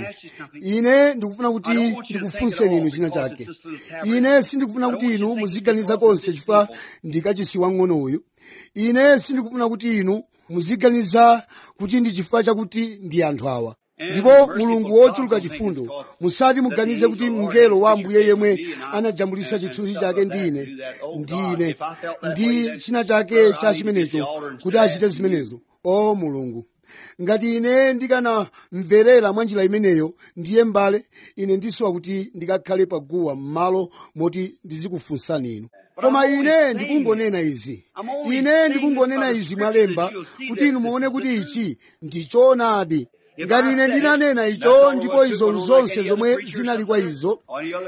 ine ndikufuna kuti ndikufunseni inu china chake ine sindikufuna kuti inu muziganiza konse chifukwa ndikachisi wang'ono uyu ine sindikufuna kuti inu muziganiza kuti ndi chifukwa chakuti ndi anthu awa ndipo mulungu wochuluka chifundo musati muganize kuti mngelo wa ambuye yemwe anajambulisa chithunzi chake ndi ine ndi ine ndi china chake cha chimenecho kuti achite zimenezo o mulungu ngati ine ndikanamverera mwa njira imeneyo ndiye mbale ine ndisowa kuti ndikakhale paguwa m'malo moti ndizikufunsani inu koma ine ndikungonena izi ine ndikungonena izi mwalemba kuti inu muone kuti ichi ndi choonadi ngati ine ndinanena icho ndipo izo zonse zomwe zinali kwa izo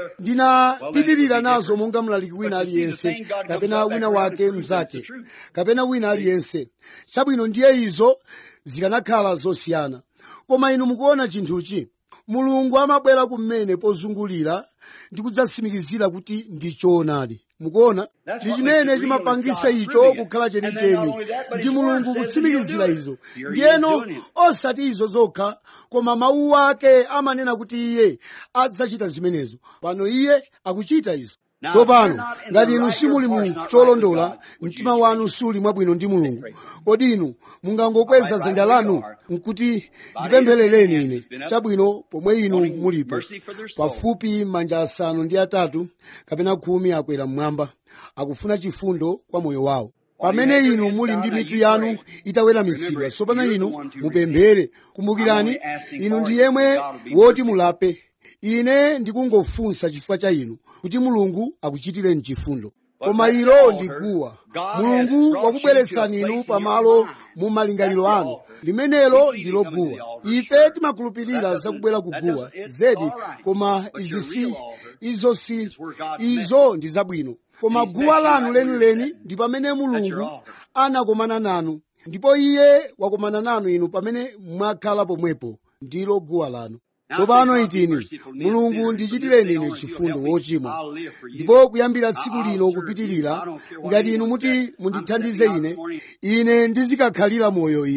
ndinapitirira nazo monga mlaliki wina aliyense kapena wina wake mnzake kapena wina aliyense chabwino ndiye izo zikanakhala zosiyana koma inu mukuona chinthuchi mulungu amabwera kumene pozungulira ndi kudzatsimikizira kuti ndi choonadi mukuona ndi chimene chimapangisa icho kukhala chenicheni ndi mulungu kutsimikizira izo ndiyeno osati izo zokha koma mawu ake amanena kuti iye adzachita zimenezo pano iye akuchita izo tsopano ngati inu simuli mu cholondola mtima wanu suli mwabwino ndi mulungu kodi inu mungangokweza dzanja lanu nkuti ndipempherereni ine chabwino pomwe inu mulipo pafupi manja asanu ndi atatu kapena khumi akwera mmwamba akufuna chifundo kwa moyo wawo pamene inu muli ndi mitu yanu itaweramitsidwa tsopano inu mupemphere kumbukirani inu ndi yemwe woti mulape ine ndikungofunsa chifukwa cha inu kuti mulungu akuchitireni chifundo koma ilo ndi guwa mulungu wakubweretsani inu pamalo mu malingaliro anu limenelo ndilo guwa ife timakhulupirira zakubwera ku guwa zedi koma izi si izo si izo ndi zabwino koma guwa lanu lenileni ndi pamene mulungu anakomana nanu ndipo iye wakomana nanu inu pamene mwakhala pomwepo ndilo guwa lanu tsopano itini mulungu ndichitireni ine chifundo wochimwa ndipo kuyambira tsiku lino kupitirira ngati inu muti mundithandize ine ine ndizikakhalira moyo inu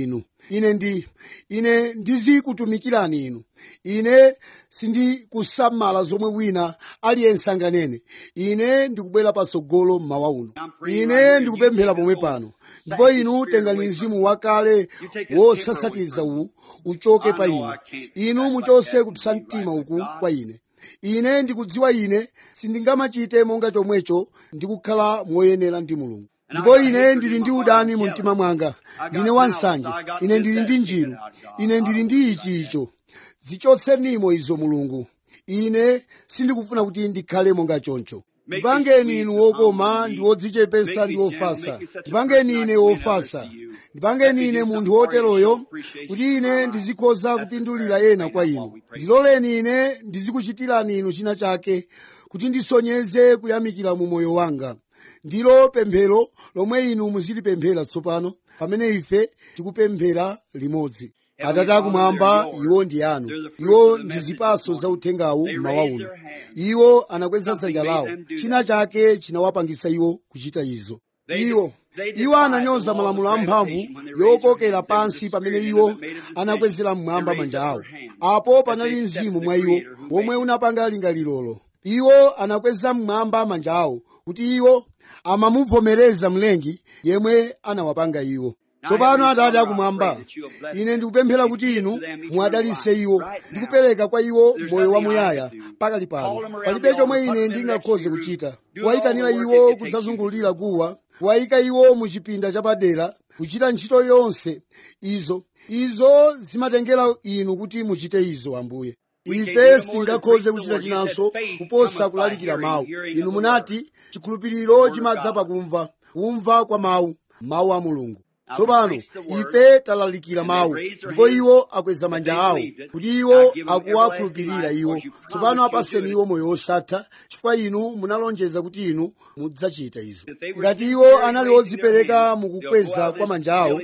ine ndi ine ndizikutumikirani inu ine sindikusamala zomwe wina aliyense anganene ine ndikubwera patsogolo mmawa uno ine ndikupemphera pomwe pano ndipo inu tengani mzimu wakale wosasatiza uwu uchoke pa ine inu muchose kupsa mtima uku kwa ine ine ndikudziwa ine sindingamachite monga chomwecho ndikukhala moyenera ndi mulungu ndipo ine ndili ndi udani mu mtima mwanga ndine wansanje ine ndili ndi njiru ine ndili ndi ichi icho zichotsenimo izo mulungu ine sindikufuna kuti ndikhale monga choncho ndipangeni inu wokoma ndi wodzichepesa ndi wofasa ndipangeni ine wofasa ndipangeni ine munthu woteroyo kuti ine ndizikhoza kupindulira ena kwa inu ndiloleni ine ndizikuchitirani inu china chake kuti ndisonyeze kuyamikira mu moyo wanga ndilo pemphero lomwe inu muzilipemphera tsopano pamene ife tikupemphera limodzi atate akumwamba iwo ndi anu iwo ndi zipaso za uthengawu mmawa uno iwo anakweza dzanja lawo china chake chinawapangisa iwo kuchita izo iwo iwo ananyoza malamulo amphamvu yokokera pansi pamene iwo anakwezera mmwamba manja awo apo panali mzimu mwa iwo womwe unapanga lingalirolo iwo anakweza mmwamba manja awo kuti iwo amamuvomereza mlengi yemwe anawapanga iwo tsopano atate akumwamba ine ndikupemphera kuti inu mwadalitse iwo ndikupereka kwa iwo moyo wamuyaya pakali pano palibe chomwe ine ndingakhoze kuchita kuwayitanira iwo kudzazungulira guwa kuwayika iwo mu chipinda chapadera kuchita ntchito yonse izo izo zimatengera inu kuti muchite izo ambuye ife sitingakhoze kuchita chinanso kuposa kulalikira mawu inu munati chikhulupiriro chimadza pakumva kumva kwa mawu mawu a mulungu tsopano ife talalikira mawu ndipo iwo akweza manja awo kuti iwo akuwakhulupirira iwo tsopano apaseni iwo moyo wosatha chifukwa inu munalonjeza kuti inu mudzachita izo ngati iwo anali odzipereka mukukweza kwa manja awo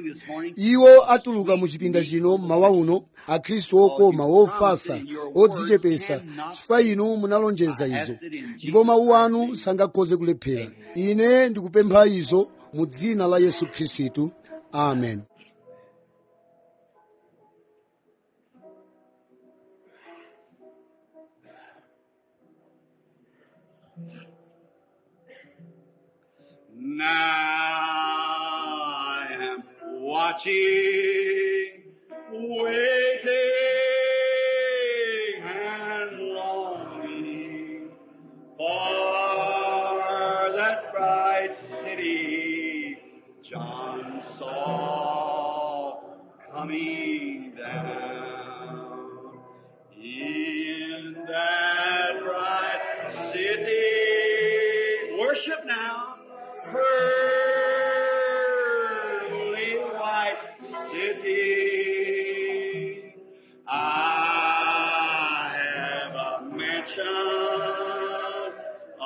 iwo atuluka mu chipinda chino mmawa uno akhristu okoma wofasa odzichepesa chifukwa inu munalonjeza izo ndipo mawu anu sangakhoze kulephera ine ndikupempha izo mu dzina la yesu khristu amen Now I am watching, waiting, and longing for that bright city John saw coming down. In that bright city, worship now, pearly white city. I have a mansion, a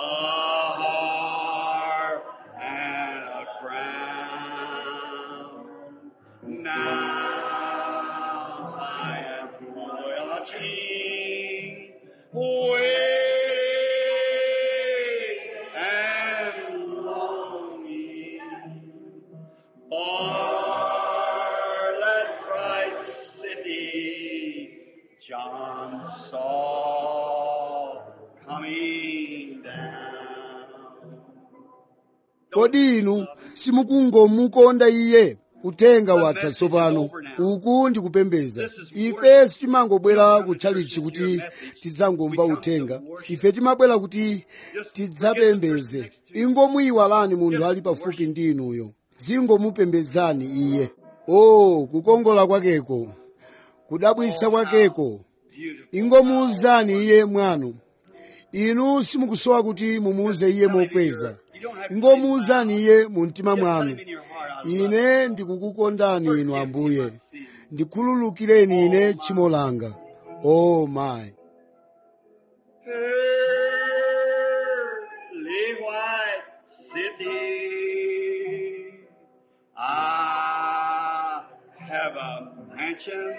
harp, and a crown. Now I am watching, waiting, and longing for that bright city John saw coming down. kodi inu simukungomukonda iye uthenga watha tsopano uku ndikupembeza ife sitimangobwera kutchalichi kuti tidzangomva uthenga ife timabwera kuti tidzapembeze ingomuyiwalani munthu ali pafupi ndi inuyo zingomupembedzani iye o kukongola kwakeko kudabwitsa kwakeko ingomuwuzani iye mwanu inu simukusowa kuti mumuuze iye mokweza ingomuwuzani iye mu mtima mwanu ine ndikukukondani inu ambuye ndikhululukireni ine tchimo langa o mayi Pearly white city. I have a mansion,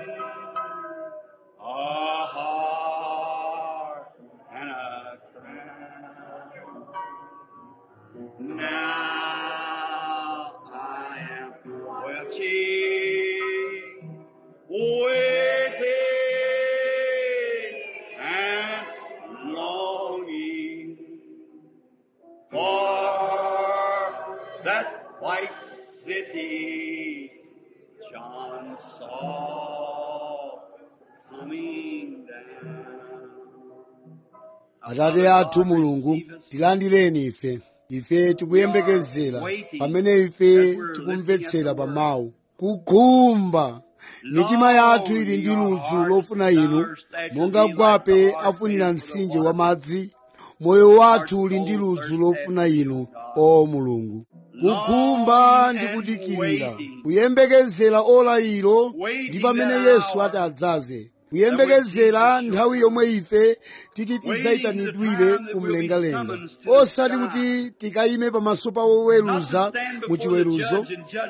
a heart, and a crown. Now I am watching, atate athu mulungu tilandireni ife ife tikuyembekezera pamene ife tikumvetsera pa mawu kukhumba mitima yathu ili ndi ludzu lofuna inu monga gwape afunira mtsinje wa madzi moyo wathu uli ndi ludzu lofuna inu o mulungu kukhumba ndi kudikirira kuyembekezera ola ilo ndi pamene yesu ati adzaze kuyembekezera nthawi yomwe ife titi tidzayitanidwire kumlengalenga osati kuti tikayime pamaso pa woweruza mu chiweruzo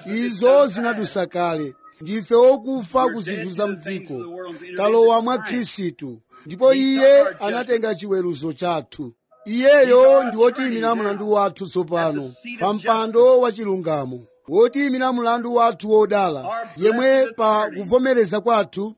izo zinadusa kale ndife okufa ku zinthu za mdziko talowa mwa khristu ndipo iye anatenga chiweruzo chathu iyeyo ndi wotiyimira mlandu wathu tsopano pa mpando wa chilungamo wotiyimira mlandu wathu wodala yemwe pa kuvomereza kwathu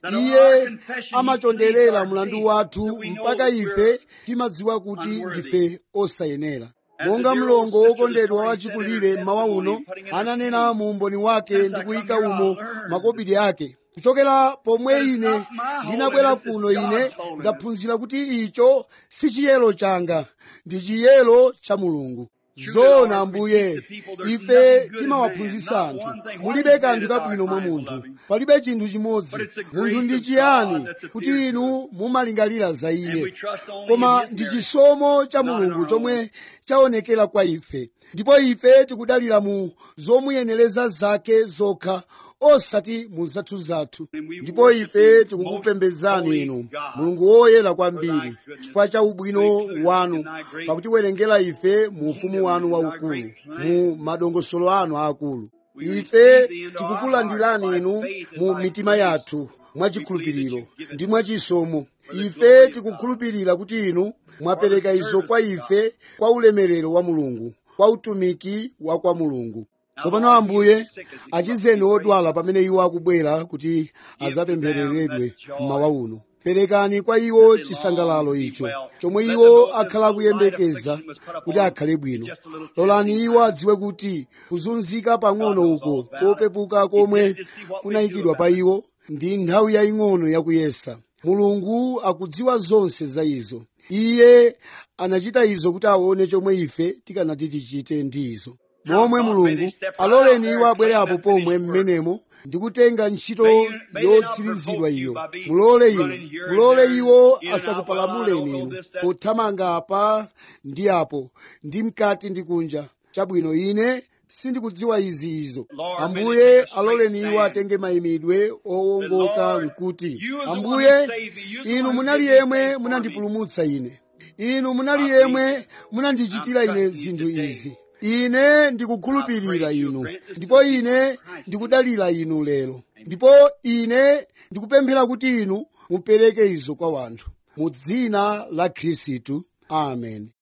iye amachonderera mlandu wathu mpaka ife timadziwa kuti ndife osayenera monga mlongo wokondedwa wachikulire mmawa uno ananena mu umboni wake ndi kuyika umo makobidi ake kuchokera pomwe ine ndinabwera kuno ine ndaphunzira kuti icho si chiyero changa ndi chiyero cha mulungu zona ambuye ife timawaphunzitsa anthu mulibe kanthu kabwino mwa munthu palibe chinthu chimodzi munthu ndi chiyani kuti inu mumalingalira za iye koma ndi chisomo cha mulungu chomwe chaonekera kwa ife ndipo ife tikudalira mu zomuyenereza zake zokha osati mu zathu zathu ndipo ife tikukupembedzani inu mulungu woyera kwambiri chifukwa cha ubwino wanu pakutiwerengera ife mu ufumu wanu waukulu mu madongosolo anu aakulu ife tikukulandirani inu mu mitima yathu mwachikhulupiriro ndi mwachisomo ife tikukhulupirira kuti inu mwapereka izo kwa ife kwa ulemerero wa mulungu kwa utumiki wa kwa mulungu tsopano ambuye achizeni odwala pamene iwo akubwera kuti azapemphereredwe mmawa uno perekani kwa iwo chisangalalo icho chomwe iwo akhala akuyembekeza kuti akhale bwino lolani iwo adziwe kuti kuzunzika pang'ono uko kopepuka komwe kunayikidwa pa iwo ndi nthawi yaying'ono yakuyesa mulungu akudziwa zonse za izo iye anachita izo kuti aone chomwe ife tikanati tichite ndi izo momwe mulungu aloleni iwo abwere apo pomwe mmenemo ndikutenga ntchito yotsirizidwa iyo mulole inu mulole iwo asakupalamuleni inu pothamanga apa ndi apo ndi mkati ndi kunja chabwino ine sindikudziwa izi izo ambuye aloleni iwo atenge mayimidwe owongoka nkuti ambuye inu munali yemwe munandipulumutsa ine inu munali yemwe munandichitira ine zinthu izi ine ndikukhulupirira inu ndipo ine ndikudalira inu lero ndipo ine ndikupemphera kuti inu mupereke izo kwa wanthu mu dzina la khristu amen